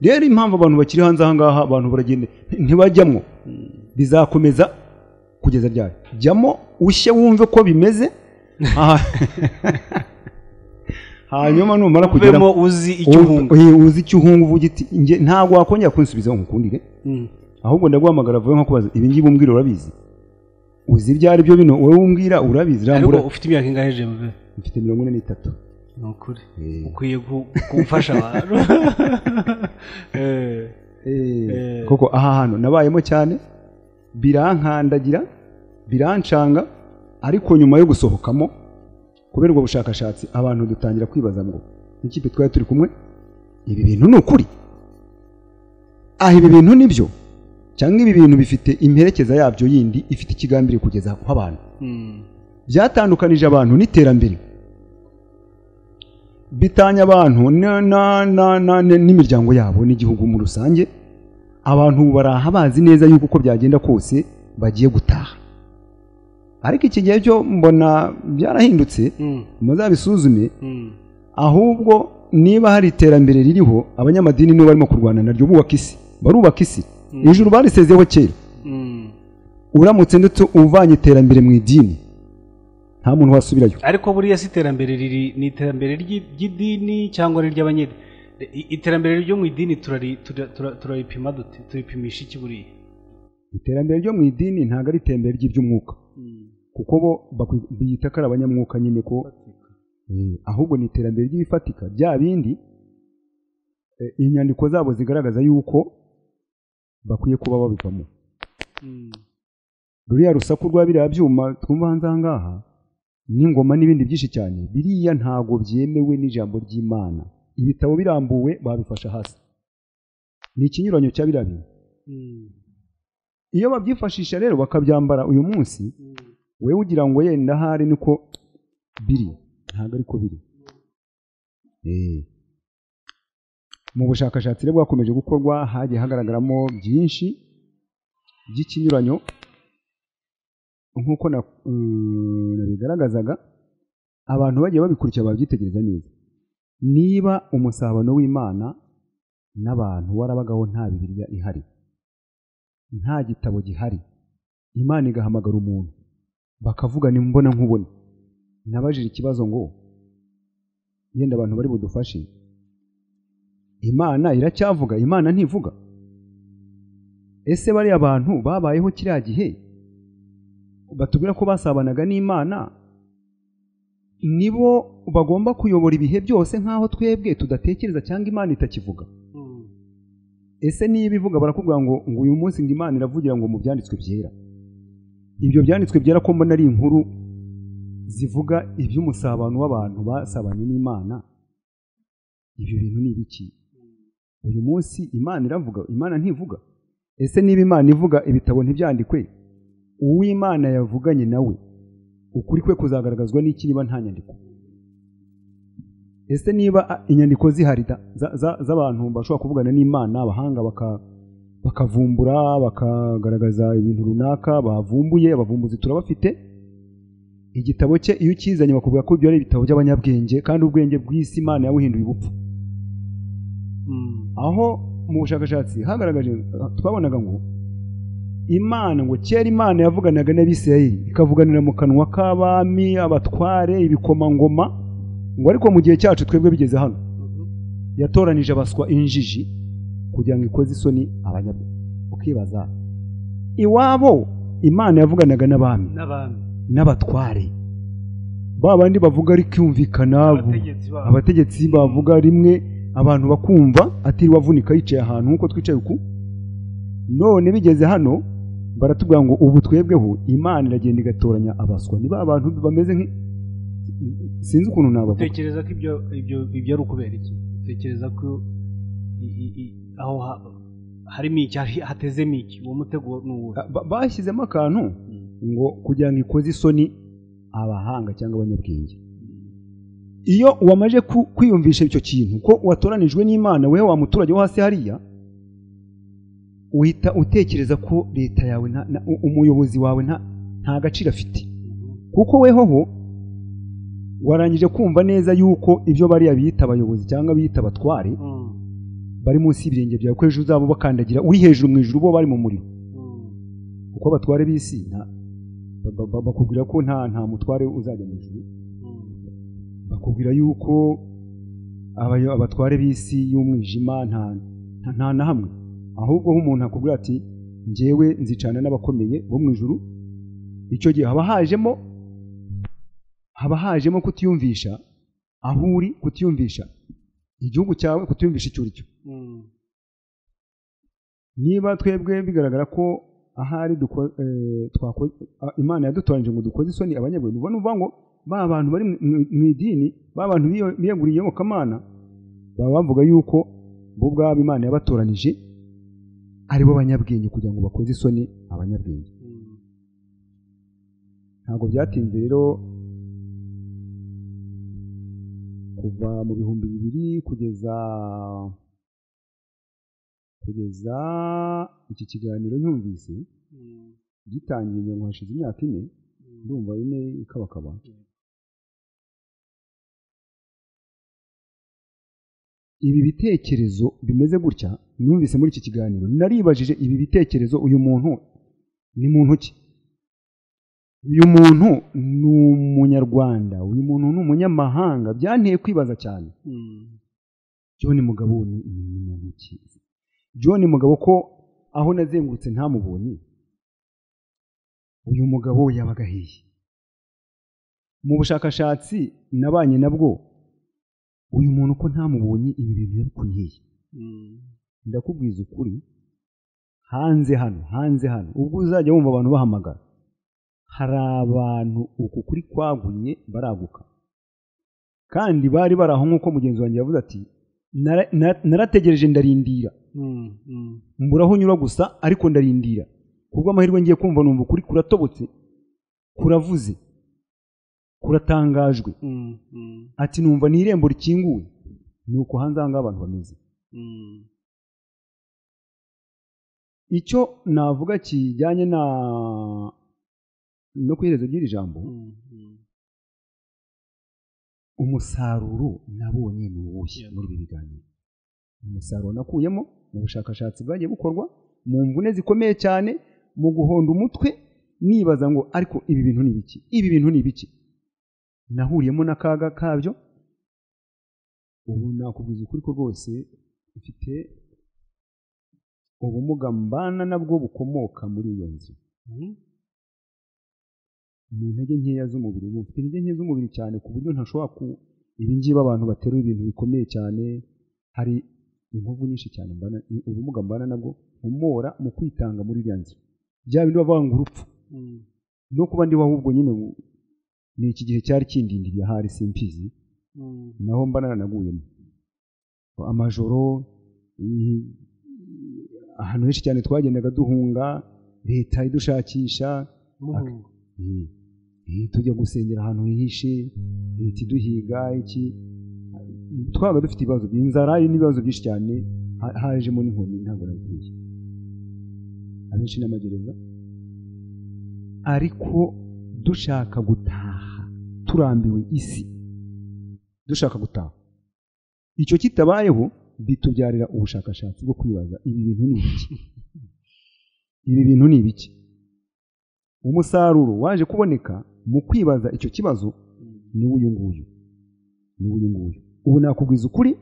rero impamvu abantu bakiri hanze aha ngaha abantu baragenda nti- ntibajyamwo bizakomeza kugeza ryari jyamo ushye wumve ko bimeze Ah. hanyuma numara kugeramo uvemo uzi icyo uhunga Uzi- eh, uzi icyo uhunga uvuga uti "Nge ntabwo wakongera kunsubizaho nkukundire ahubwo ndaguhamagara vuba nkakubaza ibi ngibi umbwira urabizi uzi ibyo ari byo bino wowe umbwira urabizi ariko rambura ufite imyaka ingahe jembe mfite mirongo ine n'itatu ni ukuri Eh. ukwiye gu- gufasha abantu Eh, Eh, koko aha hantu nabayemo cyane birankandagira birancanga ariko nyuma yo gusohokamo kubera ubwo bushakashatsi abantu dutangira kwibaza ngo n'ikipe twari turi kumwe ibi bintu ni ukuri aha ibi bintu ni byo cyangwa ibi bintu bifite imperekeza yabyo yindi ifite ikigambi iri kugeza ku abantu byatandukanije abantu n'iterambere bitanya abantu na- na- na- na- na- n'imiryango yabo n'igihugu muri rusange abantu ubu baraha bazi neza yuko uko byagenda kose bagiye gutaha ariko iki gihe cyo mbona byarahindutse muzabisuzume ahubwo niba hari iterambere ririho abanyamadini nibo barimo kurwana naryo bubaka isi barubaka isi ijuru barisezeho kera uramutse ndetse uvanye iterambere mu idini nta muntu wasubirayo ariko buriya si iterambere riri ni iterambere ry'i- ry'idini cyangwa ari iry'abanyedi I- iterambere ryo mu idini turari- tura- tura- turaripima dute turipimisha iki buriya iterambere ryo mu idini ntabwo ari iterambere ry'iby'umwuka kuko bo bakwi- biyita ko ari abanyamwuka nyine ko Eh, ahubwo ni iterambere ry'ibifatika bya bindi eh, inyandiko zabo zigaragaza yuko bakwiye kuba babivamo ruriya rusaku rwa biriya byuma twumva hanze aha ngaha n'ingoma n'ibindi byinshi cyane biriya ntabwo byemewe n'ijambo ry'imana ibitabo birambuwe babifasha hasi ni ikinyuranyo cya biriya bintu iyo babyifashisha rero bakabyambara uyu munsi we ugira ngo yenda ahari niko biri ntabwo ariko biri Eh. mu bushakashatsi rero bwakomeje gukorwa hagiye hagaragaramo byinshi by'ikinyuranyo nk'uko na- mm, nabigaragazaga abantu bagiye babikurikira babyitegereza neza niba umusabano w'imana n'abantu warabagaho nta bibiriya ihari nta gitabo gihari imana igahamagara umuntu bakavugana imbona nkubone nabajije ikibazo ngo yenda abantu bari budufashe imana iracyavuga imana ntivuga ese bariya bantu babayeho kiriya gihe batubwira ko basabanaga n'imana nibo bagomba kuyobora ibihe byose nk'aho twebwe tudatekereza cyangwa imana itakivuga ese niba ivuga barakubwira ngo ngo uyu munsi ngo imana iravugira ngo mu byanditswe byera ibyo byanditswe byera ko mbona ari inkuru zivuga iby'umusabano w'abantu basabanye n'imana ibyo bintu ni ibiki uyu munsi imana iravuga imana ntivuga ese niba imana ivuga ibitabo ntibyandikwe uw'imana yavuganye nawe ukuri kwe kuzagaragazwa n'iki niba nta nyandiko ese niba a, inyandiko zihari da- za- za- z'abantu bashobora kuvugana n'imana abahanga baka- bakavumbura bakagaragaza ibintu runaka bavumbuye abavumbuzi turabafite igitabo cye iyo ukizanye bakubwira ko ibyo ari ibitabo by'abanyabwenge kandi ubwenge bw'isi imana yabuhinduye ubupfu aho mu bushakashatsi hagaragaje twabonaga ngo imana ngo kera imana yavuganaga n'abisirayeli ikavuganira mu kanwa k'abami abatware ibikomangoma ngo ariko mu gihe cyacu twebwe bigeze hano yatoranije abaswa injiji kugira ngo ikoze isoni abanyabwenge ukibaza iwabo imana yavuganaga n'abami n'abami n'abatware ba bandi bavuga ari kumvikana abategetsi babo abategetsi bavuga rimwe abantu bakumva atiriwe avunika yicaye ahantu nk'uko twicaye uku none bigeze hano baratubwira ngo ubu twebweho imana iragenda igatoranya abaswa niba abantu bameze nk sinzi ukuntu nabavuga utekereza ko ibyo ibyo ibyo ari ukubera iki utekereza ko i- i- i- aho ha- harimo iki hari- hatezemo iki uwo mutego ni uwo Ba- bashyizemo akantu ngo kugira ngo ikoze isoni abahanga cyangwa abanyabwenge iyo wamaje ku- kwiyumvisha icyo kintu ko watoranijwe n'imana wewe wa muturage wo hasi hariya uhita utekereza ko leta yawe nta- na- u- umuyobozi wawe nta- nta gaciro afite kuko weho ho warangije kumva neza yuko ibyo bariya biyita abayobozi cyangwa biyita abatware bari munsi y'ibirenge byawe ko ejo uzaba ubakandagira uri hejuru mu ijuru bo bari mu muriro kuko abatware b'isi nta- ba- ba- bakubwira ko nta nta mutware uzajya mu ijuru bakubwira yuko abayo- abatware b'isi y'umwijima nta nta- nta na hamwe ahubwo aho umuntu akubwira ati njyewe nzicana n'abakomeye bo mu ijuru icyo gihe haba hajemo haba hajemo kutiyumvisha aho uri kutiyumvisha igihugu cyawe kutiyumvisha icyo uri cyo niba twebwe bigaragara ko ahari duko- eh, twako- ah, imana yadutoranyije ngo dukoze isoni abanyabwenge ubona uvuga ngo ba bantu bari mu- mu- mu idini ba bantu biyo- biyeguriye iyobokamana baba bavuga yuko bo ubwabo imana yabatoranije ari bo banyabwenge kugira ngo bakoze isoni abanyabwenge ntabwo byatinze rero kuva mu bihumbi bibiri kugeza kugeza iki kiganiro nyumvise gitangiye ngira ngo hashize imyaka ine ndumva ine ikabakaba ibi bitekerezo bimeze gutya numvise muri iki kiganiro naribajije ibi bitekerezo uyu muntu ni muntu ki uyu muntu ni umunyarwanda uyu muntu ni umunyamahanga byanteye kwibaza cyane john mugabo ni ni muntu ki john mugabo ko aho nazengurutse ntamubonye uyu mugabo yabaga hehe mu bushakashatsi nabanye nabwo uyu muntu ko ntamubonye ibi bintu yabikuye hehe ndakubwiza ukuri hanze hano hanze hano ubwo uzajya wumva abantu bahamagara hari abantu uku kuri kwaguye baraguka kandi bari bari aho nk'uko mugenzi wanjye yavuze ati "Nara- na- narategereje ndarindira mbura aho nyura gusa ariko ndarindira kubw'amahirwe ngiye kumva numva ukuri kuratobotse kuravuze kuratangajwe ati numva ni irembo rikinguwe ni uko hanze ahangaha abantu bameze icyo navuga kijyanye na no ku iherezo ry'iri jambo umusaruro nabonye ni uwuhe muri ibi biganiro umusaruro nakuyemo mu bushakashatsi bwagiye bukorwa mu mvune zikomeye cyane mu guhonda umutwe nibaza ngo ariko ibi bintu ni ibiki ibi bintu ni ibiki nahuriyemo n'akaga kabyo ubu nakubwiza ukuri ko rwose mfite ubumuga mbana nabwo bukomoka muri iyo nzu mu ntege nkeya z'umubiri ubu mfite intege nke z'umubiri cyane ku buryo ntashobora ku ibi ngibi abantu baterura ibintu bikomeye cyane hari inkovu nyinshi cyane mbana ni ubumuga mbana nabwo umora mu kwitanga muri iriya nzu bya bindi bavuga ngo urupfu no kuba ndi wowe ubwo nyine ni iki gihe cyari kindindiriye ahari simpizi naho mba naranaguyemo amajoro i- ahantu henshi cyane twagendaga duhunga leta idushakisha muhungu Mm. Eh, tujya gusengera ahantu hihishe leta iduhiga iki twabaga dufite ibibazo inzara n'ibibazo byinshi cyane ha- hajemo n'inkoni ntabwo nabikwiye abenshi n'amagereza ariko dushaka gutaha turambiwe isi dushaka gutaha icyo kitabayeho bitubyarira ubushakashatsi bwo kwibaza ibi bintu ni ibiki ibi bintu ni ibiki umusaruro waje kuboneka mu kwibaza icyo kibazo ni uyu nguyu ni uyu nguyu ubu nakubwiza ukuri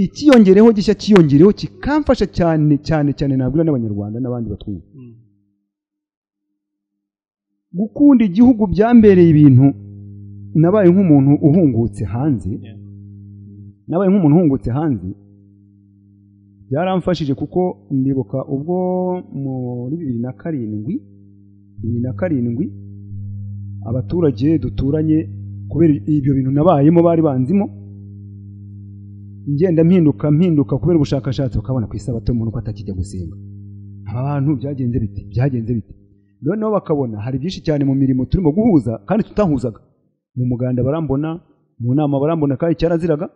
ikiyongereho gishya kiyongereho kikamfasha cyane cyane cyane nabwira n'abanyarwanda n'abandi batwumva gukunda igihugu byambereye ibintu nabaye nk'umuntu uhungutse hanze nabaye nk'umuntu uhungutse hanze byaramfashije kuko ndibuka ubwo muri bibiri na karindwi bibiri na karindwi abaturage duturanye kubera ibyo bintu nabayemo bari banzimo ngenda mpinduka mpinduka kubera ubushakashatsi bakabona ku isabato y'umuntu ko atakijya gusenga aba bantu byagenze biti byagenze biti noneho bakabona hari byinshi cyane mu mirimo turimo guhuza kandi tutahuzaga mu muganda barambona mu nama barambona kandi cyaraziraga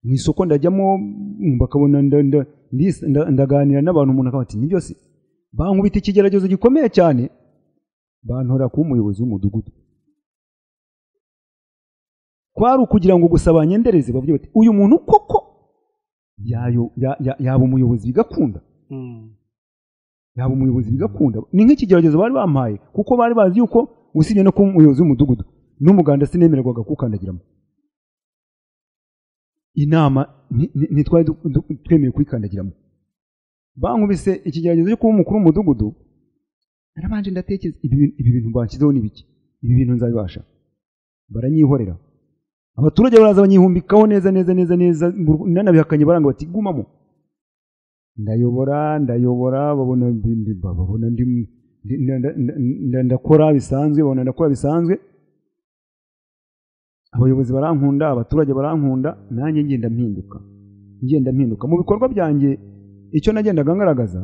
mu isoko ndajyamo mm, bakabona nda- nda- ndis- nda- ndaganira n'abantu umuntu akaba ati ni byose bankubita ikigeragezo gikomeye cyane bantora kuba umuyobozi w'umudugudu kwari ukugira ngo gusa banyendereze bavuge bati uyu muntu koko yayo- ya- ya- yaba umuyobozi bigakunda yaba umuyobozi bigakunda ni nk'ikigeragezo bari bampaye kuko bari bazi yuko usibye no kuba umuyobozi w'umudugudu n'umuganda sinemererwaga kuwukandagiramo inama nti- nti- ntitwari du- du- twemewe kuyikandagiramo bankubise ikigeragezo cyo kuba umukuru w'umudugudu narabanje ndatekereza ibi bintu- ibi bintu banshyizeho ni biki ibi bintu nzabibasha baranyihorera abaturage baraza banyihumbikaho neza neza neza neza mu- nanabihakanye baranga bati gumamo ndayobora ndayobora babona ndi- ndi- babona ndi ndi- nda- nda- nda- ndakora bisanzwe babona ndakora bisanzwe abayobozi barankunda abaturage barankunda nanjye ngenda mpinduka ngenda mpinduka mu bikorwa byanjye icyo nagendaga ngaragaza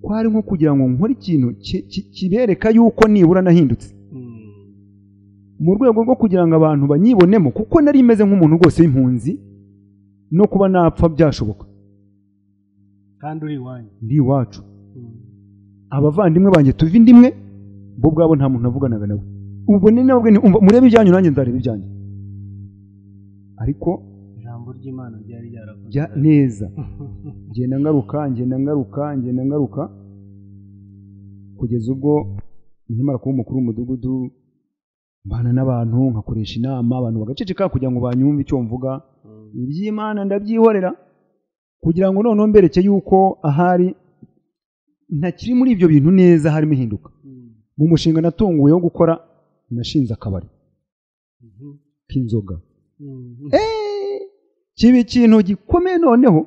kwari nko kugira ngo nkore ikintu ki- ki- kibereka yuko nibura nahindutse mu rwego rwo kugira ngo abantu banyibonemo kuko nari meze nk'umuntu rwose w'impunzi no kuba napfa byashoboka kandi uri iwanyu ndi iwacu abavandimwe banjye tuva indimwe bo ubwabo nta muntu navuganaga nawe ubwo ni nabwo ni umva murebe ibyanyu nanjye nzareba ibyanyu ariko ijambo ry'imana ryari ryarakoze jya neza ngenda ngaruka ngenda ngaruka ngenda ngaruka kugeza ubwo nkimara kuba umukuru w'umudugudu mbana n'abantu nkakoresha inama abantu bagaceceka kugira ngo banyumve icyo mvuga iby'imana ndabyihorera kugira ngo noneho mbereke yuko ahari ntakiri muri ibyo bintu neza harimo ihinduka mu mushinga natunguwe wo gukora nashinze akabari k'inzoga kiba ikintu gikomeye noneho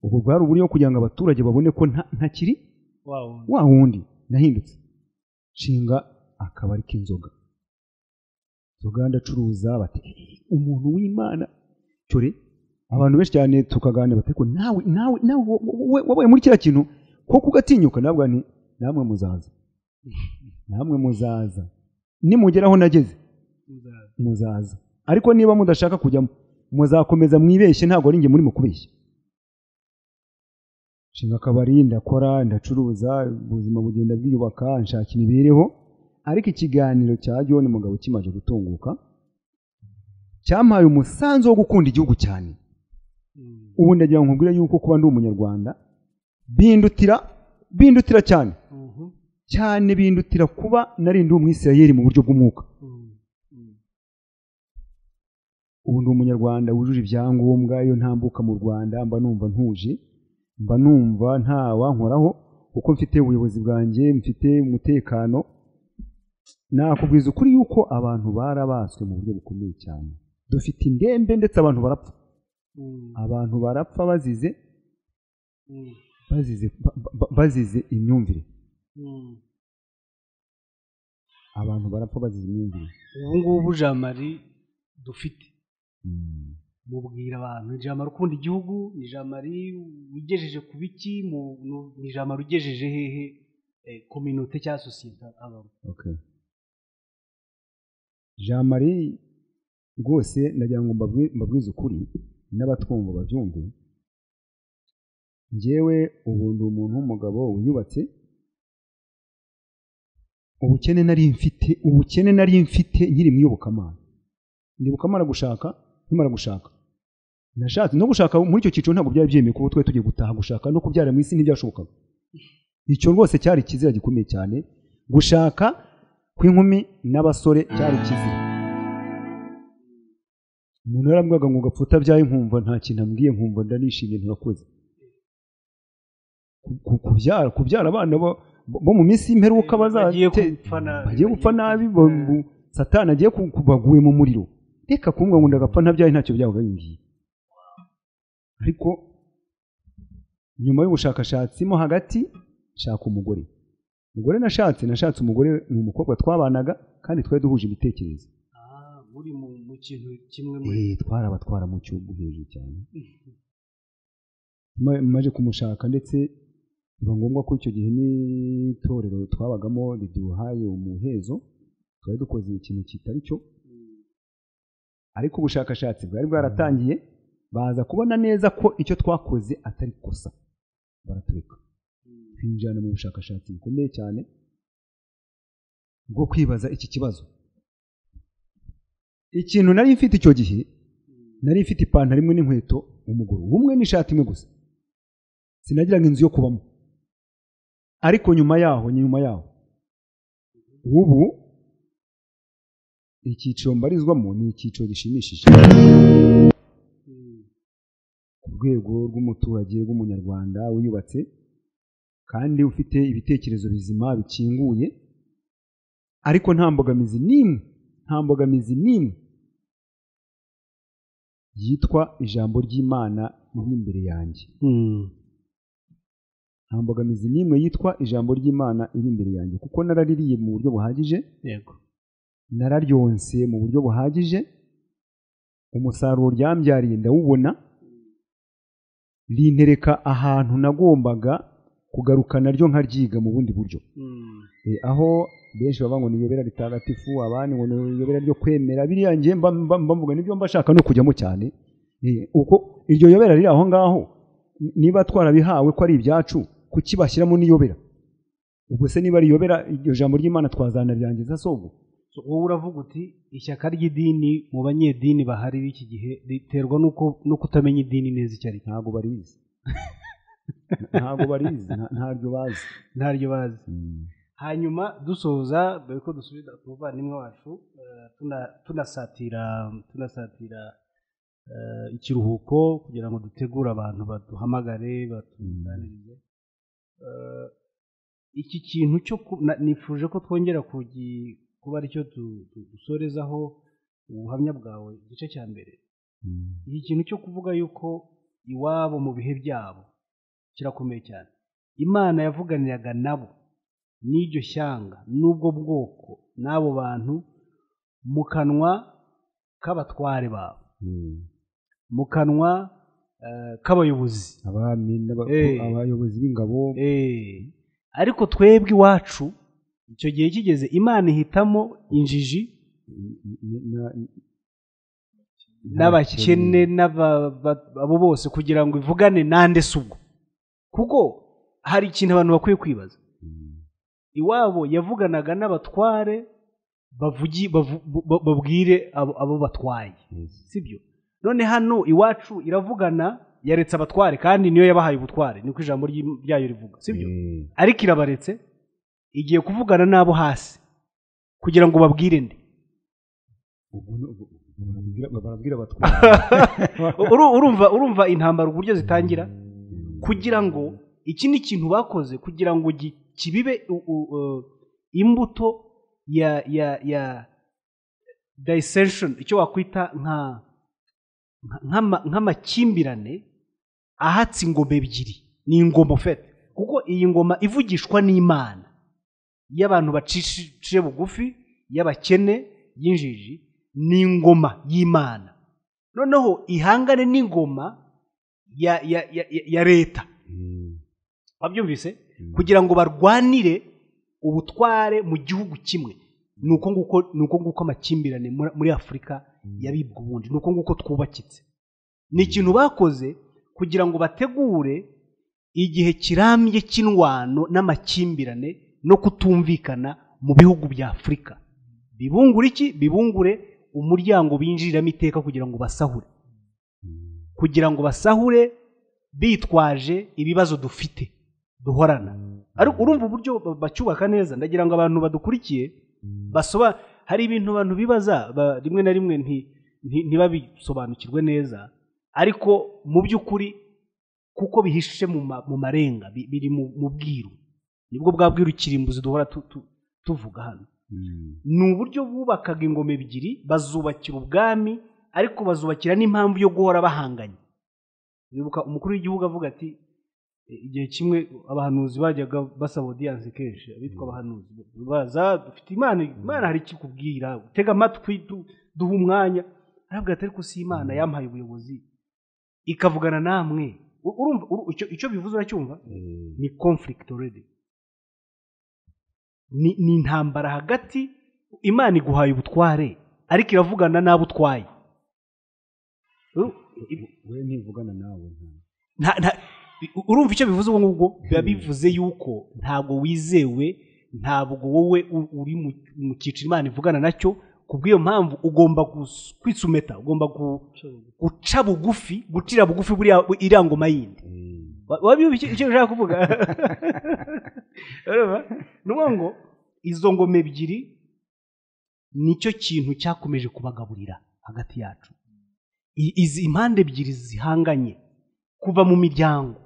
ubwo bwari uburyo bwo kugira ngo abaturage babone ko nta- ntakiri wa wundi nahindutse nshinga akabari k'inzoga inzoga ndacuruza bati "Eh, umuntu w'imana cyore abantu benshi cyane tukaganira bati ariko nawe nawe nawe wo- wo- wo- wabaye muri kiriya kintu koko ugatinyuka nabwo ni namwe muzaza namwe muzaza nimugera aho nageze muzaza ariko niba mudashaka kujyamo muzakomeza mwibeshye ntabwo ari njye muri mukubeshya nshinga akabari ndakora ndacuruza ubuzima bugenda bwiyubaka nshaka imibereho ariko ikiganiro cya John mugabo kimaze gutunguka cyampaye umusanzu wo gukunda igihugu cyane ubu ndagira ngo nkubwire yuko kuba ndi umunyarwanda bindutira bindutira cyane cyane bindutira kuba narindi umwisirayeli mu buryo bw'umwuka ubu ndi umunyarwanda wujuje ibyangombwa iyo ntambuka mu rwanda mba numva ntuje mba numva nta wankoraho kuko mfite ubuyobozi bwanjye mfite umutekano nakubwiza ukuri yuko abantu barabaswe mu buryo bukomeye cyane dufite indembe ndetse abantu barapfa abantu barapfa bazize bazize ba- ba- bazize imyumvire abantu barapfa bazize imyumvire ubu ngubu jamari dufite mubwira abantu ni jamari ukunda igihugu ni jamari ugejeje ku biki mu- nu- ni jamari ugejeje hehe eh, kominote cyangwa sosiyete abamo okay jean marie rwose ndagira ngo mbabwi- mbabwize ukuri n'abatwumva babyumve njyewe ubu ndi umuntu w'umugabo wiyubatse ubukene nari mfite ubukene nari mfite nkiri mu iyobokamana ndibuka mara gushaka nkimara gushaka nashatse no gushaka muri icyo cyiciro ntabwo byari byemeye kuba twari tugiye gutaha gushaka no kubyara mu isi ntibyashobokaga icyo rwose cyari ikizira gikomeye cyane gushaka kw'inkumi n'abasore cyari ikizira umuntu yarambwaga ngo gapfa utabyaye nkumva nta kintu ambwiye nkumva ndanishimye nturakoze Ku- ku- kubyara kubyara abana bo- bo bo mu minsi y'imperuka bagiye bazate gupfa nabi bagiye gupfa nabi bagiye ba- gupfa- bu- satani agiye ku- kubaguye mu muriro reka kumbwa ngo ndagapfa ntabyaye ntacyo byabaga bimbwiye ariko nyuma y'ubushakashatsi mo hagati nshaka umugore umugore nashatse nashatse umugore ni umukobwa twabanaga kandi twari duhuje ibitekerezo Ah, muri mu mu kintu kimwe muri Eh, twarabatwara mu cyugu hejuru cyane Ma- maje kumushaka ndetse biba ngombwa ko icyo gihe n'itorero twabagamo riduhaye umuhezo twari dukoze ikintu kitari cyo ariko ubushakashatsi bwari bwaratangiye baza kubona neza ko icyo twakoze atari kosa baratureka twinjirana mu bushakashatsi bukomeye cyane bwo kwibaza iki kibazo ikintu nari mfite icyo gihe nari mfite ipantaro imwe n'inkweto umuguru umwe n'ishati imwe gusa sinagiraga inzu yo kubamo ariko nyuma yaho nyuma yaho ubu icyiciro mbarizwamo ni icyiciro gishimishije ku rwego rw'umuturage rw'umunyarwanda wiyubatse kandi ufite ibitekerezo bizima bikinguye ariko nta mbogamizi n'imwe nta mbogamizi n'imwe yitwa ijambo ry'imana riri imbere yanjye nta mbogamizi n'imwe yitwa ijambo ry'imana iri imbere yanjye kuko naraririye mu buryo buhagije yego nararyonse mu buryo buhagije umusaruro ryambyariye ndawubona rintereka ahantu nagombaga kugarukana ryo nkaryiga mu bundi buryo Eh, aho benshi baba ngo ni iyobera ritagatifu abandi ngo ni iyobera ryo kwemera biriya ngiye mba- mba- mba mvuga nibyo mba shaka no kujyamo cyane Eh, uko iryo yobera riri aho ngaho n- niba twarabihawe ko ari ibyacu kuki bashyiramo n'iyobera ubwo se niba riyobera iryo jambo ry'imana twazanaryangiza sobwo So, wowe uravuga uti ishyaka ry'idini mu banyedini bahari b'iki gihe riterwa n'uko no kutamenya idini neza icyo ari cyo ntabwo barizi ntabwo barizi nta- ntaryo bazi ntaryo bazi hanyuma dusoza mbere ko dusubiza ku muvandimwe wacu eh, tuna- tunasatira tunasatira eh, ikiruhuko kugira ngo dutegure abantu baduhamagare batuganirize Eh, iki kintu cyo ku- na- nifuje ko twongera kugi- kuba aricyo du- du- dusorezaho ubuhamya bwawe igice cya mbere iki kintu cyo kuvuga yuko iwabo mu bihe byabo kirakomeye cyane imana yavuganiraga nabo n'iryo shyanga n'ubwo bwoko n'abo bantu mu kanwa k'abatware babo Mm. mu kanwa eh, k'abayobozi abami n'aba- Eh. abayobozi b'ingabo Eh, ariko twebwe iwacu icyo gihe kigeze imana ihitamo injiji na- n'abakene n'aba- ba- abo bose kugira ngo ivugane nande si ubwo kuko hari ikintu abantu bakwiye kwibaza iwabo yavuganaga n'abatware bavugi bavu- ba- babwire abo abo batwaye sibyo none hano iwacu iravugana yaretse abatware kandi niyo yabahaye ubutware niko ijambo ry'im- ryayo rivuga sibyo Eh. ariko irabaretse igiye kuvugana n'abo hasi kugira ngo babwire nde ubwo ni- ubwo- ubwo barabwira- barabwira abatwara Uru- urumva urumva intambara uburyo zitangira kugira ngo iki ni ikintu bakoze kugira ngo gi- kibibe u- u- uh, imbuto ya ya ya dissension icyo wakwita nka nka- nk'ama- nk'amakimbirane ahatse ingoma ebyiri ni ingoma ufite kuko iyi ngoma ivugishwa n'imana iyo abantu baciye bugufi y'abakene y'injiji ni ingoma y'imana noneho ihangane n'ingoma ya ya ya- ya- ya leta wabyumvise kugira ngo barwanire ubutware mu gihugu kimwe ni uko nguko ni uko nguko amakimbirane muri- muri afurika yabibwa ubundi ni uko nguko twubakitse ni ikintu bakoze kugira ngo bategure igihe kirambye cy'indwano n'amakimbirane no kutumvikana mu bihugu bya afurika bibungure iki bibungure umuryango binjiriramo iteka kugira ngo basahure kugira ngo basahure bitwaje ibibazo dufite duhorana ariko urumva uburyo ba- bacyubaka neza ndagira ngo abantu badukurikiye basoba hari ibintu abantu bibaza ba- rimwe na rimwe nti- nti- ntibabisobanukirwe neza ariko mu by'ukuri kuko bihishe mu ma- mu marenga bi- biri mu mu bwiru nibwo bwa bwiru kirimbuzi duhora tu- tu- tuvuga hano ni uburyo bubakaga ingoma ebyiri bazubakira ubwami ariko bazubakira n'impamvu yo guhora bahanganye bibuka umukuru w'igihugu avuga ati "E, igihe kimwe abahanuzi bajyaga basaba odiyanse kenshi abitwa abahanuzi baza dufite imana imana hari ikikubwira utega amatwi du- duha umwanya aravuga ati ariko si imana yampaye ubuyobozi ikavugana namwe U- urumva uru- icyo- icyo bivuze uracyumva ni conflict already ni ni intambara hagati imana iguhaye ubutware ariko iravugana n'abo utwaye Uru- i- we ntivugana nawe nta- nta- nta- u- urumva icyo bivuze ubwo ngubwo biba bivuze yuko ntabwo wizewe ntabwo wowe u- uri mu- mu cyiciro imana ivugana nacyo ku bw'iyo mpamvu ugomba gus- kwisumeta ugomba gu- guca bugufi gucira bugufi buriya bu- iriya ngoma yindi Wa- wabyumva icyo icyo ushaka kuvuga urumva ni ukuvuga ngo izo ngoma ebyiri nicyo kintu cyakomeje kubagaburira hagati yacu I- izi impande ebyiri zihanganye kuva mu miryango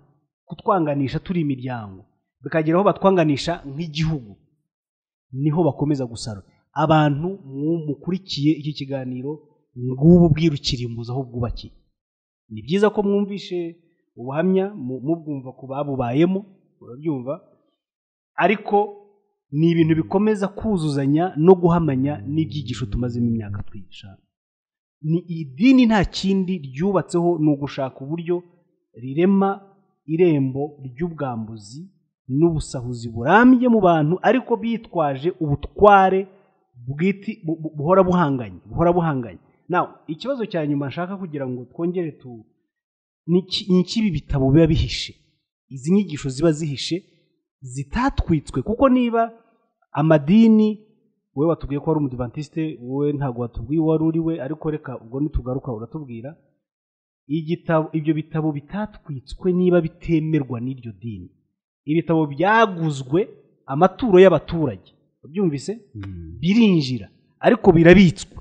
kutwanganisha turi imiryango bikagera aho batwanganisha nk'igihugu niho bakomeza gusara abantu mukurikiye iki kiganiro ngubu bwiru kirimbuza aho bwubakiye ni byiza ko mwumvishe ubuhamya mu- mubwumva ku babubayemo urabyumva ariko ni ibintu bikomeza kuzuzanya no guhamanya n'ibyigisho tumazemo imyaka twigisha ni idini nta kindi ryubatseho ni ugushaka uburyo rirema irembo ry'ubwambuzi n'ubusahuzi burambye mu bantu ariko bitwaje ubutware bwiti bu- bu- buhora buhanganye buhora buhanganye nawe ikibazo cya nyuma nshaka kugira ngo twongere tu ni iki- ni iki ibi bitabo biba bihishe izi nyigisho ziba zihishe zitatwitswe kuko niba amadini wowe watubwiye ko wari umudivantiste wowe ntabwo watubwiye uwo wari uri we ariko reka ubwo nitugaruka uratubwira igitabo ibyo bitabo bitatwitswe niba bitemerwa n'iryo dini ibitabo byaguzwe amaturo y'abaturage byumvise birinjira ariko birabitswe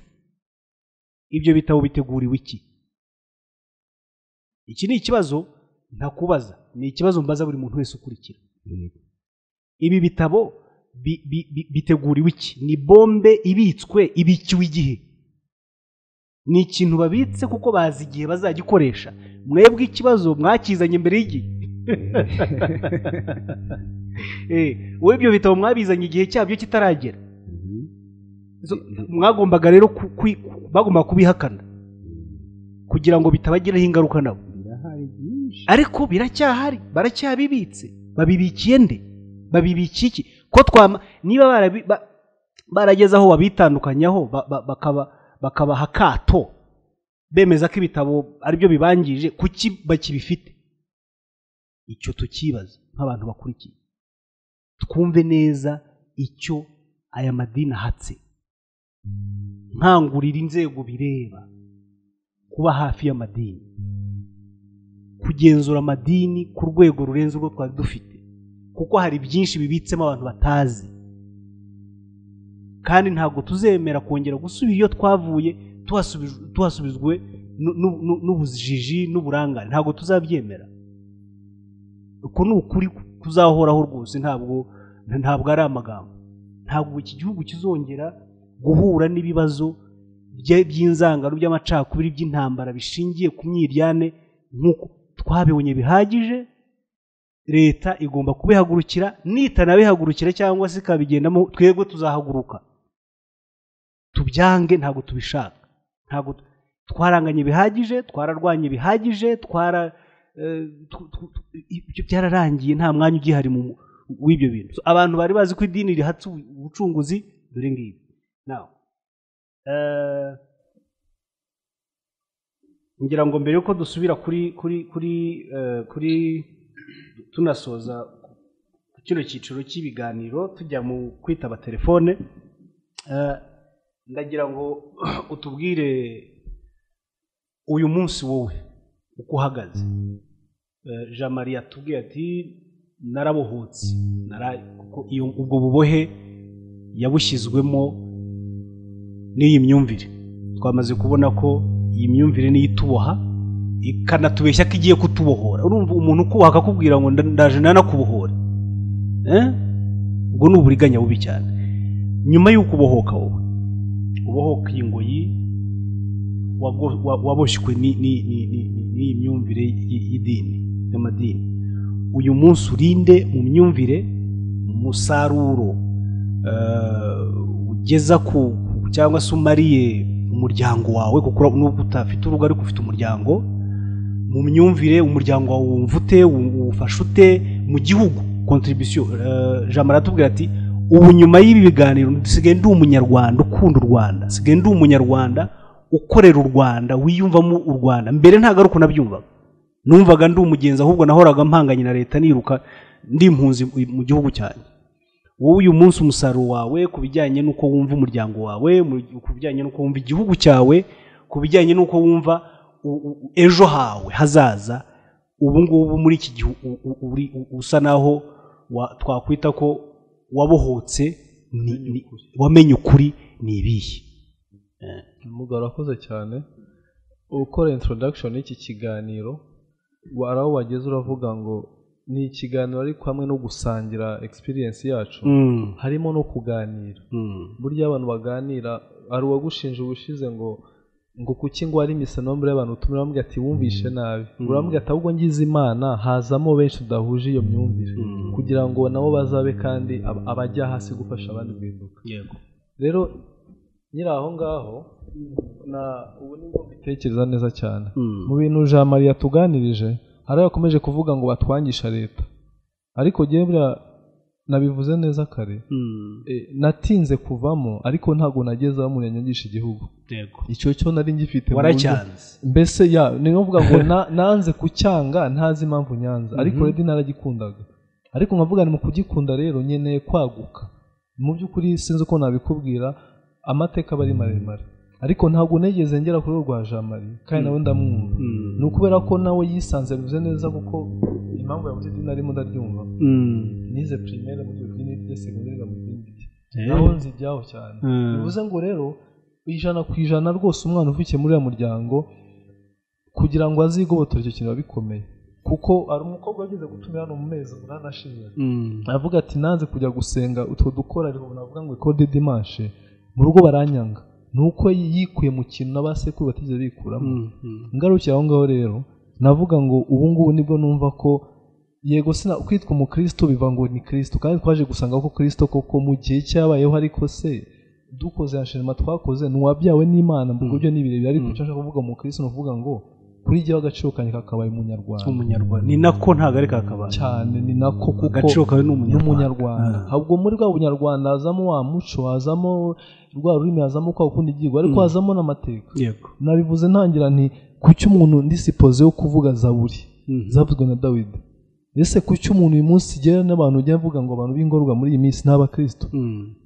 ibyo bitabo biteguriwe iki iki ni ikibazo ntakubaza ni ikibazo mbaza buri muntu wese ukurikira ibi bitabo bi- bi- bi- biteguriwe iki ni bombe ibitswe ibikiwe igihe ni ikintu babitse kuko bazi igihe bazagikoresha mwebwe ikibazo mwakizanye mbere y'igihe Eh, wowe ibyo bitabo mwabizanye igihe cyabyo kitaragera So, mwagombaga rero ku- kwi- bagombaga kubihakana kugira ngo bitabagiraho ingaruka nabo birahari byinshi ariko biracyahari baracyabibitse babibikiye nde babibikiye iki ko twama niba barabi- ba- barageze aho babitandukanyaho ba- ba- bakaba- bakabaha akato bemeza ko ibitabo aribyo bibangije kuki bakibifite icyo tukibaza nk'abantu bakurikiye twumve neza icyo aya madini ahatse nkangurira inzego bireba kuba hafi y'amadini kugenzura amadini ku rwego rurenze urwo twari dufite kuko hari byinshi bibitsemo abantu batazi kandi ntabwo tuzemera kongera gusubira iyo twavuye tuhasubi- tuhasubizwe nu- nu- nu- n'ubujiji n'uburangare ntabwo tuzabyemera uko ni ukuri kuzahoraho rwose ntabwo ntabwo ari amagambo ntabwo iki gihugu kizongera guhura n'ibibazo bye- by'inzangano by'amacakubiri by'intambara bishingiye ku myiryane nk'uko twabibonye bihagije leta igomba kubihagurukira nitanabihagurukira cyangwa se ikabigendamo twebwe tuzahaguruka tubyange ntabwo tubishaka ntabwo twaranganye bihagije twararwanye bihagije twara eh, tu- tu- tu- ibyo byararangiye nta mwanya ugihari mu- w'ibyo bintu So, abantu bari bazi ko idini rihatse ubu- ubucunguzi dore ngibi Now, eh, ngira ngo mbere yuko dusubira kuri kuri kuri eh, kuri tunasoza ku kino cyiciro cy'ibiganiro tujya mu kwitaba telefone eh, ndagira ngo utubwire uyu munsi wowe uko uhagaze Eh, jean marie atubwiye ati narabohotse nara- kuko iyo- ubwo bubohe yabushyizwemo n'iyi myumvire twamaze kubona ko iyi myumvire niyo ituboha ikanatubeshya ko igiye kutubohora urumva umuntu ukubaha akakubwira ngo nda- ndaje nanakubohora Eh? ubwo ni uburiganya bubi cyane nyuma y'uko ubohoka wowe ubohoka iyi ngoyi wago- wa- waboshywe ni- ni- ni- ni- ni- n'iyi myumvire y- y'idini y'amadini uyu munsi urinde mu myumvire umusaruro eh, ugeza ku ku- cyangwa se umariye umuryango wawe kuko ura- nubwo utafite urugo ariko ufite umuryango mu myumvire umuryango wawe wumva ute wu- uwufasha ute mu gihugu kontribisiyo jamara aratubwira ati ubu nyuma y'ibi biganiro nsigaye ndi umunyarwanda ukunda u rwanda nsigaye ndi umunyarwanda ukorera u rwanda wiyumvamo u rwanda mbere ntabwo ari uko nabyumvaga numvaga ndi umugenzi ahubwo nahoraga mpanganye na leta niruka ndi impunzi mu gihugu cyanjye wowe uyu munsi umusaruro wawe ku bijyanye n'uko wumva umuryango wawe mu- ku bijyanye n'uko wumva igihugu cyawe ku bijyanye n'uko wumva u- u- u- ejo hawe hazaza ubu ngubu muri iki gihe u- u- uri- u- usa naho wa- twakwita ko wabohotse ni- ni- wamenye ukuri ni ibihe umugabo arakoze cyane ukora introduction y'iki kiganiro wa- hari aho wageze uravuga ngo ni ikiganiro ariko hamwe no gusangira experience yacu harimo no kuganira burya abantu baganira hari uwagushinja ubushize ngo ngo kuki ngo ari imisonombre y'abantu utumira bamubwira ati wumvishe nabi uramubwira ati ahubwo ngize imana hazamo benshi tudahuje iyo myumvire kugira ngo nabo bazabe kandi ab- abajya hasi gufasha abandi guhinduka yego rero nyiri aho ngaho na ubu ni bwo mbitekereza neza cyane mu bintu jean marie yatuganirije hari aho yakomeje kuvuga ngo batwangisha leta ariko njyewe buriya nabivuze neza kare Eh, natinze kuvamo ariko ntabwo nageze aho umuntu yanyangisha igihugu yego icyo cyo nari ngifite mu buryo- waracyanze mbese ya ni ngombwa ngo na- nanze kucyanga ntazi impamvu nyanza ariko redi naragikundaga ariko nkavuga ni mu kugikunda rero nkeneye kwaguka mu by'ukuri sinzi uko nabikubwira amateka aba ari maremare ariko ntabwo nigeze ngera kuri urwo jean marie kandi nawe ndamwumva ni ukubera ko nawe yisanze bivuze neza kuko impamvu yavuze idini arimo ndaryumva nize primaire mu idini rye segondere mu idini rye naho nzi ibyaho cyane bivuze ngo rero ijana ku ijana rwose umwana uvukiye muri uriya muryango kugira ngo azigobotore icyo kintu biba bikomeye kuko hari umukobwa wageze gutumira hano mu mezi umunani ashize aravuga ati nanze kujya gusenga utwo dukora ariko navuga ngo ikode dimanche mu rugo baranyanga ni uko yikuye mu kintu n'abasekuru batigeze bikuramo ngarukiye aho ngaho rero navuga ngo ubu ngubu nibwo numva ko yego sina kwitwa umukristo biva ngo ni kristo kandi twaje gusanga ko kristo koko mu gihe cyabayeho ariko se dukoze ya shenema twakoze ntiwabyawe n'imana mbwo byo ni birebire ariko icyo nshaka kuvuga umukristo ni ukuvuga ngo kuri jyewe agaciro kanjye kakabaye umunyarwanda umunyarwanda ni nako ntabwo ari kakabaye cyane ni nako kuko agaciro kawe ni n'umunyarwanda umunyarwanda ahubwo muri bwa bunyarwanda hazamo wa muco hazamo rwa rurimi hazamo kwa kundi igihugu ariko hazamo n'amateka yego nabivuze ntangira nti kuki umuntu ndi sipoze yo kuvuga zaburi zavuzwe na dawidi ese kuki umuntu uyu munsi igera n'abantu ujya avuga ngo abantu b'ingorwa muri iyi minsi ni abakristo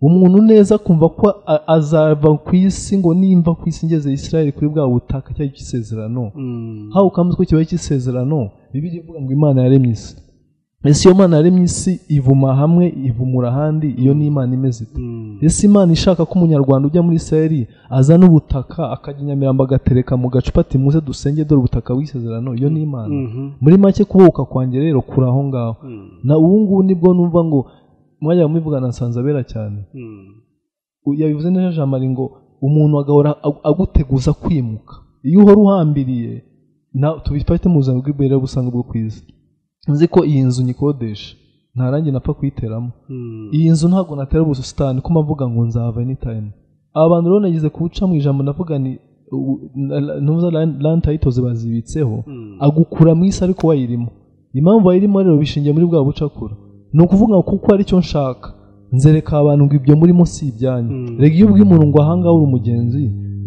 umuntu neza kumva ko a- azava ku isi ngo nimva ku isi ngeze israel kuri bwa butaka cyari icy'isezerano hawe ukamuzi ko kibaye icy'isezerano bibiri ivuga ngo imana yaremye isi ese iyo mana yaremye isi ivuma hamwe ivumura ahandi iyo ni imana imeze ite ese imana ishaka ko umunyarwanda ujya muri israel azana ubutaka akajya i nyamirambo agatereka mu gacupa ati muze dusenge dore ubutaka w'isezerano iyo ni imana muri make kubohoka kwanjye rero kuri aho ngaho na ubu ngubu nibwo numva ngo mwajya mubivugana nsanze abera cyane U- yabivuze neza jean marie ngo umuntu agahora ag- aguteguza kwimuka iyo uhora uhambiriye na- tubifate mu buzima bw'imbere busanga bwo ku isi nzi ko iyi nzu nyikodesha nta rangi napfa kuyiteramo iyi nzu ntabwo natera ubusitani ko mvuga ngo nzahava anytime aba bantu rero nageze kuwuca mu ijambo ndavuga ni u- na- na- ntuza lan- lantayitoze bazibitseho agukura mu isi ariko wayirimo impamvu wayirimo rero bishingiye muri bwa bucakura ni ukuvuga ngo kuko aricyo nshaka nzereka abantu ngo ibyo murimo si ibyanyu rega iyo ubwiye umuntu ngo ahangaha uri umugenzi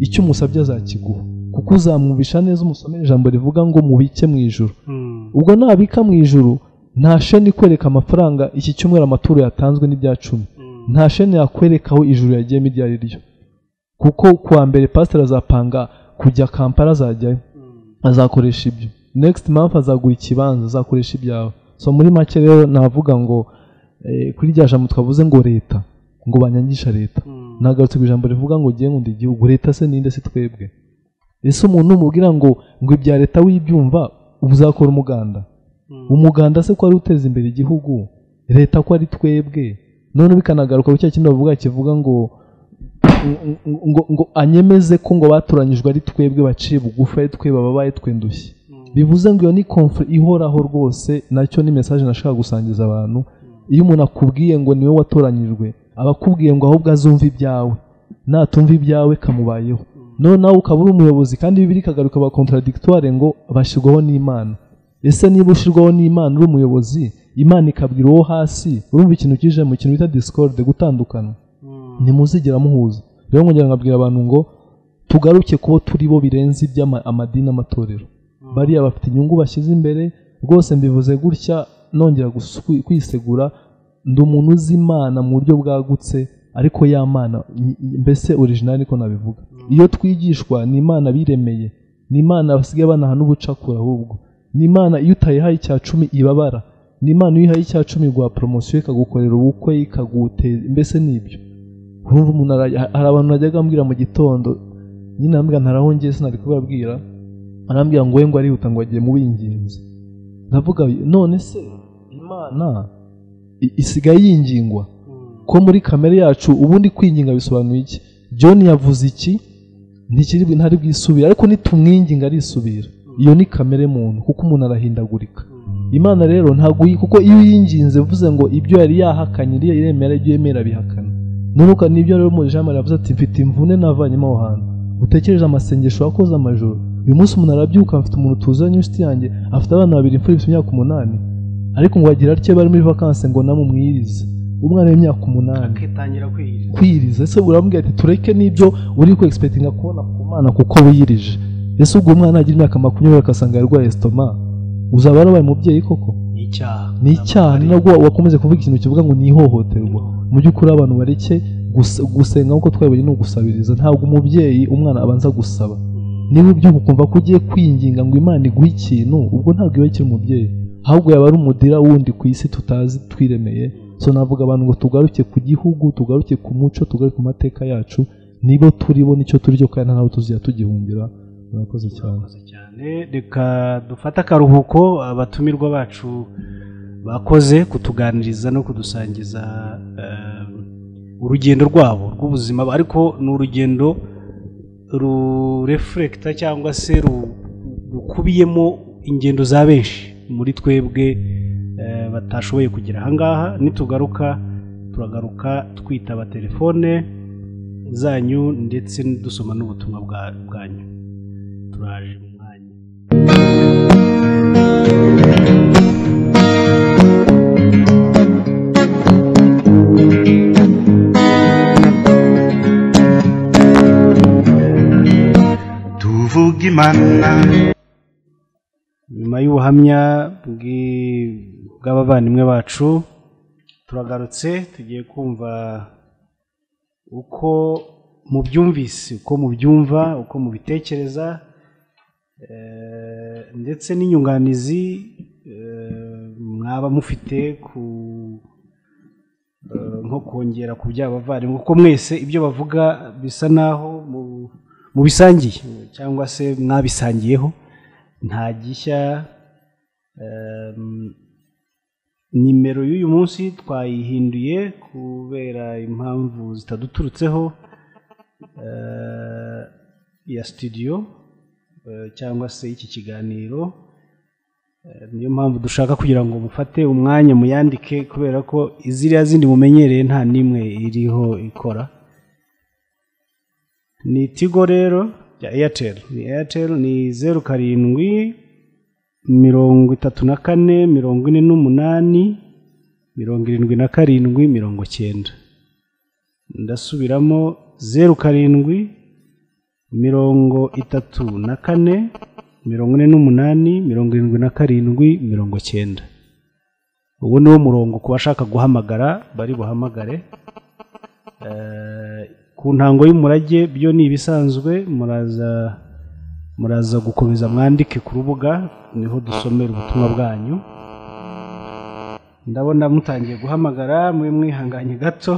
icyo umusabye azakiguha kuko uzamwumvisha neza umusomera ijambo rivuga ngo mubike mu ijuru ubwo nabika mu ijuru nta sheni ikwereka amafaranga iki cyumweru amaturo yatanzwe n'ibya cumi nta sheni yakwereka aho ijuru yagiyemo iryo ari ryo kuko kuwa mbere pasiteri azapanga kujya kampala azajyayo azakoresha ibyo next month azagura ikibanza azakoresha ibyawe so muri make rero navuga ngo eh, kuri rya jambo twavuze ngo leta ngo banyangisha leta nagarutse ku ijambo rivuga ngo ugiye nkunda igihugu leta se ninde si twebwe ese umuntu umubwira ngo ngo ibya leta wibyumva uba uzakora umuganda umuganda se ko wari uteza imbere igihugu leta ko ari twebwe none bikanagaruka ku cya kintu bavuga kivuga ngo ngo- ngo ngo anyemeze ko ngo batoranyijwe ari twebwe baciye bugufi ari twe babaye twendushye bivuze ngo iyo ni conflict ihoraho rwose nacyo ni message nashaka gusangiza abantu iyo umuntu akubwiye ngo niwe watoranyijwe aba akubwiye ngo ahubwo azumva ibyawe natumva ibyawe kamubayeho none nawe ukaba uri umuyobozi kandi bibiri ikagaruka ba contradictoire ngo bashyirwaho n'imana ese niba ushyirwaho n'imana uri umuyobozi imana ikabwira uwo hasi urumva ikintu kije mu kintu bita discorde gutandukana ntimuzigera muhuza rero nkongera nkabwira abantu ngo tugaruke kubo turi bo birenze iby'amadini amatorero bariya bafite inyungu bashyize imbere rwose mbivuze gutya nongera gusu- kwi- kwisegura ndi umuntu uzi imana mu buryo bwagutse ariko ya mana ny- mbese orijinali niko nabivuga iyo twigishwa ni imana biremeye ni imana basigaye banaha n'ubucakura ahubwo ni imana iyo utayihaye icya cumi ibabara ni imana iyo uyihaye icya cumi iguha poromosiyo ikagukorera ubukwe ikaguteza mbese ni ibyo urumva umuntu ara- hari abantu najyaga ambwira mu gitondo nyine arambwira ntaraho ngiye sinari kubabwira arambwira ngo we ngo arihuta ngo agiye mu binginzi ndavuga none se imana i- isigaye yingingwa ko muri kamere yacu ubundi kwinginga bisobanuye iki john yavuze iki ntikiri bwi- ntari bwisubire ariko nitumwinginga arisubira iyo ni kamere muntu kuko umuntu arahindagurika imana rero ntabwo uyi- kuko iyo uyinginze uvuze ngo ibyo yari yahakanye iriya iremera ibyo yemera bihakana nunuka nibyo rero muri jambo yavuze ati mfite imvune navanyemo aho hantu utekereje amasengesho wakoze amajoro uyu munsi umuntu arabyuka mfite umuntu tuzanye inshuti yanjye afite abana babiri imfura ifite imyaka umunani ariko ngo agira atyo bari muri vakansi ngo namumwirize umwana w'imyaka umunani akitangira kwiyiriza kwiriza ese urambwira ati tureke n'ibyo uri ku expectinga kubona ku mwana kuko wiyirije ese ubwo umwana agira imyaka makumyabiri akasanga yarwaye sitoma uzaba warabaye umubyeyi koko ni icyaha ni icyaha ni nabwo wakomeze kuvuga ikintu kivuga ngo ni ihohoterwa mu by'ukuri abantu bareke gusa- gusenga nk'uko twabibonye ni ugusabiriza ntabwo umubyeyi umwana abanza gusaba niba ubyuka ukumva ko ugiye kwinginga ngo imana iguhe ikintu ubwo ntabwo iba ikiri umubyeyi ahubwo yaba ari umudira wundi ku isi tutazi twiremeye so navuga abantu ngo tugaruke ku gihugu tugaruke ku muco tugaruke ku mateka yacu nibo turibo nicyo turi cyo kandi ntabwo tuzajya tugihungira murakoze cyane murakoze cyane reka dufate akaruhuko abatumirwa bacu bakoze kutuganiriza no kudusangiza eh, urugendo rwabo rw'ubuzima ariko ni urugendo rurefurekita cyangwa se ru- rukubiyemo ingendo za benshi muri twebwe eh, batashoboye kugera ahangaha nitugaruka turagaruka twitaba telefone zanyu ndetse dusoma n'ubutumwa bwa- bwanyu turaje mu mwanya tuvuga imana nyuma y'ubuhamya bw'i- bw'abavandimwe bacu turagarutse tugiye kumva uko mubyumvise uko mubyumva uko mubitekereza eh, ndetse n'inyunganizi eh, mwaba mufite ku eh, nko kongera ku by'abavandimwe kuko mwese ibyo bavuga bisa naho mu- mubisangiye cyangwa se mwabisangiyeho nta gishya em, nimero y'uyu munsi twayihinduye kubera impamvu zitaduturutseho eh, ya studio eh, cyangwa se iki kiganiro Eh, niyo mpamvu dushaka kugira ngo mufate umwanya muyandike kubera ko iziriya zindi mumenyereye nta n'imwe iriho ikora ni tigo rero ya eyateri ni eyateri ni zeru karindwi mirongo itatu na kane mirongo ine n'umunani mirongo irindwi na karindwi mirongo cyenda ndasubiramo zeru karindwi mirongo itatu na kane mirongo ine n'umunani mirongo irindwi na karindwi mirongo cyenda uwo ni wo murongo ku bashaka guhamagara bari buhamagare Eh, ku ntango y'umurage byo ni ibisanzwe muraza muraza gukomeza mwandike ku rubuga niho dusomera ubutumwa bwanyu ndabona mutangiye guhamagara mwe mwihanganye gato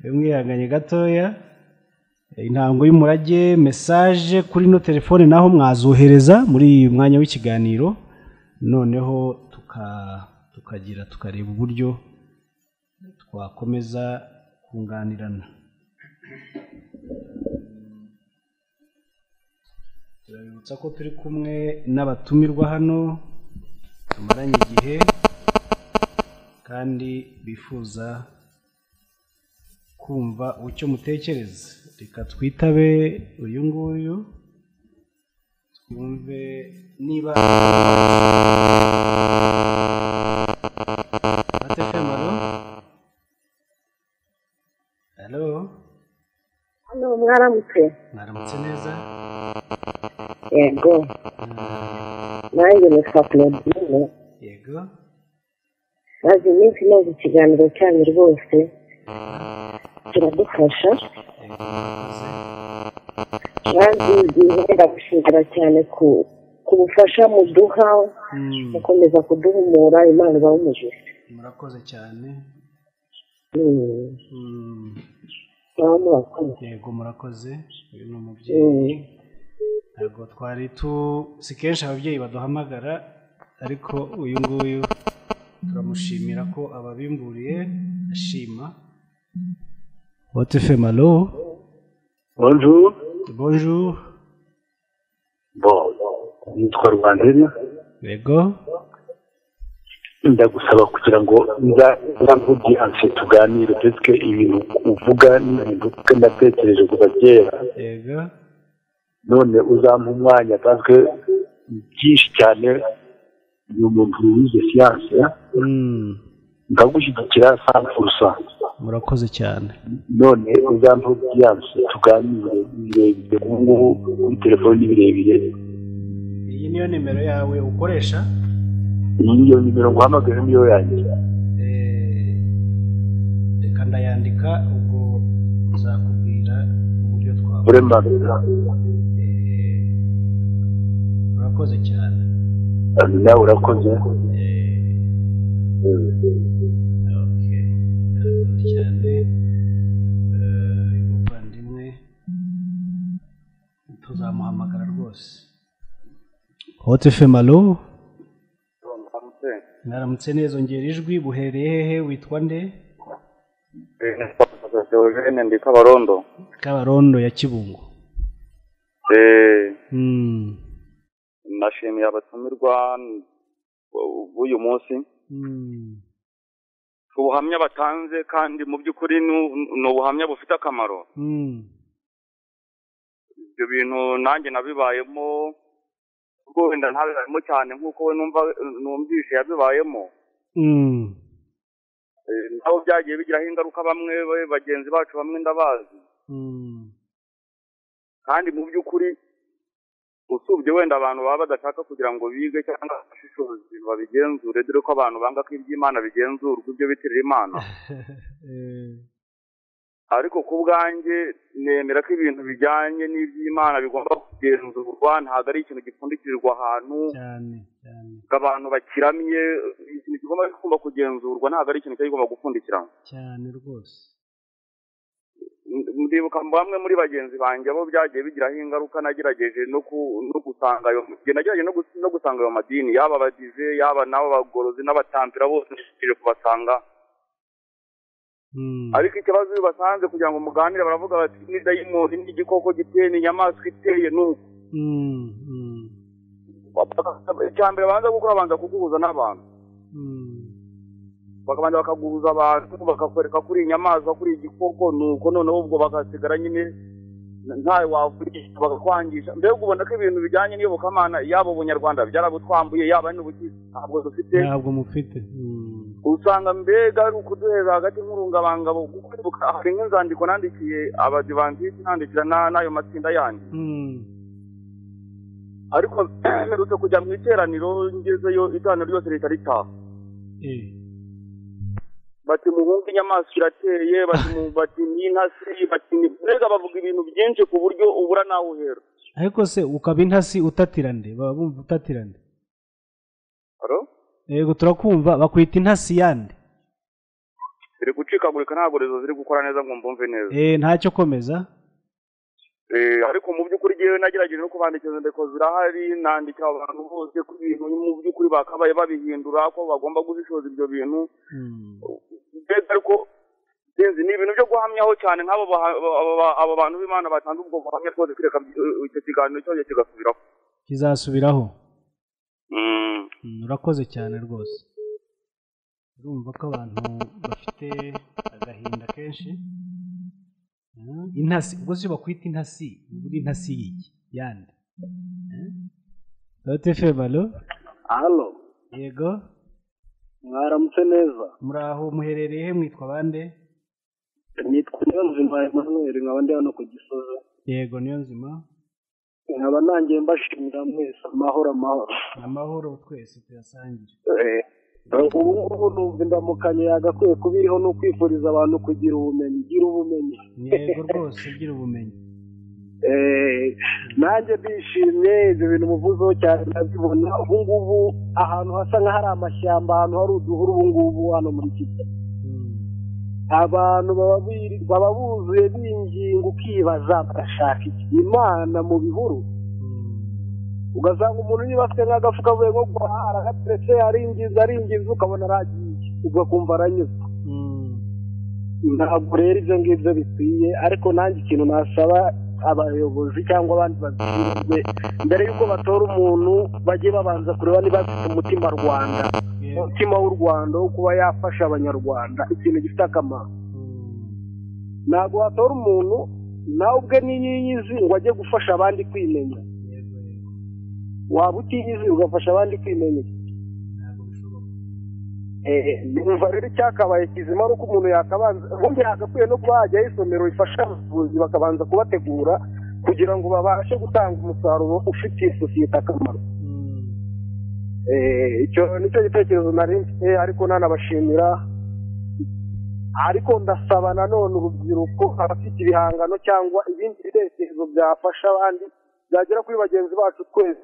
mwe mwihanganye gatoya intango y'umurage mesaje kuri ino telefone naho mwazohereza muri uyu mwanya w'ikiganiro noneho tuka- tukagira tukareba uburyo twakomeza kunganirana turabibutsa ko turi kumwe n'abatumirwa hano tumaranye igihe kandi bifuza kumva icyo mutekereza reka twitabe uyu nguyu twumve niba atefemo halo hano mwaramutse mwaramutse neza yego nanjye nitwa claudine yego maze iminsi maze ikiganiro cyanyu rwose kiradufasha maze mwenda gushimira cyane ku ku bufasha muduha mukomeza kuduhumura imana ibahe umugisha murakoze cyane Mm, Mm, mwaba murakoze yego murakoze uyu ni Mm, umubyeyi ntabwo twari tu si kenshi ababyeyi baduhamagara ariko uyu nguyu turamushimira ko ababimburiye ashima wotefema alo Bonjour. bonjour Bon, nitwa Rwandera. yego Ndagusaba kugira ngo nza nzamvugiyanse tuganire peske ibintu uvuga n'ibintu natekereje kuva kera. yego None uzampa umwanya paske byinshi cyane ni umuntu wize siyanse Mm, ndagushyigikira sana furusa. murakoze cyane None uzampa ubwiyanse tuganire birebire ubu ngubu kuri telefoni birebire. iyi niyo nimero yawe ukoresha Iyi niyo nimero nguhamagaye niyo yanjye. Eh, reka ndayandika ubwo nzakubwira uburyo twabona Vraiment. Eh, urakoze cyane Nawe urakoze. Eh, okay. urakoze cyane Eh, umuvandimwe tuzamuhamagara rwose hote fm alo mwaramutse neza ongera ijwi buhereye hehe witwa nde Eugene ndi Kabarondo. kabarondo ya kibungo Eh, Mm. nashimiye abatumirwa bu- b'uyu munsi Mm. ku buhamya batanze kandi mu by'ukuri ni- ni ubuhamya bufite akamaro. Mm. ibyo bintu nanjye nabibayemo ubwo wenda ntabibayemo cyane nk'uko we numva numvise yabibayemo Mm. Eh, nabo byagiye bigiraho ingaruka bamwe ba- bagenzi bacu bamwe ndabazi Mm. kandi mu by'ukuri usubye wenda abantu baba badashaka kugira ngo bige cyangwa bashishoze babigenzure dore ko abantu banga ko iby'imana bigenzurwa ibyo bitirira imana Eh, ariko ku bwanjye nemera ko ibintu bijyanye n'iby'imana bigomba kugenzurwa ntabwo ari ikintu gipfundikirirwa ahantu cyane cyane ngo abantu bakiramye ikintu kigomba kigomba kugenzurwa ntabwo ari ikintu kigomba gupfundikira cyane rwose ndibuka bamwe muri bagenzi banjye bo byagiye bigiraho ingaruka nagerageje no ku- no gusanga ayo njye nagerageje no gus- no gusanga ayo madini yaba abadive yaba n'abo bagorozi n'abatambira bose nishije kubasanga Mm. ariko ikibazo iyo ubasanze kugira ngo muganire baravuga bati ni dayimoni ni igikoko giteye ni inyamaswa iteye ni uku Mm. Mm. icya mbere banza gukora banza kuguhuza n'abantu Mm. bakabanza bakaguhuza abantu bakakwereka ko uri inyamaswa ko uri igikoko nuko noneho ubwo bagasigara nyine ntawe wavugisha bakakwangisha mbega ubona ko ibintu bijyanye n'iyobokamana yaba ubunyarwanda byarabutwambuye yaba n'ubugizi ntabwo dufite ntabwo mufite usanga mbega ari ukuduheza hagati nk'urungabangabo kuko ndibuka- hari nk'inzandiko nandikiye abadivantisiti nandikira na- n'ayo matsinda yanjye ariko mperutse kujya mu iteraniro ngezeyo iteraniro ryose leta ritaha bati muhunge inyamaswa irateye bati mu- bati n'intasi bati ni mbega bavuga ibintu byinshi ku buryo ubura nawe uhera ariko se ukaba intasi utatirande baba bumva utatirande Halo? yego turakumva bakwita intasi yande ziri gucikagurika ntabwo rezo ziri gukora neza ngo mbumve neza Eh, ntacyo komeza Eh, ariko mu by'ukuri ngewe nagerageje no kubandikira inyandiko zirahari nandikira abantu bose ko ibintu mu by'ukuri bakabaye babihindura ko bagomba gushishoza ibyo bintu mbega ariko sinzi ni ibintu byo guhamyaho cyane nk'abo baha- aba- aba- aba bantu b'imana batanze ubwo buhamya rwose kwireka eh, icyo kiganiro cyose kigasubiraho kizasubiraho Mm. Mm, urakoze cyane rwose urumva ko abantu bafite agahinda kenshi Mm, intasi ubwo si bakwita intasi buri intasi y'iki yande dote femalo hano yego mwaramutse neza muri aho muherereye he mwitwa bande nitwa niyo nzima emanuweli nkaba ndi hano ku gisozi yego niyo nzima nkaba nangiye mbashimira mwese amahoro amahoro amahoro twese tuyasangire Eh, ubu ngubu numva indamukanye yagakwiye kuba iriho ni ukwifuriza abantu kugira ubumenyi gira ubumenyi yego rwose ugira ubumenyi Eh, nanjye ndishimye ibyo bintu muvuzeho cyane ndabibona ubu ngubu ahantu hasa nk'ahari amashyamba ahantu hari uduhuru ubu ngubu hano muri kigali abantu baba biri- baba buzuye binginga ukibaza bagashaka iki imana mu bihuru ugasanga umuntu niba afite nk'agafuka avuye nko guhara agateretse aringiza aringiza ukabona aragiye ugakumva aranyuzwe ntabwo rero ibyo ngibyo bikwiye ariko nanjye ikintu nasaba abayobozi cyangwa abandi babishinzwe mbere y'uko batora umuntu bajye babanza kureba niba afite umutima rwanda umutima w'u rwanda wo kuba yafasha abanyarwanda ikintu gifite akamaro ntabwo watora umuntu nawe ubwe niyiyizi ngo ajye gufasha abandi kwimenya waba utiyizi ugafasha abandi kwimenya Eh, numva rero icyakabaye kizima ari uko umuntu yakabanza ubundi yagakwiye no kuba hajyaho isomero rifasha abavuzi bakabanza kubategura kugira ngo babashe gutanga umusaruro ufitiye sosiyete akamaro Eh, icyo nicyo gitekerezo nari mfite ariko nanabashimira ariko ndasaba nanone urubyiruko abafite ibihangano cyangwa ibindi bitekerezo byafasha abandi byagera kuri bagenzi bacu twese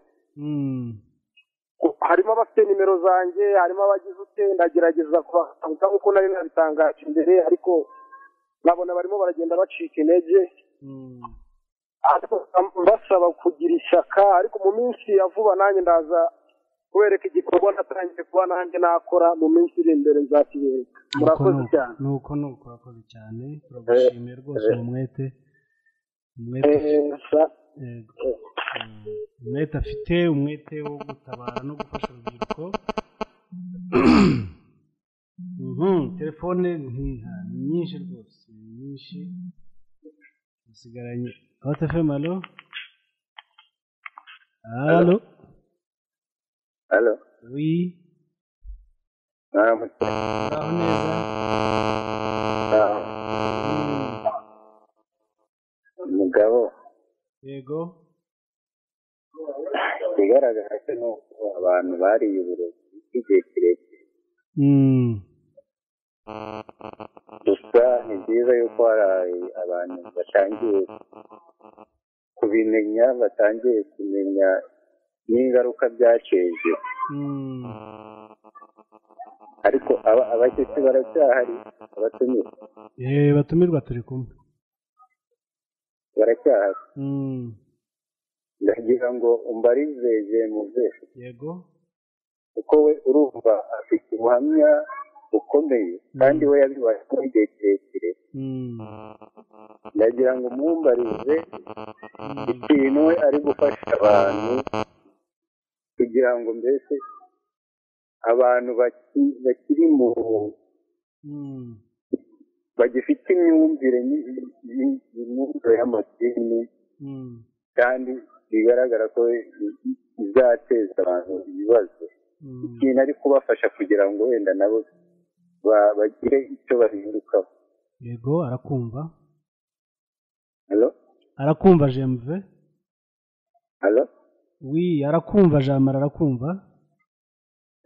harimo abafite nimero zanjye harimo abagize ute ndagerageza kubakanguka nk'uko nari nabitangaje imbere ariko nkabona barimo baragenda bacika intege ariko nkaba mbasaba kugira ishyaka ariko mu minsi ya vuba nanjye ndaza kubereka igikorwa natangiye kuba nanjye nakora mu minsi iri imbere nzakibereka murakoze Nuko- cyane nuko nuko urakoze cyane turagushimiye rwose eh. uwo mwete umwete Eh, sa- yego. Mm, umwete afite umwete wo gutabara no gufasha urubyiruko Mhm, telefone ntiha ni nyinshi rwose ni nyinshi dusigaranye hotefemu alo alo Halo, wi mwaramutse. uraho neza Umugabo yego ikigaragara cyo ni uko abantu bariye uburezi bw'igihe kirekire Mm, gusa ni byiza yuko hari abantu batangiye kubimenya batangiye kumenya n'ingaruka byateje mm. ariko aba- abashyitsi baracyahari abatumirwa Eh, batumirwa turi kumwe baracyahari Mm, ndagira ngo umbarizeze muze yego kuko we urumva afite ubuhamya bukomeye kandi we yabibaye kuri igihe kirekire ndagira ngo mwumbarize ikintu we ari gufasha abantu kugira ngo mbese abantu baki- bakiri mu bagifite imyumvire y'imyumvire y'amadini kandi bigaragara ko izateza abantu ibibazo ikintu ari kubafasha kugira ngo wenda nabo ba- bagire icyo bahindukaho yego arakumva Hello? arakumva jemve Hello? wi arakumva jamara arakumva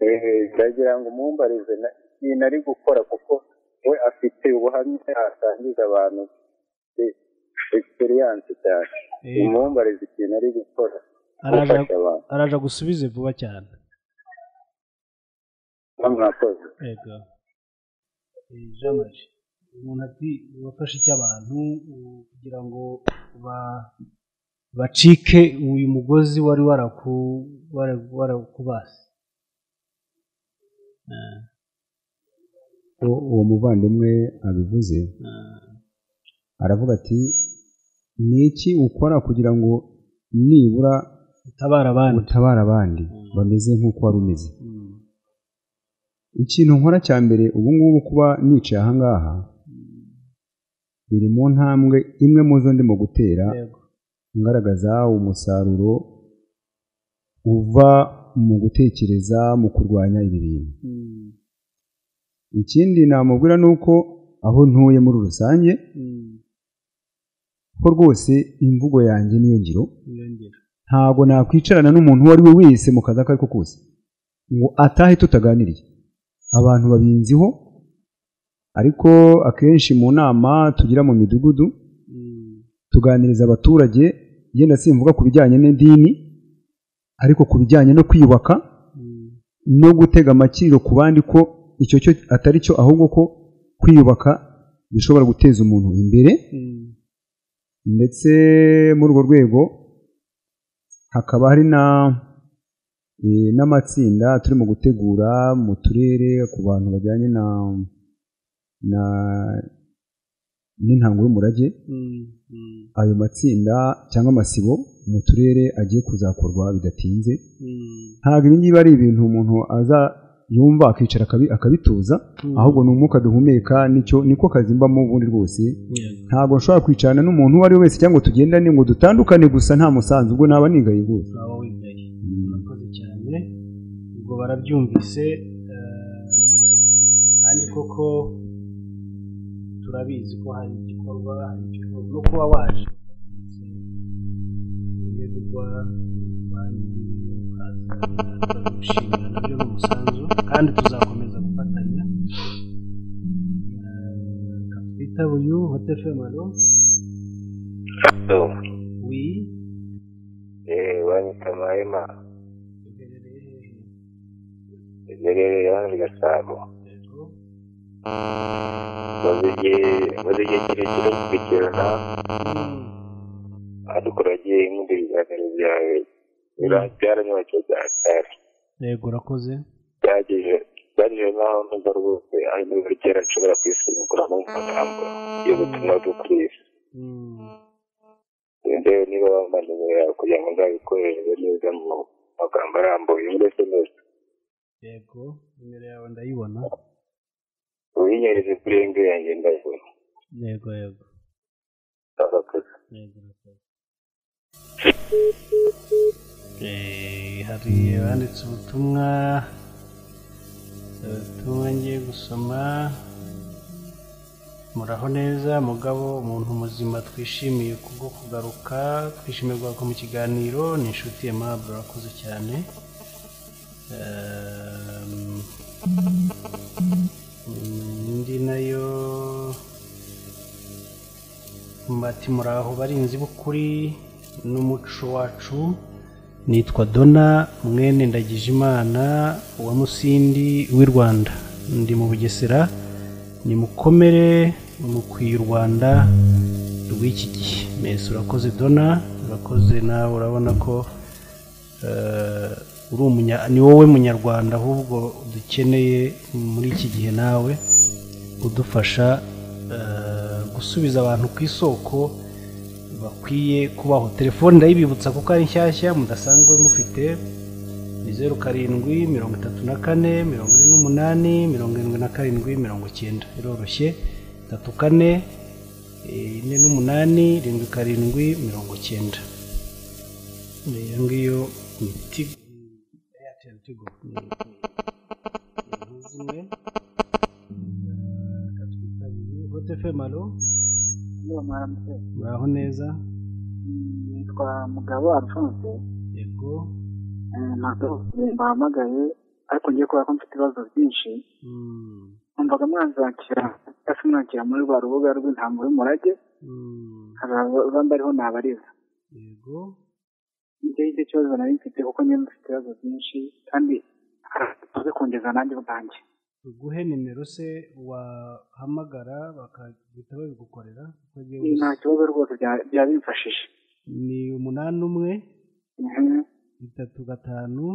Eh, ndagira ngo umumbarize na- ikintu ari gukora kuko we afite ubuhamya asangiza abantu egisperiyanse cyane Eh. umumbarize ikintu ari gukora araja gufasha abantu araja gusubize vuba cyane bamwakoze yego Eh, jamari umuntu ati wafashe icy'abantu u- kugira ngo ba- bacike uyu mugozi wari waraku- wara- warakubase uwo uwo muvandimwe abivuze aravuga ati ni iki ukora kugira ngo nibura utabara abandi utabara abandi bameze nk'uko wari umeze ikintu nkora cya mbere ubu ngubu kuba nicaye aha ngaha biri mu ntambwe imwe mu zo ndimo gutera ngaragaza umusaruro uva mu gutekereza mu kurwanya ibi bintu ikindi namubwira ni uko aho ntuye muri rusange ko rwose imvugo yanjye niyo ngiro ntabwo nakwicarana n'umuntu uwo ari we wese mu kazi ako ari ko kose ngo atahe tutaganiriye abantu babinziho ariko akenshi mu nama tugira mu midugudu tuganiriza abaturage yenda simvuga ku bijyanye n'idini ariko ku bijyanye no kwiyubaka no gutega amakiriro ku bandi ko icyo cyo atari cyo ahubwo ko kwiyubaka bishobora guteza umuntu imbere ndetse muri urwo rwego hakaba hari na eh, n'amatsinda turimo gutegura mu turere ku bantu bajyanye na na n'intango y'umurage ayo matsinda cyangwa amasibo mu turere agiye kuzakorwa bidatinze ntabwo ibi ngibi ari ibintu umuntu aza yumva akicara akabi- akabituza ahubwo ni umwuka duhumeka nicyo niko kazi mbamo ubundi rwose ntabwo nshobora kwicarana n'umuntu uwo ari we wese cyangwa ngo tugendane ngo dutandukane gusa nta musanzu ubwo naba nigaye rwose waba wigaye urakoze cyane ubwo barabyumvise eh, kandi koko turabizi ko hari igikorwa hari igikorwa no kuba waje iyo bigwa banki ukaza turagushimira nabyo ni umusanzu kandi tuzakomeza gufatanya Eh, kapita buyu hotefemaro wi Eh, banyita mahema iherereye hano i gasabo maze igihe maze igihe kirekire nkurikirana ariko uragiye nkunda ibiganiro byawe Bira- byaranyubakiwe cyane yego urakoze byagejeje byagejeje n'aho ntuza rwose aho buri kera nshobora kwisimbukiramo mu magambo y'ubutumwa bwo ku isi ndewe niba wampa nimero yawe kugira ngo nzabikohereze neza mu magambo arambuye muri sms yego nimero yawe ndayibona uyinyereze kuri engi yanjye ndayibona yego yego arakoze Eh, hari abanditse ubutumwa ubutumwa ngiye gusoma muraho neza mugabo umuntu muzima twishimiye kubwo kugaruka twishimirwa ko mu kiganiro ni inshuti aimable urakoze cyane Ehm, mm, indi nayo mbati muraho barinzi b'ukuri n'umuco wacu nitwa dona mwene ndagijimana wa musindi w'i rwanda ndi mu bugesera nimukomere mukwiye u rwanda rw'iki gihe mwese urakoze dona urakoze nawe urabona ko eh, uri umunya ni wowe munyarwanda ahubwo dukeneye muri iki gihe nawe udufasha eh, gusubiza abantu ku isoko bakwiye kubaho telefone ndayibibutsa kuko ari nshyashya mudasanzwe mufite ni zeru karindwi mirongo itatu na kane mirongo ine n'umunani mirongo irindwi na karindwi mirongo icyenda iroroshye itatu kane eh, ine n'umunani irindwi karindwi mirongo icyenda iyo ngiyo ni tigo eyateri tigo ni ni zimwe Eh, katwitabiriye hote femalo muraho neza nitwa mugabo alphonse yego ntabwo mbahamagaye ariko ngiye kubera ko mfite ibibazo byinshi numvaga mwanzakira cyangwa se mwakira muri rwa rubuga rw'intambo y'umurage hari abambariho nabariza yego nicyo nicyo kibazo nari mfite kuko njyewe mfite ibibazo byinshi kandi hari abazi kungeza nanjye ubwanjye tuguhe nimero se wahamagara bakahita babigukorera kuko njyewe nta kibazo rwose bya- byaba bimfashije ni umunani umwe Mhm. bitatu gatanu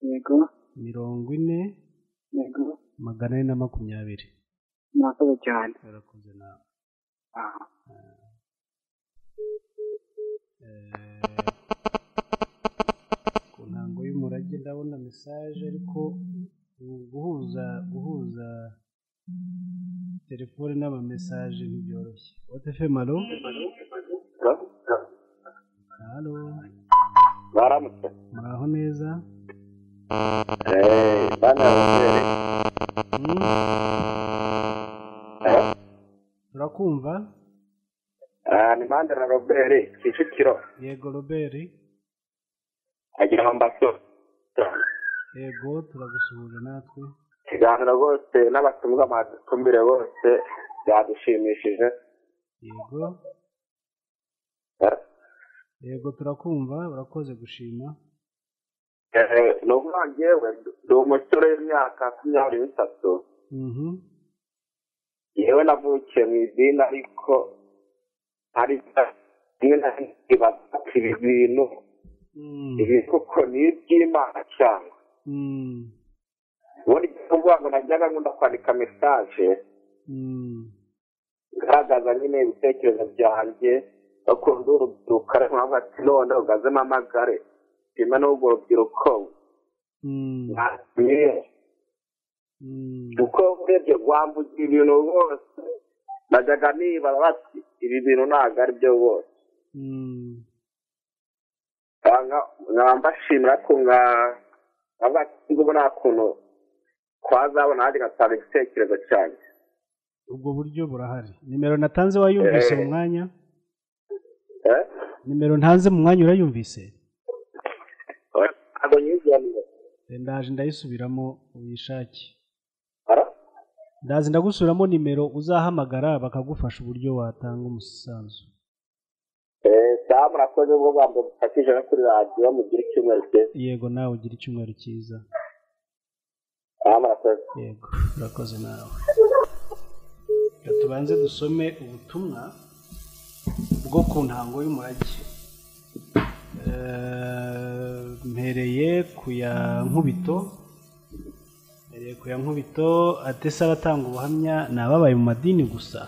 yego mirongo ine yego magana ane na makumyabiri murakoze cyane barakoze nawe ku ntango y'umurage ndabona mesaje ariko ubu guhuza guhuza telefone n'amamesaje ntibyoroshye wote femalo halo baramutse muraho neza Eh, bana abasore turakumva Ah, ni mande na robert kicukiro yego roberi agira amambaso yego turagusuhuje natwe ikiganiro rwose n'abatumirwa amatumbire bose byadushimishije yego yego turakumva urakoze gushima Eh, ni ukuvuga njyewe ndi umusore w'imyaka makumyabiri n'itatu Mhm. yewe navukiye mu idini ariko hari rimwe na rimwe nkibaza ati ibi bintu ibi koko ni iby'imana cyangwa Mm. ubundi kuvuga ngo najyaga nkunda kwandika mesaje ngaragaza nyine ibitekerezo byanjye bakunda urubyiruko ariko nkavuga ati none ugazemo amagare nyuma n'urwo rubyiruko ntatumye kuko urebye rwambuza ibintu rwose najyaga nibaza bati ibi bintu ntabwo ari byo rwose cyangwa nkaba mbashimira ko nka nkavuga ati ngo nta kuntu twazabona nanjye ngatanga igitekerezo cyanjye ubwo buryo burahari nimero natanze wayumvise Eh. mu mwanya Eh? nimero ntanze mu mwanya urayumvise ntabwo nyinjiye niyo Eh, ndaje ndayisubiramo uyishake ndazi ndagusubiramo nimero uzahamagara bakagufasha uburyo watanga umusanzu damu murakoze ubwo bwambo bufatije no kuri radiyo mugira icyumweru cyiza yego nawe ugira icyumweru cyiza damu murakoze yego urakoze nawe Reka tubanze dusome ubutumwa bwo ku ntango y'umurage Eh, mpereye ku ya nkubito mpereye ku ya nkubito atese abatanga ubuhamya ni ababaye mu madini gusa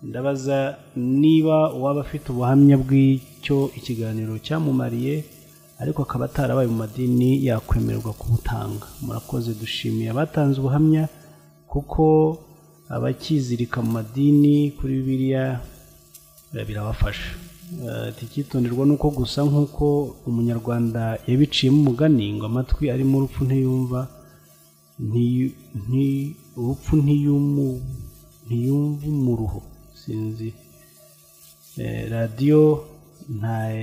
ndabaza niba uwaba afite ubuhamya bw'icyo ikiganiro cyamumariye ariko akaba atarabaye mu madini yakwemererwa kubutanga murakoze dushimiye abatanze ubuhamya kuko abakizirika mu madini kuri bibiliya eh, birabafasha Eh, ati icyitonderwa ni uko gusa nk'uko umunyarwanda yabiciyemo umugani ngo amatwi arimo urupfu ntiyumva ntiyu- nti- urupfu ntiyumu- ntiyumva umuruho sinzi Eh, radiyo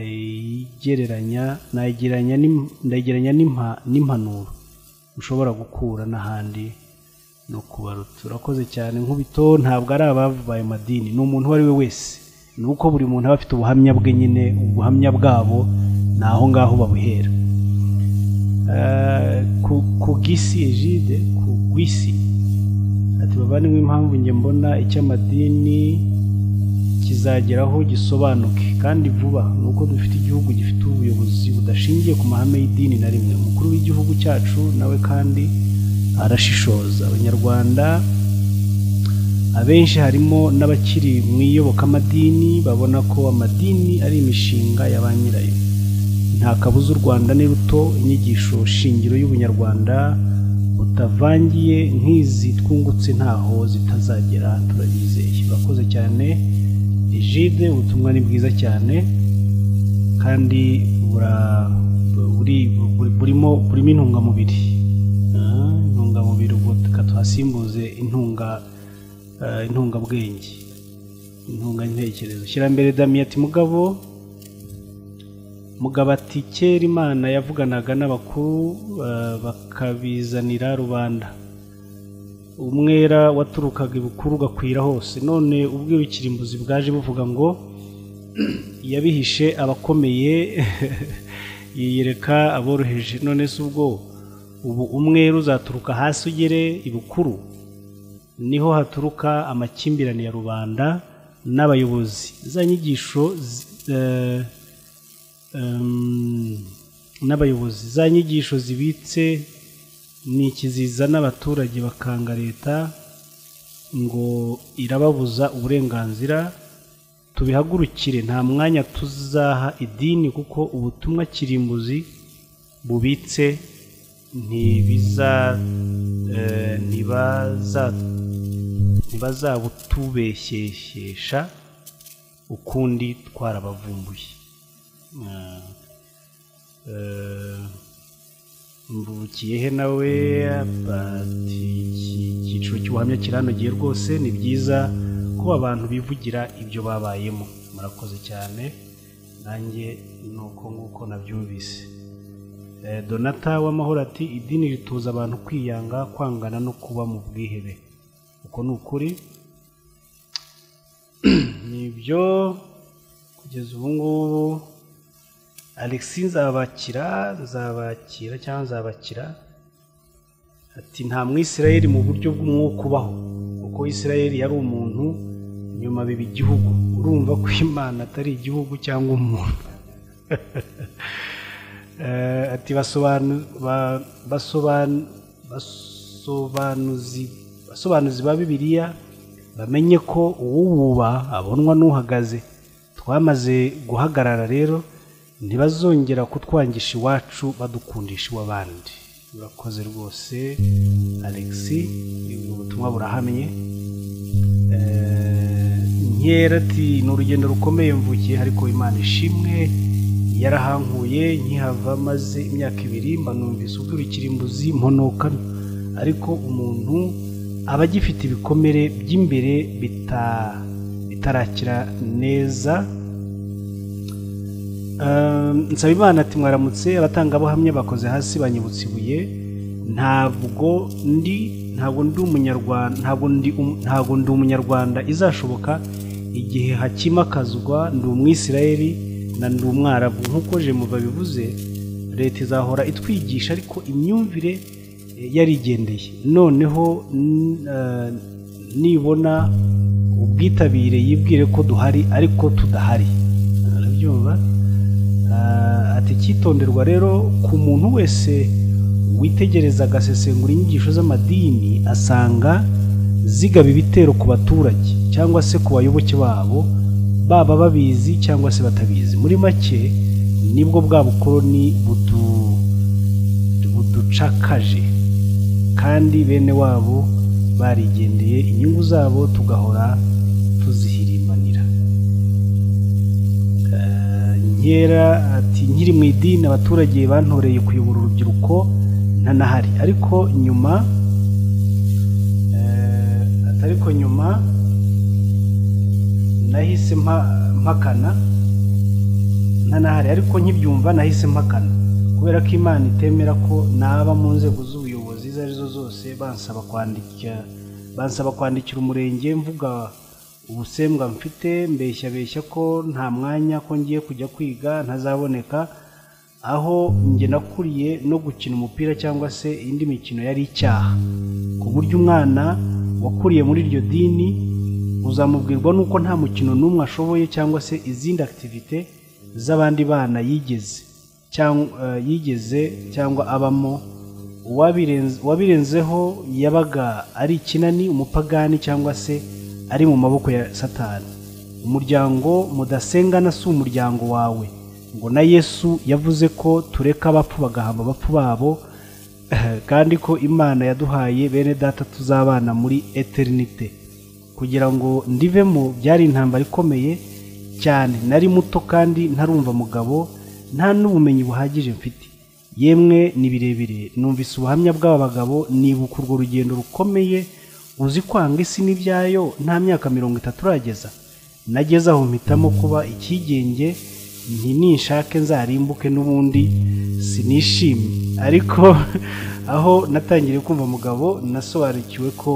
ntayigereranya nayigereranya n'im- ndayigereranya n'impa- n'impanuro ushobora gukura n'ahandi no kubaruta urakoze cyane nk'ubito ntabwo ari ababaye madini ni umuntu uwo ari we wese ni uko buri muntu aba afite ubuhamya bwe nyine ubuhamya bwabo ni aho ngaho babuhera Eh, ku- ku gisi egide ku gwisi ati bavandimwe impamvu njye mbona icy'amadini kizageraho gisobanuke kandi vuba ni uko dufite igihugu gifite ubuyobozi budashingiye ku mahame y'idini na rimwe umukuru w'igihugu cyacu nawe kandi arashishoza abanyarwanda abenshi harimo n'abakiri mu iyobokamadini babona ko amadini ari imishinga ya ba nyirayo nta kabuza u rwanda ni ruto inyigisho shingiro y'ubunyarwanda utavangiye nk'izi twungutse ntaho zitazagera turabizeye urakoze cyane jide ubutumwa ni bwiza cyane kandi burimo burimo intungamubiri intungamubiri ubwo tuhasimbuze intunga intungabwenge intungantekerezo shyirambere damiyati mugabo mugabo ati kera imana yavuganaga n'abakuru bakabizanira rubanda umwera waturukaga ibukuru ugakwira hose none ubwirukirimbuzi bwaje buvuga ngo yabihishe abakomeye yiyereka aboroheje none se ubwo ubu umwera uzaturuka hasi ugere ibukuru niho haturuka amakimbirane ya rubanda n'abayobozi za nyigisho n'abayobozi za nyigisho zibitse ni ikiziza n'abaturage bakanga leta ngo irababuza uburenganzira tubihagurukire nta mwanya tuzaha idini kuko ubutumwa kirimbuzi bubitse ntibazabutubeshyeshyesha ukundi twarabavumbuye mvukiyehe nawe icyiciro cy'ubuhamya kiranogeye rwose ni byiza ko abantu bivugira ibyo babayemo murakoze cyane nanjye ni uko nguko nabyumvise donata w'amahoro ati idini rituza abantu kwiyanga kwangana no kuba mu bwihebe uko ni ukuri nibyo kugeza ubu ngubu alexi nzabakira nzabakira cyangwa nzabakira ati nta mwisirayeli mu buryo bw'umwuka ubaho kuko isirayeli yari umuntu nyuma biba igihugu urumva ko imana atari igihugu cyangwa umuntu ati basobanuzi ba bibiliya bamenye ko uwububa abonwa n'uhagaze twamaze guhagarara rero ntibazongera kutwangisha iwacu badukundisha iw'abandi urakoze rwose alexi ubutumwa burahamye nkera ati ni urugendo rukomeye mvukiye ariko imana ishimwe yarahankuye nkihava maze imyaka ibiri mba numvise ubwirukirimbuzi mponoka ariko umuntu aba agifite ibikomere by'imbere bitarakira neza nsaba imana ati mwaramutse abatangabuhamya bakoze hasi banyibutse ibuye ntabwo ndi ntabwo ndi umunyarwanda ntabwo ndi umunyarwanda izashoboka igihe hakimakazwa ndi umwisirayeli na ndi umwarabu nk'uko jemuba bivuze leta izahora itwigisha ariko imyumvire yarigendeye noneho nibona ubwitabire yibwire ko duhari ariko tudahari arabyumva ati icyitonderwa rero ku muntu wese witegereza agasesengura inyigisho z'amadini asanga zigaba ibitero ku baturage cyangwa se ku bayoboke babo baba babizi cyangwa se batabizi muri make nibwo bwa bukoroni buducakaje kandi bene wabo barigendeye inyungu zabo tugahora tuzihirimanira nkera ati nkiri mu idini abaturage bantoreye kuyobora urubyiruko ntanahari ariko nyuma ariko nyuma nahise mpakana ntanahari ariko nkibyumva nahise mpakana kubera ko imana itemera ko naba mu nzego z'ubuyobozi izo arizo zose bansaba kwandika bansaba kwandikira umurenge mvuga ubusembwa mfite mbeshya beshya ko nta mwanya ko ngiye kujya kwiga ntazaboneka aho njye nakuriye no gukina umupira cyangwa se indi mikino yari icyaha ku buryo umwana wakuriye muri iryo dini uzamubwirwa n'uko nta mukino n'umwe ashoboye cyangwa se izindi akitivite z'abandi bana yigeze yigeze cyangwa abamo uwabirenzeho yabaga ari ikinani umupagani cyangwa se ari mu maboko ya satani umuryango mudasengana si umuryango wawe ngo na yesu yavuze ko tureka abapfu bagahamba abapfu babo kandi ko imana yaduhaye bene data tuzabana muri eterinite kugira ngo ndivemo byari intambara ikomeye cyane nari muto kandi ntarumva mugabo nta n'ubumenyi buhagije mfite yemwe ni birebire numvise ubuhamya bw'aba bagabo nibuka urwo rugendo rukomeye uzi kwanga isi n'ibyayo nta myaka mirongo itatu urageza nageze aho mpitamo kuba icyigenge nti ninshake nzarimbuke n'ubundi sinishimye ariko aho natangiriye kumva mugabo nasobanukiwe ko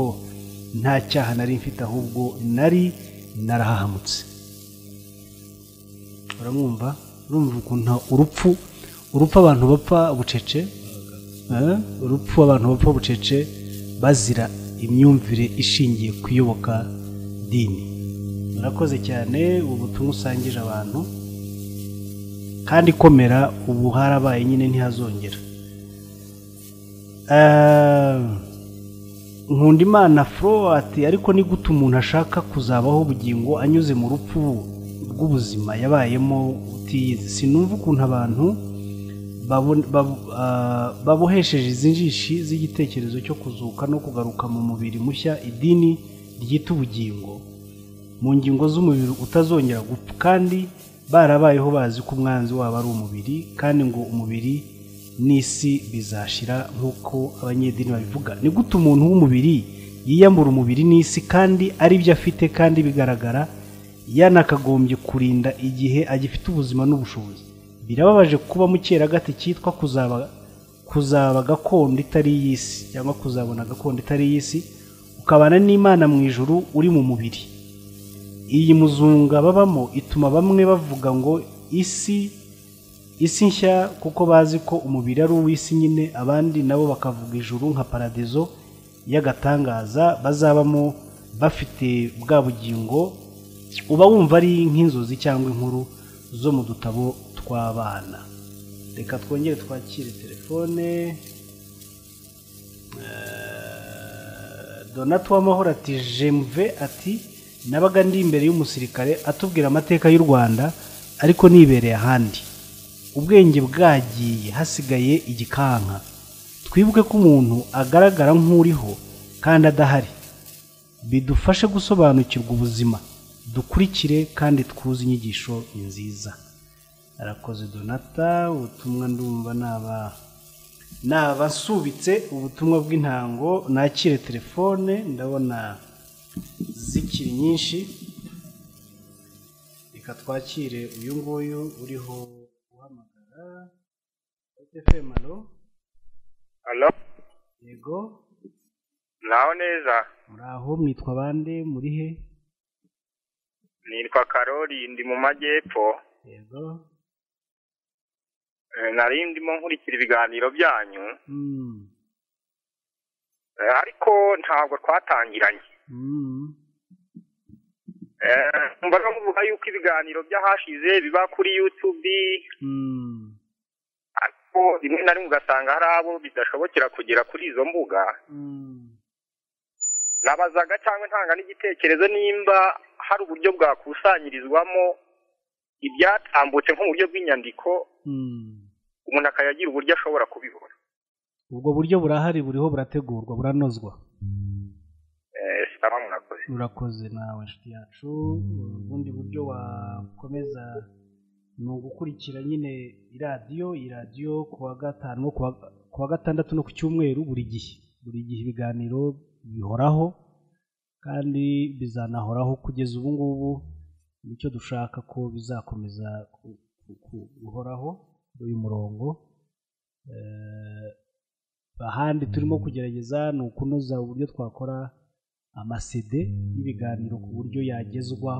nta cyaha nari mfite ahubwo nari narahahamutse uramwumva urumva ukuntu urupfu urupfu abantu bapfa bucece urupfu abantu bapfa bucece bazira imyumvire ishingiye ku iyoboka dini murakoze cyane ubutumwa usangije abantu kandi komera ubu harabaye nyine ntihazongera nkunda imana ati ariko ni gute umuntu ashaka kuzabaho ubugingo anyuze mu rupfu rw'ubuzima yabayemo utiyizi sinumva ukuntu abantu babohesheje izi njishi z'igitekerezo cyo kuzuka no kugaruka mu mubiri mushya idini ryita ubugingo mu ngingo z'umubiri utazongera gupfa kandi barabayeho bazi ko umwanzi wabo ari umubiri kandi ngo umubiri n'isi bizashira nk'uko abanyedini babivuga ni gute umuntu w'umubiri yiyambura umubiri n'isi kandi ari byo afite kandi bigaragara yanakagombye kurinda igihe agifite ubuzima n'ubushobozi birababaje kuba mukeragati cyitwa kuzaba kuzaba gakondo itari iy'isi cyangwa kuzabona gakondo itari iy'isi ukabana n'imana mu ijuru uri mu mubiri iyi muzunga babamo ituma bamwe bavuga ngo isi isi nshya kuko bazi ko umubiri ari uw'isi nyine abandi nabo bakavuga ijuru nka paradizo y'agatangaza bazabamo bafite bwa bugingo uba wumva ari nk'inzozi cyangwa inkuru zo mu dutabo tw'abana reka twongere twakire telefone donat w'amahoro ati jemve ati nabaga ndi imbere y'umusirikare atubwira amateka y'u rwanda ariko nibereye ahandi ubwenge bwagiye hasigaye igikanka twibuke ko umuntu agaragara nk'uriho kandi adahari bidufashe gusobanukirwa ubuzima dukurikire kandi twuze inyigisho nziza arakoze donata ubutumwa ndumva naba nabasubitse ubutumwa bw'intango nakire telefone ndabona zikiri nyinshi reka twakire uyu nguyu uriho guhamagara fm alo alo yego muraho neza muraho mwitwa bande muri he nitwa karori ndi mu majyepfo yego nari ndimo nkurikira ibiganiro byanyu ariko ntabwo twatangiranye mbaga muvuga yuko ibiganiro by'ahashize biba kuri yutubi ariko rimwe na rimwe ugasanga hari abo bidashobokera kugera kuri izo mbuga nabazaga cyangwa ntanga n'igitekerezo nimba hari uburyo bwakusanyirizwamo ibyatambutse nko mu buryo bw'inyandiko umuntu akayagira uburyo ashobora kubibona ubwo buryo burahari buriho burategurwa buranozwa urakoze nawe inshuti yacu ubundi buryo wakomeza ni ugukurikira nyine iradiyo iradiyo ku wa gatanu ku wa gatandatu no ku cyumweru buri gihe buri gihe ibiganiro bihoraho kandi bizanahoraho kugeza ubu ngubu nicyo dushaka ko bizakomeza guhoraho kuri uyu murongo ahandi turimo kugerageza ni ukunoza uburyo twakora amasede y'ibiganiro ku buryo yagezwa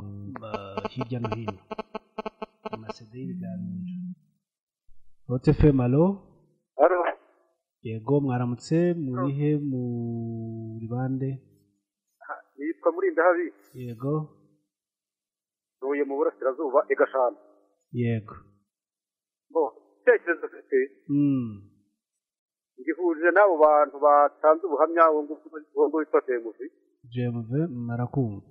hirya no hino amasede y'ibiganiro rote femu alo yego mwaramutse murihe muri bande yitwa murinda habi yego ntuye mu burasirazuba igashanu yego igitekerezo mfite ngihurije n'abo bantu batanze ubuhamya wo witwa demuvi jemuve marakumva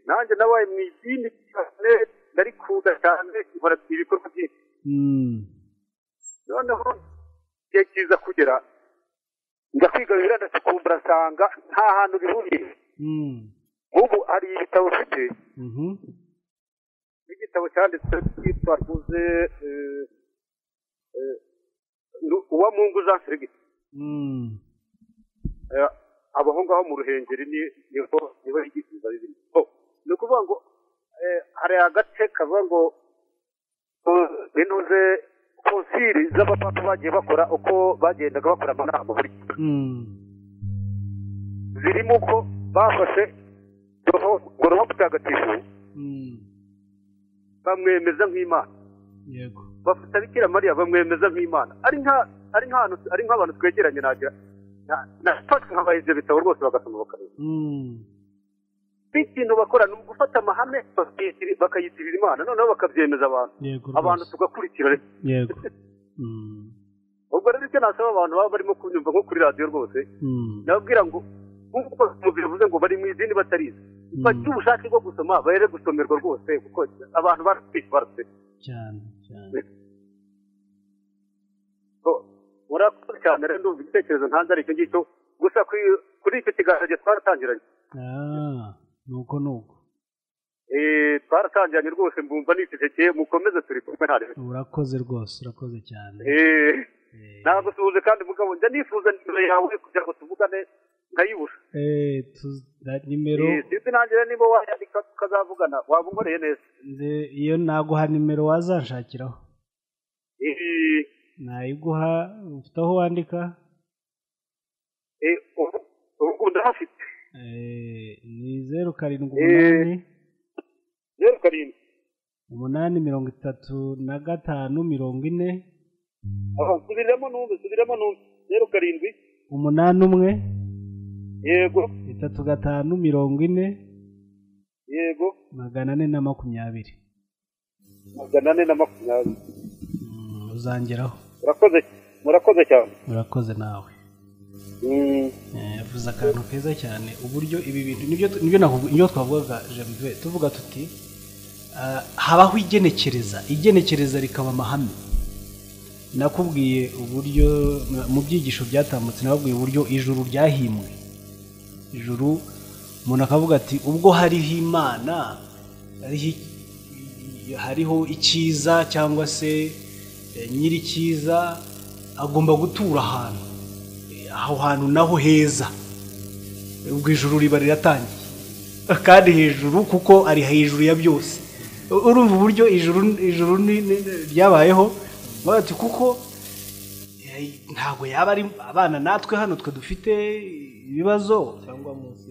nanjye nabaye mu idini cyane ndarikunda cyane nkora ibikorwa byinshi noneho igihe kiza kugera njya kwiga bibiliya ndacukumbura nsanga nta hantu bihuriye ubu hari ibitabo ufite n'igitabo cyanditse cyitwa rwuze uwa mungu jean felix abaho ngaho mu ruhengeri ni niho niho yigishiriza bibiliya ni ukuvuga ngo eh, hari agace kavuga ngo eh, binuze konsili z'abapapa bagiye bakora uko bagendaga bakora amanama buri gihe zirimo uko bafashe goroho mutagatifu bamwemeza nk'imana yego bafata bikira mariya bamwemeza nk'imana ari nka ari nk'ahantu ari nk'abantu twegeranye nagira nafashwe nkabaha ibyo bitabo rwose bagasoma bakareba n'ikintu bakora ni ugufata amahame bakayitiri- bakayitirira imana noneho bakabyemeza abantu Yego rwose. abantu tugakurikira yego ubwo rero icyo nasaba abantu baba barimo kunyumva nko kuri radiyo rwose Mm. nababwira ngo nk'uko umubiri uvuze ngo bari mu idini batarize bagire ubushake bwo gusoma barere gusomerwa rwose kuko abantu barasitse barasitse cyane cyane murakoze cyane rero ndumva igitekerezo ntanze ari icyo ngicyo gusa kuri- kuri icyo kiganiro gihe twaratangiranye ah nuko nuko Eh, twaratangiranye rwose mbumva nitegekeye mukomeze turi kumwe nta rimwe urakoze rwose urakoze cyane Eh, nagusuhuje kandi mugabo njya nifuza nimero yawe kugira ngo tuvugane nkayibura eh tu- da- nimero Eh, sinzi nanjye rero niba wayandika tukazavugana waba unkoreye neza nze- iyo naguha nimero wazanshakiraho Eh, nayiguha ufite aho wandika eh, ubu ubu ndahafite Eh, ni zeru karindwi Eh. umunani zeru karindwi umunani mirongo itatu na gatanu mirongo ine Aha, subiramo numve subiramo numve zeru karindwi umunani umwe yego itatu gatanu mirongo ine yego magana ane na makumyabiri magana ane na makumyabiri uzangeraho murakoze murakoze cyane urakoze nawe Mm. Eh, yavuze akantu keza cyane uburyo ibi bintu nibyo tu- nibyo nakuvu- nibyo twavugaga jemuve tuvuga tuti ah, habaho igenekereza igenekereza rikaba amahame nakubwiye uburyo na- mu byigisho byatambutse nababwiye uburyo ijuru ryahimbwe ijuru umuntu akavuga ati ubwo hariho imana hariho iki- hariho icyiza cyangwa se eh, nyir'icyiza agomba gutura ahantu aho hantu naho heza ubwo ijuru riba riratangiye kandi hejuru kuko ari hejuru ya byose U- urumva uburyo ijuru ijuru ni- ni- ni- ryabayeho baravuga ati kuko eh, ntabwo yaba ari abana natwe hano twe dufite ibibazo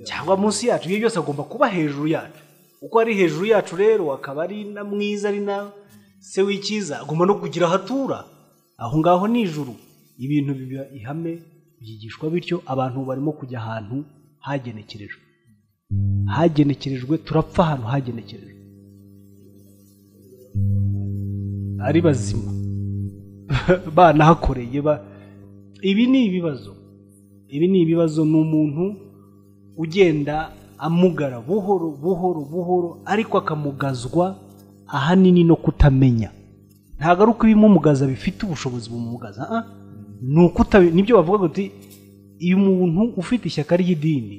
cyangwa munsi yacu ibyo byose agomba kuba hejuru yacu uko ari hejuru yacu rero akaba ari na mwiza ari na se w'icyiza agomba no kugira aho atura aho ngaho ni ijuru ibintu biba ihame byigishwa bityo abantu barimo kujya ahantu hagenekerejwe hagenekerejwe turapfa ahantu hagenekerejwe ari bazima banahakoreye ba- ibi ni ibibazo ibi ni ibibazo ni umuntu ugenda amugara buhoro buhoro buhoro ariko akamugazwa ahanini no kutamenya ntabwo ari uko ibimugaza bifite ubushobozi bumugaza ah, ni ukutabe nibyo bavuga uti iyo umuntu ufite ishyaka ry'idini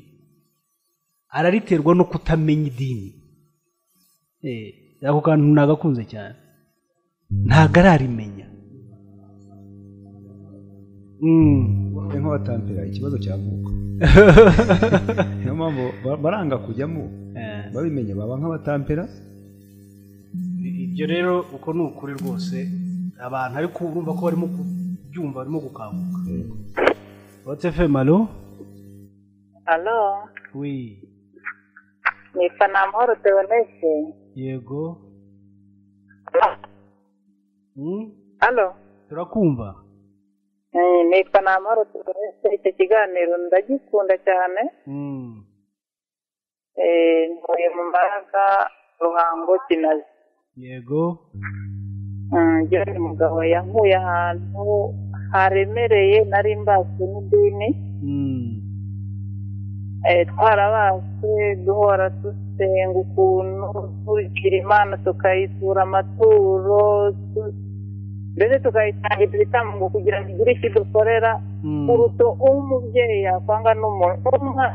arariterwa no kutamenya idini Eh, ako kantu nagakunze cyane ntabwo ararimenya Ni nk'abatampera ikibazo cyavuka niyo mpamvu ba- baranga kujyamo babimenye baba nk'abatampera ibyo rero uko ni ukuri rwose abantu ariko urumva ko barimo kubyumva barimo gukanguka watsefe malo Alo, wi ni Fanamahoro Theoneste. yego Mm, Alo, turakumva eh, ni Fanamahoro Theoneste. Icyo kiganiro ndagikunda cyane. Mm, Eh, Ntuye mu Mbaraga, Ruhango, Kinazi. yego Mm, Njyewe ni umugabo yankuye ahantu haremereye nari mbazwe n'idini. Mm, Eh, twarabase duhora dusenga ukuntu dukurikira imana tukayitura amaturo tu- mbese tukayitangira ibitambo kugira ngo igire icyo idukorera kuruta umubyeyi yakwanga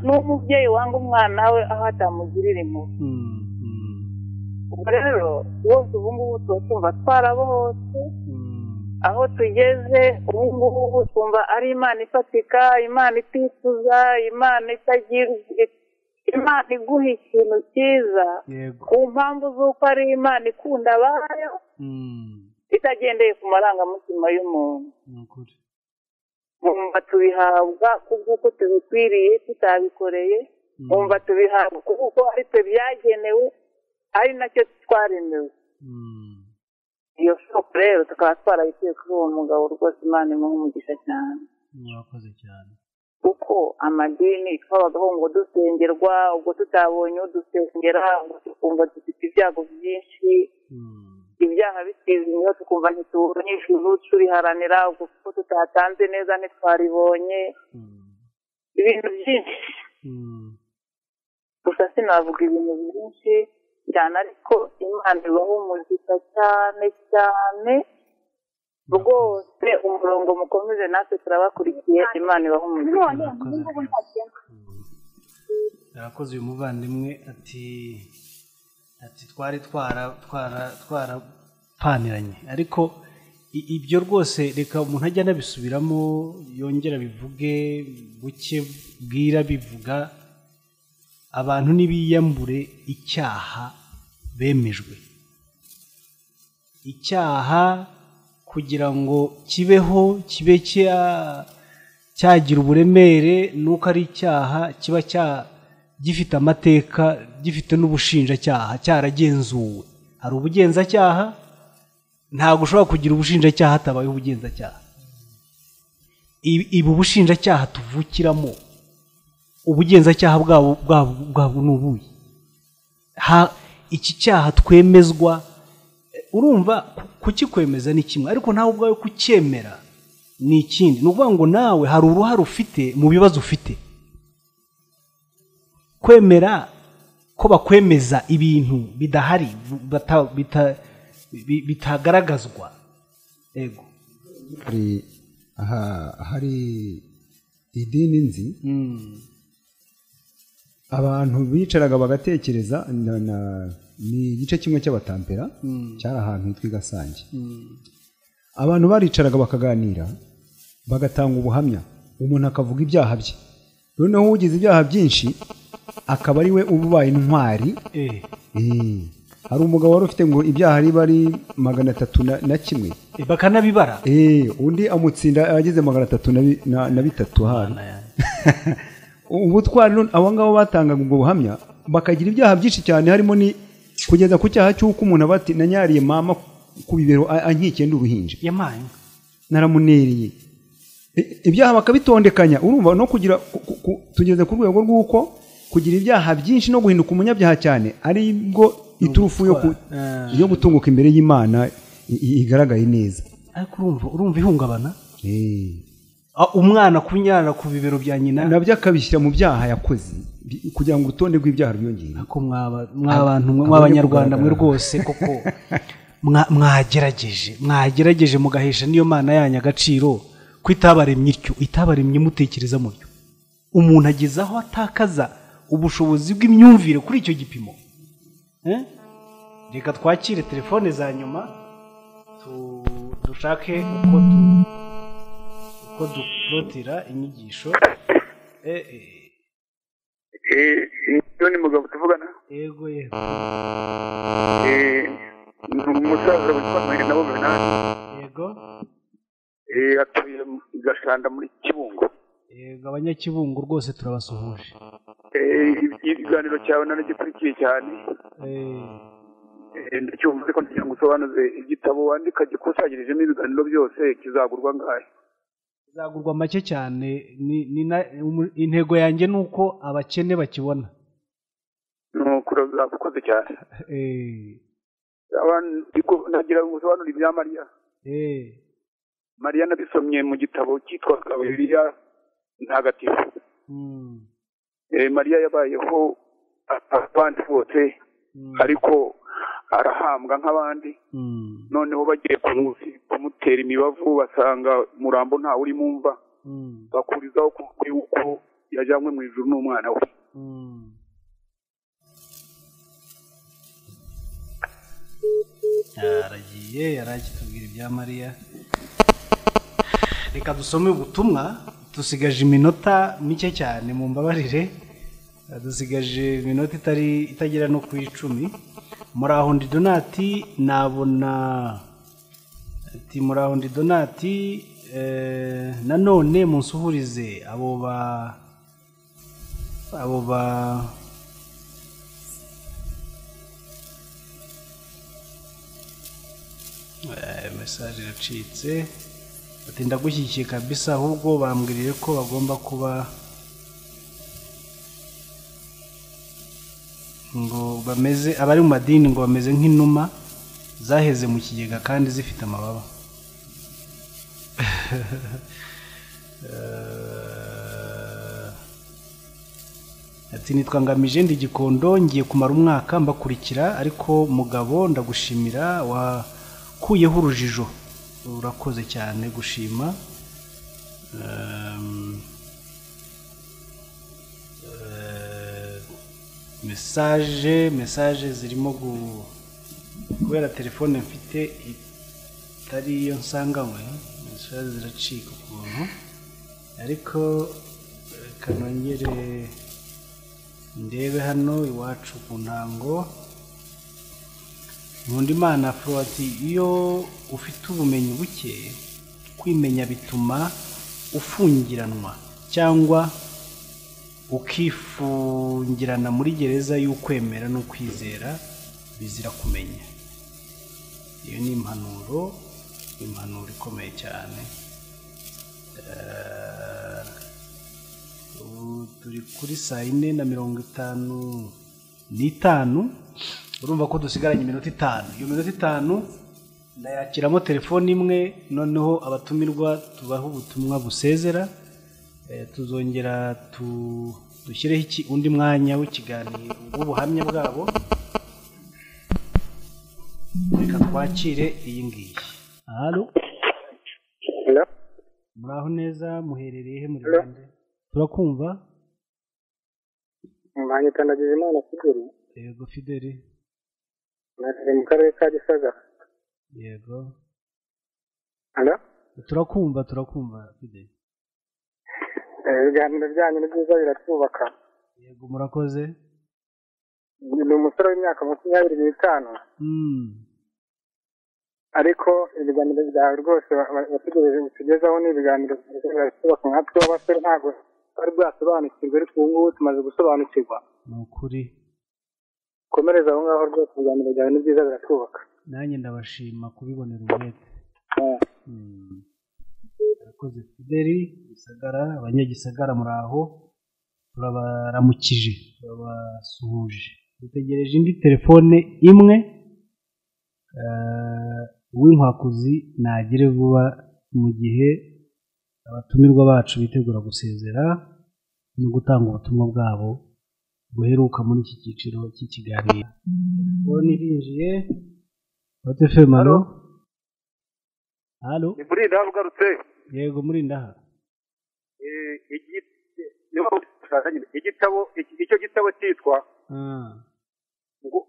n'umubyeyi wanga umwana we aho atamugirira impuhwe ubwo rero bose ubu ngubu tuba twumva twarabohotse aho tugeze ubu ngubu twumva ari imana ifatika imana itifuza imana itagira imana iguha ikintu cyiza ku mpamvu z'uko ari imana ikunda abayo itagendeye ku marangamutima y'umuntu mwumva tubihabwa kubw'uko tubikwiriye tutabikoreye mwumva tubihabwa kubw'uko ari twe byagenewe ari nacyo twaremewe iyo soko rero tukaba twarabikuye kuri uwo mugabo rwose imana imuha umugisha cyane mwakoze cyane kuko amadini twabagaho ngo dusengerwa ubwo tutabonye udusengera ubwo tukumva dufite ibyago byinshi ibyaha bisize niyo tukumva ntitubonye ijuru turiharanira ubwo kuko tutatanze neza ntitwaribonye ibintu byinshi gusa sinavuga ibintu byinshi cyane ariko imana ibahumuriza cyane cyane rwose umurongo mukomeze natwe turabakurikiye imana ibahumuriza yakoze uyu muvandimwe ati ati twari twara twara twarapaniranye ariko ibyo rwose reka umuntu ajya anabisubiramo yongera bivuge buke bwira bivuga abantu ntibiyambure icyaha bemejwe icyaha kugira ngo kibeho kibe cyagira uburemere nuko ari icyaha kiba gifite amateka gifite n'ubushinjacyaha cyaragenzuwe hari ubugenzacyaha ntabwo ushobora kugira ubushinjacyaha hatabayeho ubugenzacyaha ibu bushinjacyaha tuvukiramo ubugenzacyaha bwabo bwabo ni ubuye iki cyaha twemezwa urumva kukikwemeza ni kimwe ariko nawe ubwawe kucyemera ni ikindi ni ukuvuga ngo nawe hari uruhare ufite mu bibazo ufite kwemera ko bakwemeza ibintu bidahari bitagaragazwa yego hari idini nzi abantu bicaraga bagatekereza ni igice kimwe cy'abatampera cyari ahantu hitwa i gasange abantu baricaraga bakaganira bagatanga ubuhamya umuntu akavuga ibyaha bye noneho ugize ibyaha byinshi akaba ari we uba ubaye intwari hari umugabo wari ufite ngo ibyaha riba ari magana atatu na kimwe bakanabibara undi amutsinda ageze magana atatu na bitatu hari ubutwari abo ngabo batangaga ubwo buhamya bakagira ibyaha byinshi cyane harimo ni kugeza ku cyaha cy'uko umuntu aba ati nanyariye mama ku bibero ankikiye ndi uruhinja naramunereye ibyaha bakabitondekanya urumva no kugira tugeze ku rwego rw'uko kugira ibyaha byinshi no guhinduka umunyabyaha cyane ari bwo iturufu yo gutunguka imbere y'imana igaragaye neza ariko urumva ihungabana umwana kunyara ku bibero bya nyina nabyo akabishyira mu byaha yakoze kugira ngo urutonde rw'ibyaha rwiyongere ariko mw'abantu mw'abanyarwanda mwe rwose kuko mwagerageje mwagerageje mugahesha n'iyo mana yanyu agaciro ko itabaremye ityo itabaremye mutekereza mutyo umuntu ageze aho atakaza ubushobozi bw'imyumvire kuri icyo gipimo reka twakire telefone za nyuma dushake uko tu ko dukurotira inyigisho eee ni mugabo tuvugana yego yego eee umusaza witwa mwene nabo benani yego eee atuye i gashanda muri kibungo yego abanyakibungo rwose turabasuhuje eee ikiganiro cyawe nari gikurikiye cyane eee ndacyumva ariko kugira ngo usobanuze igitabo wandika gikusanyirijemo ibiganiro byose kizagurwa ngahe bizagurwa make cyane intego yanjye ni uko abakene bakibona ni ukurakoze cyane nagira ngo usobanure ibya mariya mariya nabisomye mu gitabo cyitwa bibiliya ntagatifu mariya yabayeho abandi bose ariko arahambwa nk'abandi noneho bagiye ku mwuziko bakamutera imibavu basanga murambo ntawe urimo umva bakurizaho ku kuri uko yajyanywe mu ijuru n'umwana we yaragiye yarakitubwira ibya mariya reka dusome ubutumwa dusigaje iminota mike cyane mu mbabarire dusigaje iminota itari itagera no ku icumi muraho ndi donati nabona ati muraho ndi donati nanone munsuhurize abo ba abo ba mesaje iracitse batinda gushyigikiye kabisa ahubwo bambwiriye ko bagomba kuba ngo bameze abari mu madini ngo bameze nk'inuma zaheze mu kigega kandi zifite amababa ati nitwangamije ndi gikondo ngiye kumara umwaka mbakurikira ariko mugabo ndagushimira wa ukuyeho urujijo urakoze cyane gushima mesaje mesaje zirimo kubera telefone mfite itari iyo nsanganywe mesaje ziracika ukuntu ariko reka nongere ndebe hano iwacu ku ntango nkundimana ati iyo ufite ubumenyi buke kwimenya bituma ufungiranwa cyangwa ukifungirana muri gereza y'ukwemera no kwizera bizira kumenya iyo ni impanuro impanuro ikomeye cyane ubu turi kuri saa yine na mirongo itanu n'itanu urumva ko dusigaranye iminota itanu iyo minota itanu ndayakiramo telefone imwe noneho abatumirwa tubaha ubutumwa busezera tuzongera dushyireho undi mwanya w'ikiganiro w'ubuhamya bwabo reka twakire iyi ngiyi hano muri aho neza muherereye he muri rwanda turakumva umwanya utandagiza imana kiguru yego fideli nari mu karere ka gisagara yego hano turakumva turakumva fideli ibiganiro byanyu ni byiza biratwubaka yego murakoze ni umusore w'imyaka makumyabiri n'itanu ariko ibiganiro byawe rwose bategereje utugezaho ni ibiganiro biratwubaka nkatwe b'abasore ntabwo twari bwasobanukirwa ariko ubu ngubu tumaze gusobanukirwa ni ukuri komereza aho ngaho rwose ibiganiro byawe ni byiza biratwubaka nanjye ndabashima kubibonera umwete abakozi fideli gisagara abanyagisagara muri aho turabaramukije turabasuhuje dutegereje indi telefone imwe uw'inkwakuzi nagere vuba mu gihe abatumirwa bacu bitegura gusezera no gutanga ubutumwa bwabo buheruka muri iki cyiciro cy'ikiganiro telefone irinjiye bate femano halo ni muri ndaha ugarutse yego muri ndaha igitabo icyo gitabo cyitwa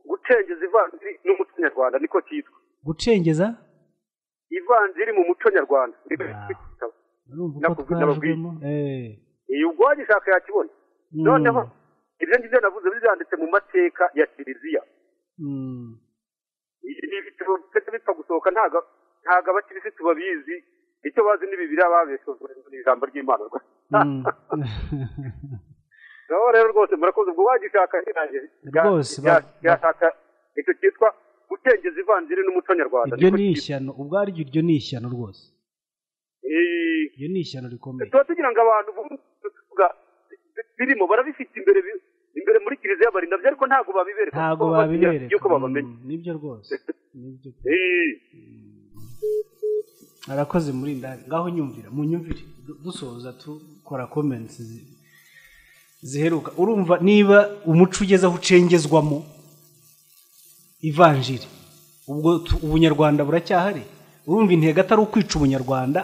gucengeza ivanziri n'umuco nyarwanda niko cyitwa gucengeza ivanziri mu muco nyarwanda iyi ubwanyu ishaka yakibona noneho ibyo ngibyo navuze byanditse mu mateka ya kiliziya ni ibitabo bipfa gusohoka ntabwo abakirisitu babizi icyo bazi ni bibiriya babeshozwa ijambo ry'imana rwose rero rwose murakoze ubwo wagishaka rwose yashaka icyo cyitwa gutengeza ivanziri n'umuco nyarwanda iryo ni ishyano ubwo ariryo iryo ni ishyano rwose iryo ni ishyano rikomeye tuba tugira ngo abantu birimo barabifite imbere imbere muri kiliziya barinda byo ariko ntabwo babibereka ntabwo babibereka yuko babamenye nibyo rwose nibyo arakoze muri ndani ngaho nyumvira mu nyumvire dusoza dukora komenti ziheruka urumva niba umuco ugeze aho ucengezwamo ivanjiri ubwo ubunyarwanda buracyahari urumva intego atari ukwica umunyarwanda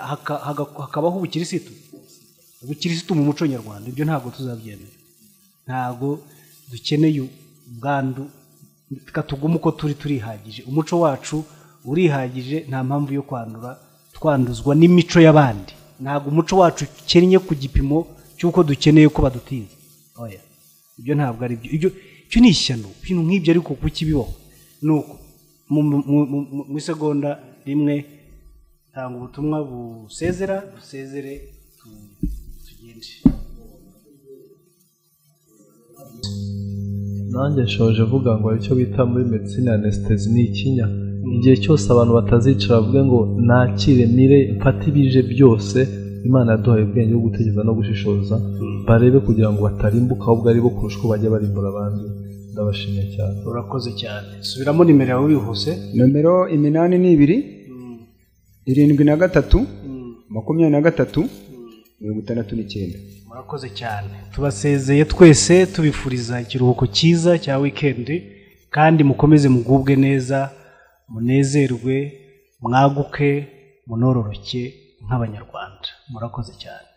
hakabaho ubukirisitu ubukirisitu mu muco nyarwanda ibyo ntabwo tuzabyemera ntabwo dukeneye ubwandu tugume uko turi turihagije umuco wacu urihagije nta mpamvu yo kwandura twanduzwa n'imico y'abandi ntabwo umuco wacu ukennye ku gipimo cy'uko dukeneye ko badutinza ibyo ntabwo ari byo icyo ni ishyano ibintu nk'ibyo ariko kuko ibibaho ni uko mu isegonda rimwe tanga ubutumwa busezera busezere tugende nanjye nshoje avuga ngo aricyo bita muri medicine anesitezi ni ikinya igihe cyose abantu batazicara bavuga ngo nakire mire mfate ibije byose imana yaduhaye ubwenge bwo gutekereza no gushishoza barebe kugira ngo batarimbuka ahubwo ari bo kurusha uko bajya barimbura abandi ndabashimiye cyane urakoze cyane subiramo nimero yawe wihuse nomero iminani ni ibiri irindwi na gatatu makumyabiri na gatatu mirongo itandatu n'icyenda murakoze cyane tubasezeye twese tubifuriza ikiruhuko cyiza cya wikendi kandi mukomeze mugubwe neza munezerwe mwaguke munororoke nk'abanyarwanda murakoze cyane